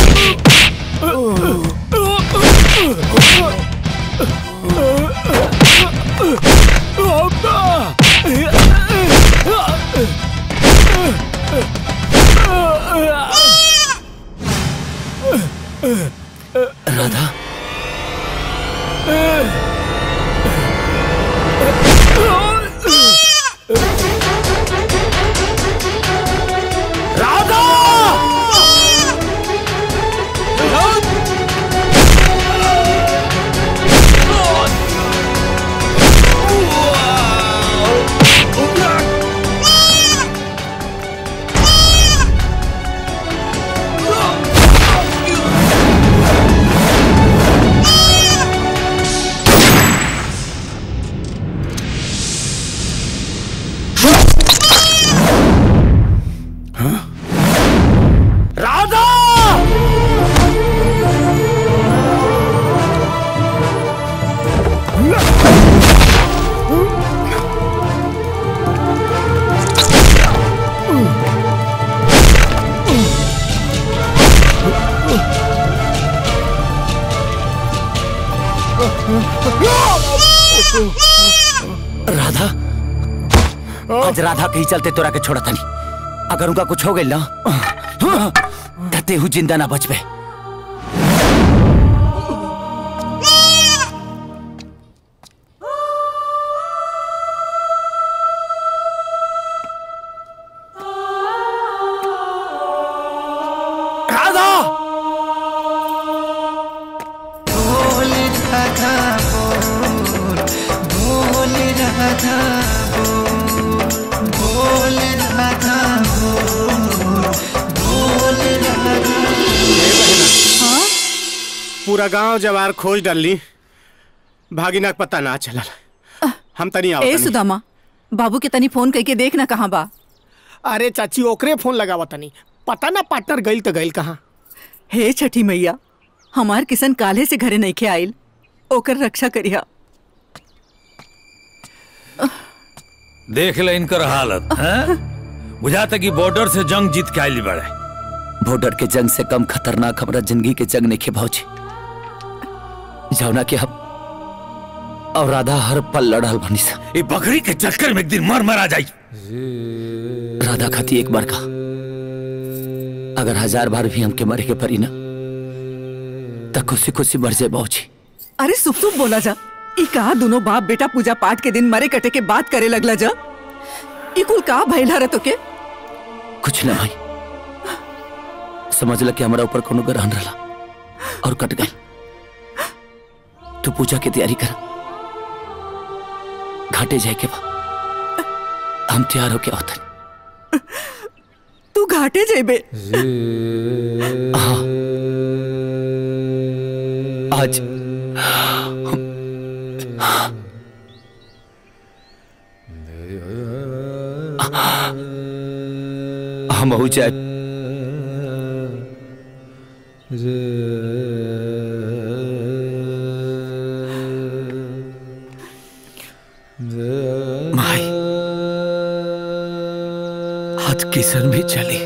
आज राधा के ही चलते तोरा के छोड़ा तनी अगर उनका कुछ हो गई ना कहते हूँ जिंदा ना बचबे राधा बोल राधा बोल बोल राधा बोल बोल राधा बोल बोल राधा पूरा गांव जवार खोज डाली भागिना के पता ना चलल हम तनी आओ ए तनी। सुदामा बाबू के तनी फोन करके देख ना कहाँ बा अरे चाची ओकरे फोन लगावा तनी पता ना पार्टनर गइल तो गइल कहाँ हे छठी मैया हमार किसन काले से घरे नहीं के आइल ओकर रक्षा करिया देख ले इनकर हालत हैं? बुझाता कि बॉर्डर से जंग जीत के आइली बड़े बॉर्डर के जंग से कम खतरनाक हमारा जिंदगी के जंग नहीं भौजी जौना के हम और राधा हर पल लड़ल बनी सा ये बकरी के चक्कर में एक दिन मर मरा जाई राधा खाती एक बार का अगर हजार बार भी हमके मरे के परी ना तब खुशी खुशी मर जाए बौजी अरे सुप सुप बोला जा ई कहा दोनों बाप बेटा पूजा पाठ के दिन मरे कटे के बात करे लगला जा ई कुल का भइला रे तोके कुछ ना भाई समझ ल कि हमारा ऊपर कोनो ग्रहण रहा और कट गई तू पूजा की तैयारी कर घाटे जाए के बा हम तैयार होके आवतन तू घाटे जेबे हाँ आज हम हो जाए माई आज किशन भी चली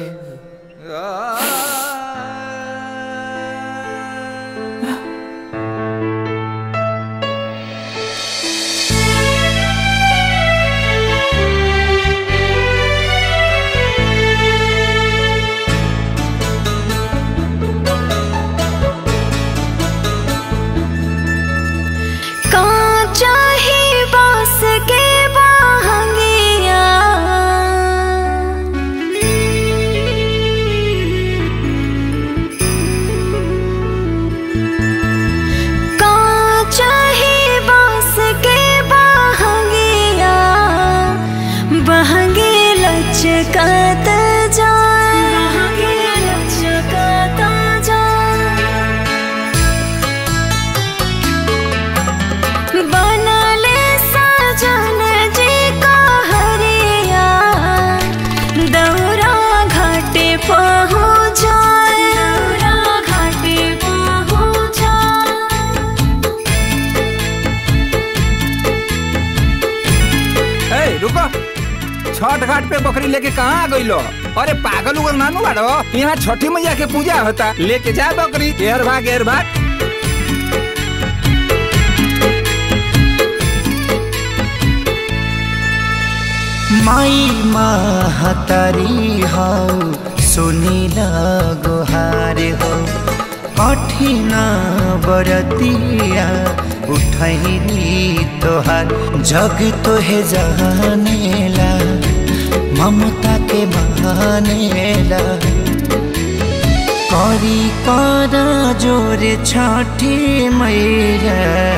कांचा ही बांस के बाहंगिया कांचा ही बांस के बाहंगिया बहंगे लचकत जाए बहंगे लचकत जाए बनले सजन जी का हरिया दौरा घाटे पहुँच जाए दौरा घाटे पहुँच ए रुको छठ घाट पे बकरी लेके कहाँ आ गई लो अरे पागल उगल नानू बाड़ो यहाँ छठी मैया के पूजा होता लेके जा बकरी एर भाग एर भाग माई महतारी हो सुनील गुहार हो कठिन बरतिया उठैली तोहार जग तोहे जानेला ममता के बहानेला करी कर जोर छठी मैया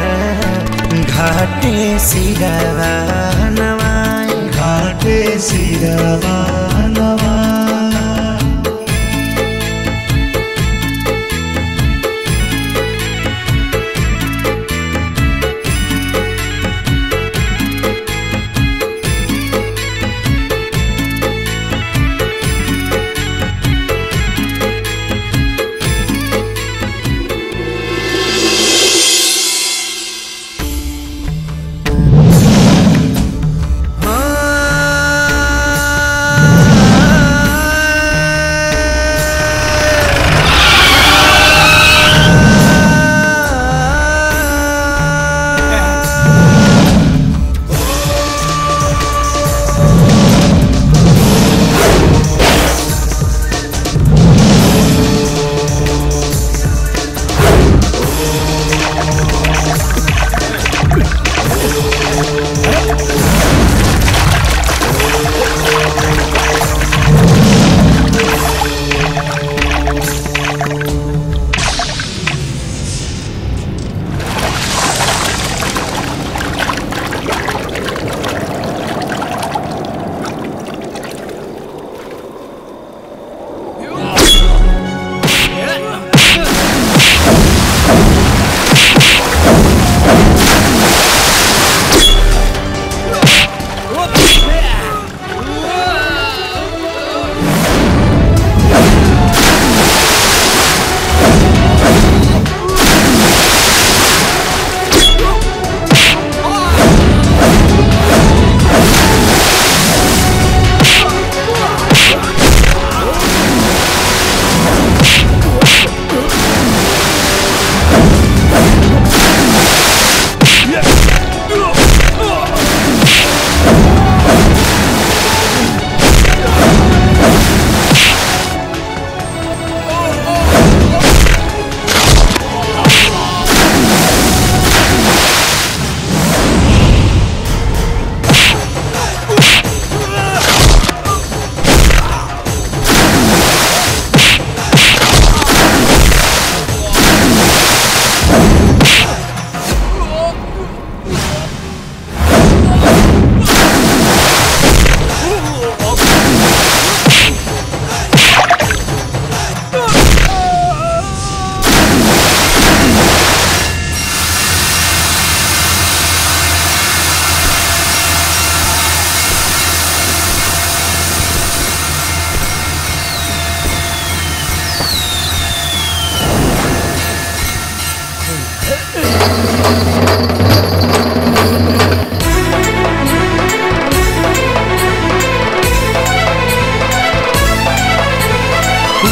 घाटे सिरवा नवाए घाटे सिरवा नवाए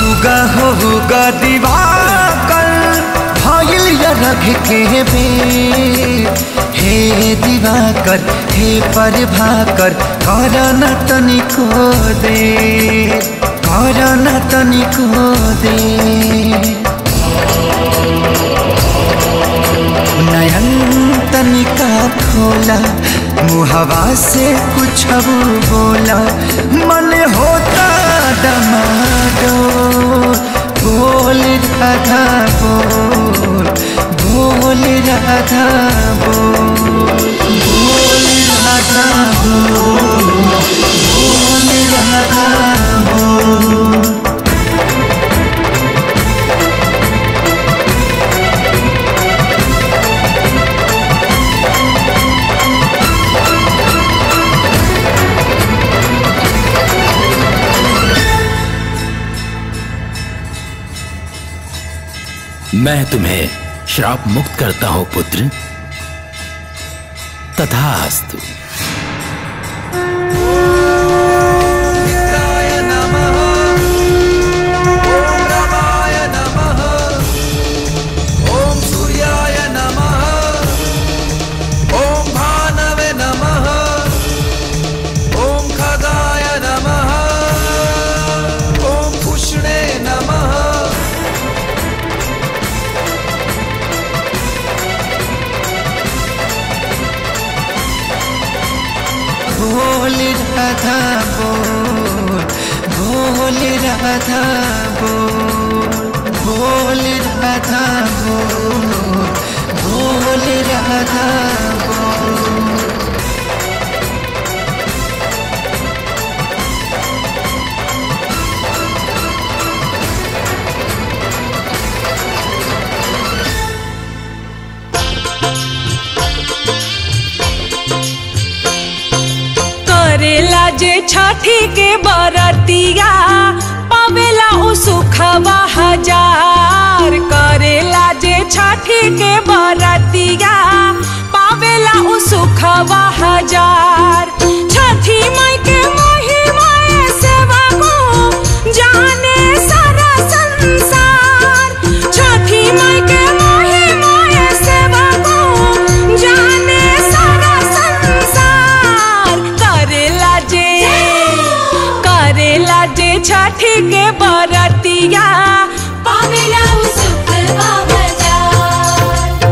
उगा हो उगा दिवाकर भइल या रख के बेर हे दिवाकर हे प्रभाकर कर न तनिको दे कर न तनिको दे नयन तनिका खोला मुहवा से कुछ बोला मन होता दमाडो बोल राधा बोल बोल राधा बोल बोल राधा बोल बोल राधा बोल मैं तुम्हें श्राप मुक्त करता हूं पुत्र तथास्तु ॐ सूर्याय नमः ॐ भानवे नमः ॐ खगाय नमः ॐ पुष्णे नमः बोल राधा बोल बोल राधा बोल बोल राधा बोल बोल राधा बोल करेला जे छठी के बरतिया पावेला उ सुखवा हजार करेला जे छठी के बरतिया पावेला उ सुखवा हजार छठी माई के महिमा से बाबू जाने सारा संसार छठी माई के महिमा से बाबू जाने सारा संसार करेला जे करेला जे छठी के बरतिया पावेला उ सुखवा हजार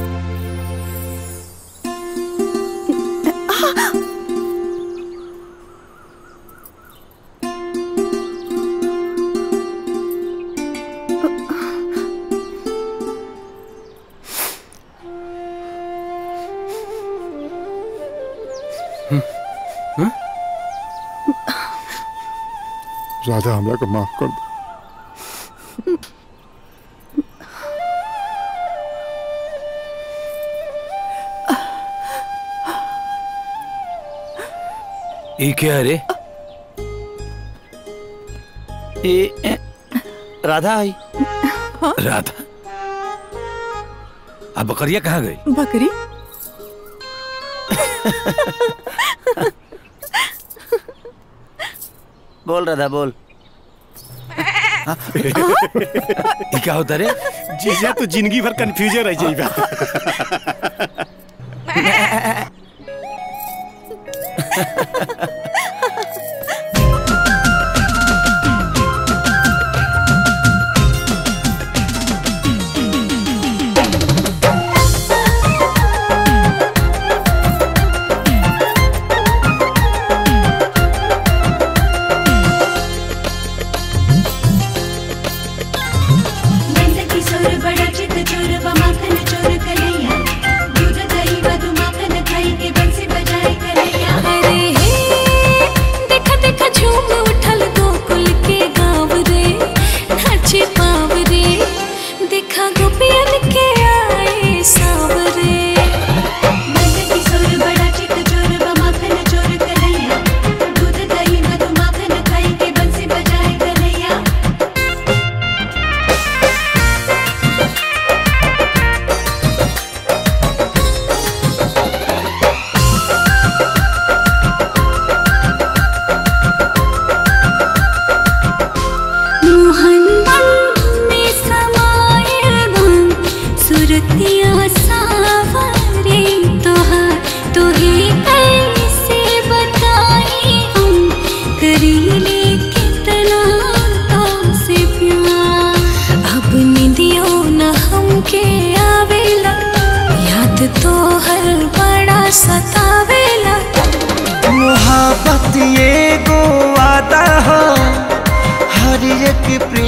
राधा हमरा को माफ कर दो ये क्या है रे ए, राधा आई राधा अब बकरिया कहाँ गई बकरी बोल राधा बोल ये क्या होता रे जीजा तो जिंदगी भर कंफ्यूजन रह जाएगा नंद किशोर बड़ा चित चोर व माखन चोर कन्हैया दूध दही मधु माखन खाई के बंसी बजाए कन्हैया अरे हे सूरतिया सावरे तोहार तोहे कैसे बताई हम करीले कितना तो से प्यार अब निदियो न हमके आवेला याद तो हर बड़ा सतावेला मोहब्बत ये गो वादा हो हर एक प्रेम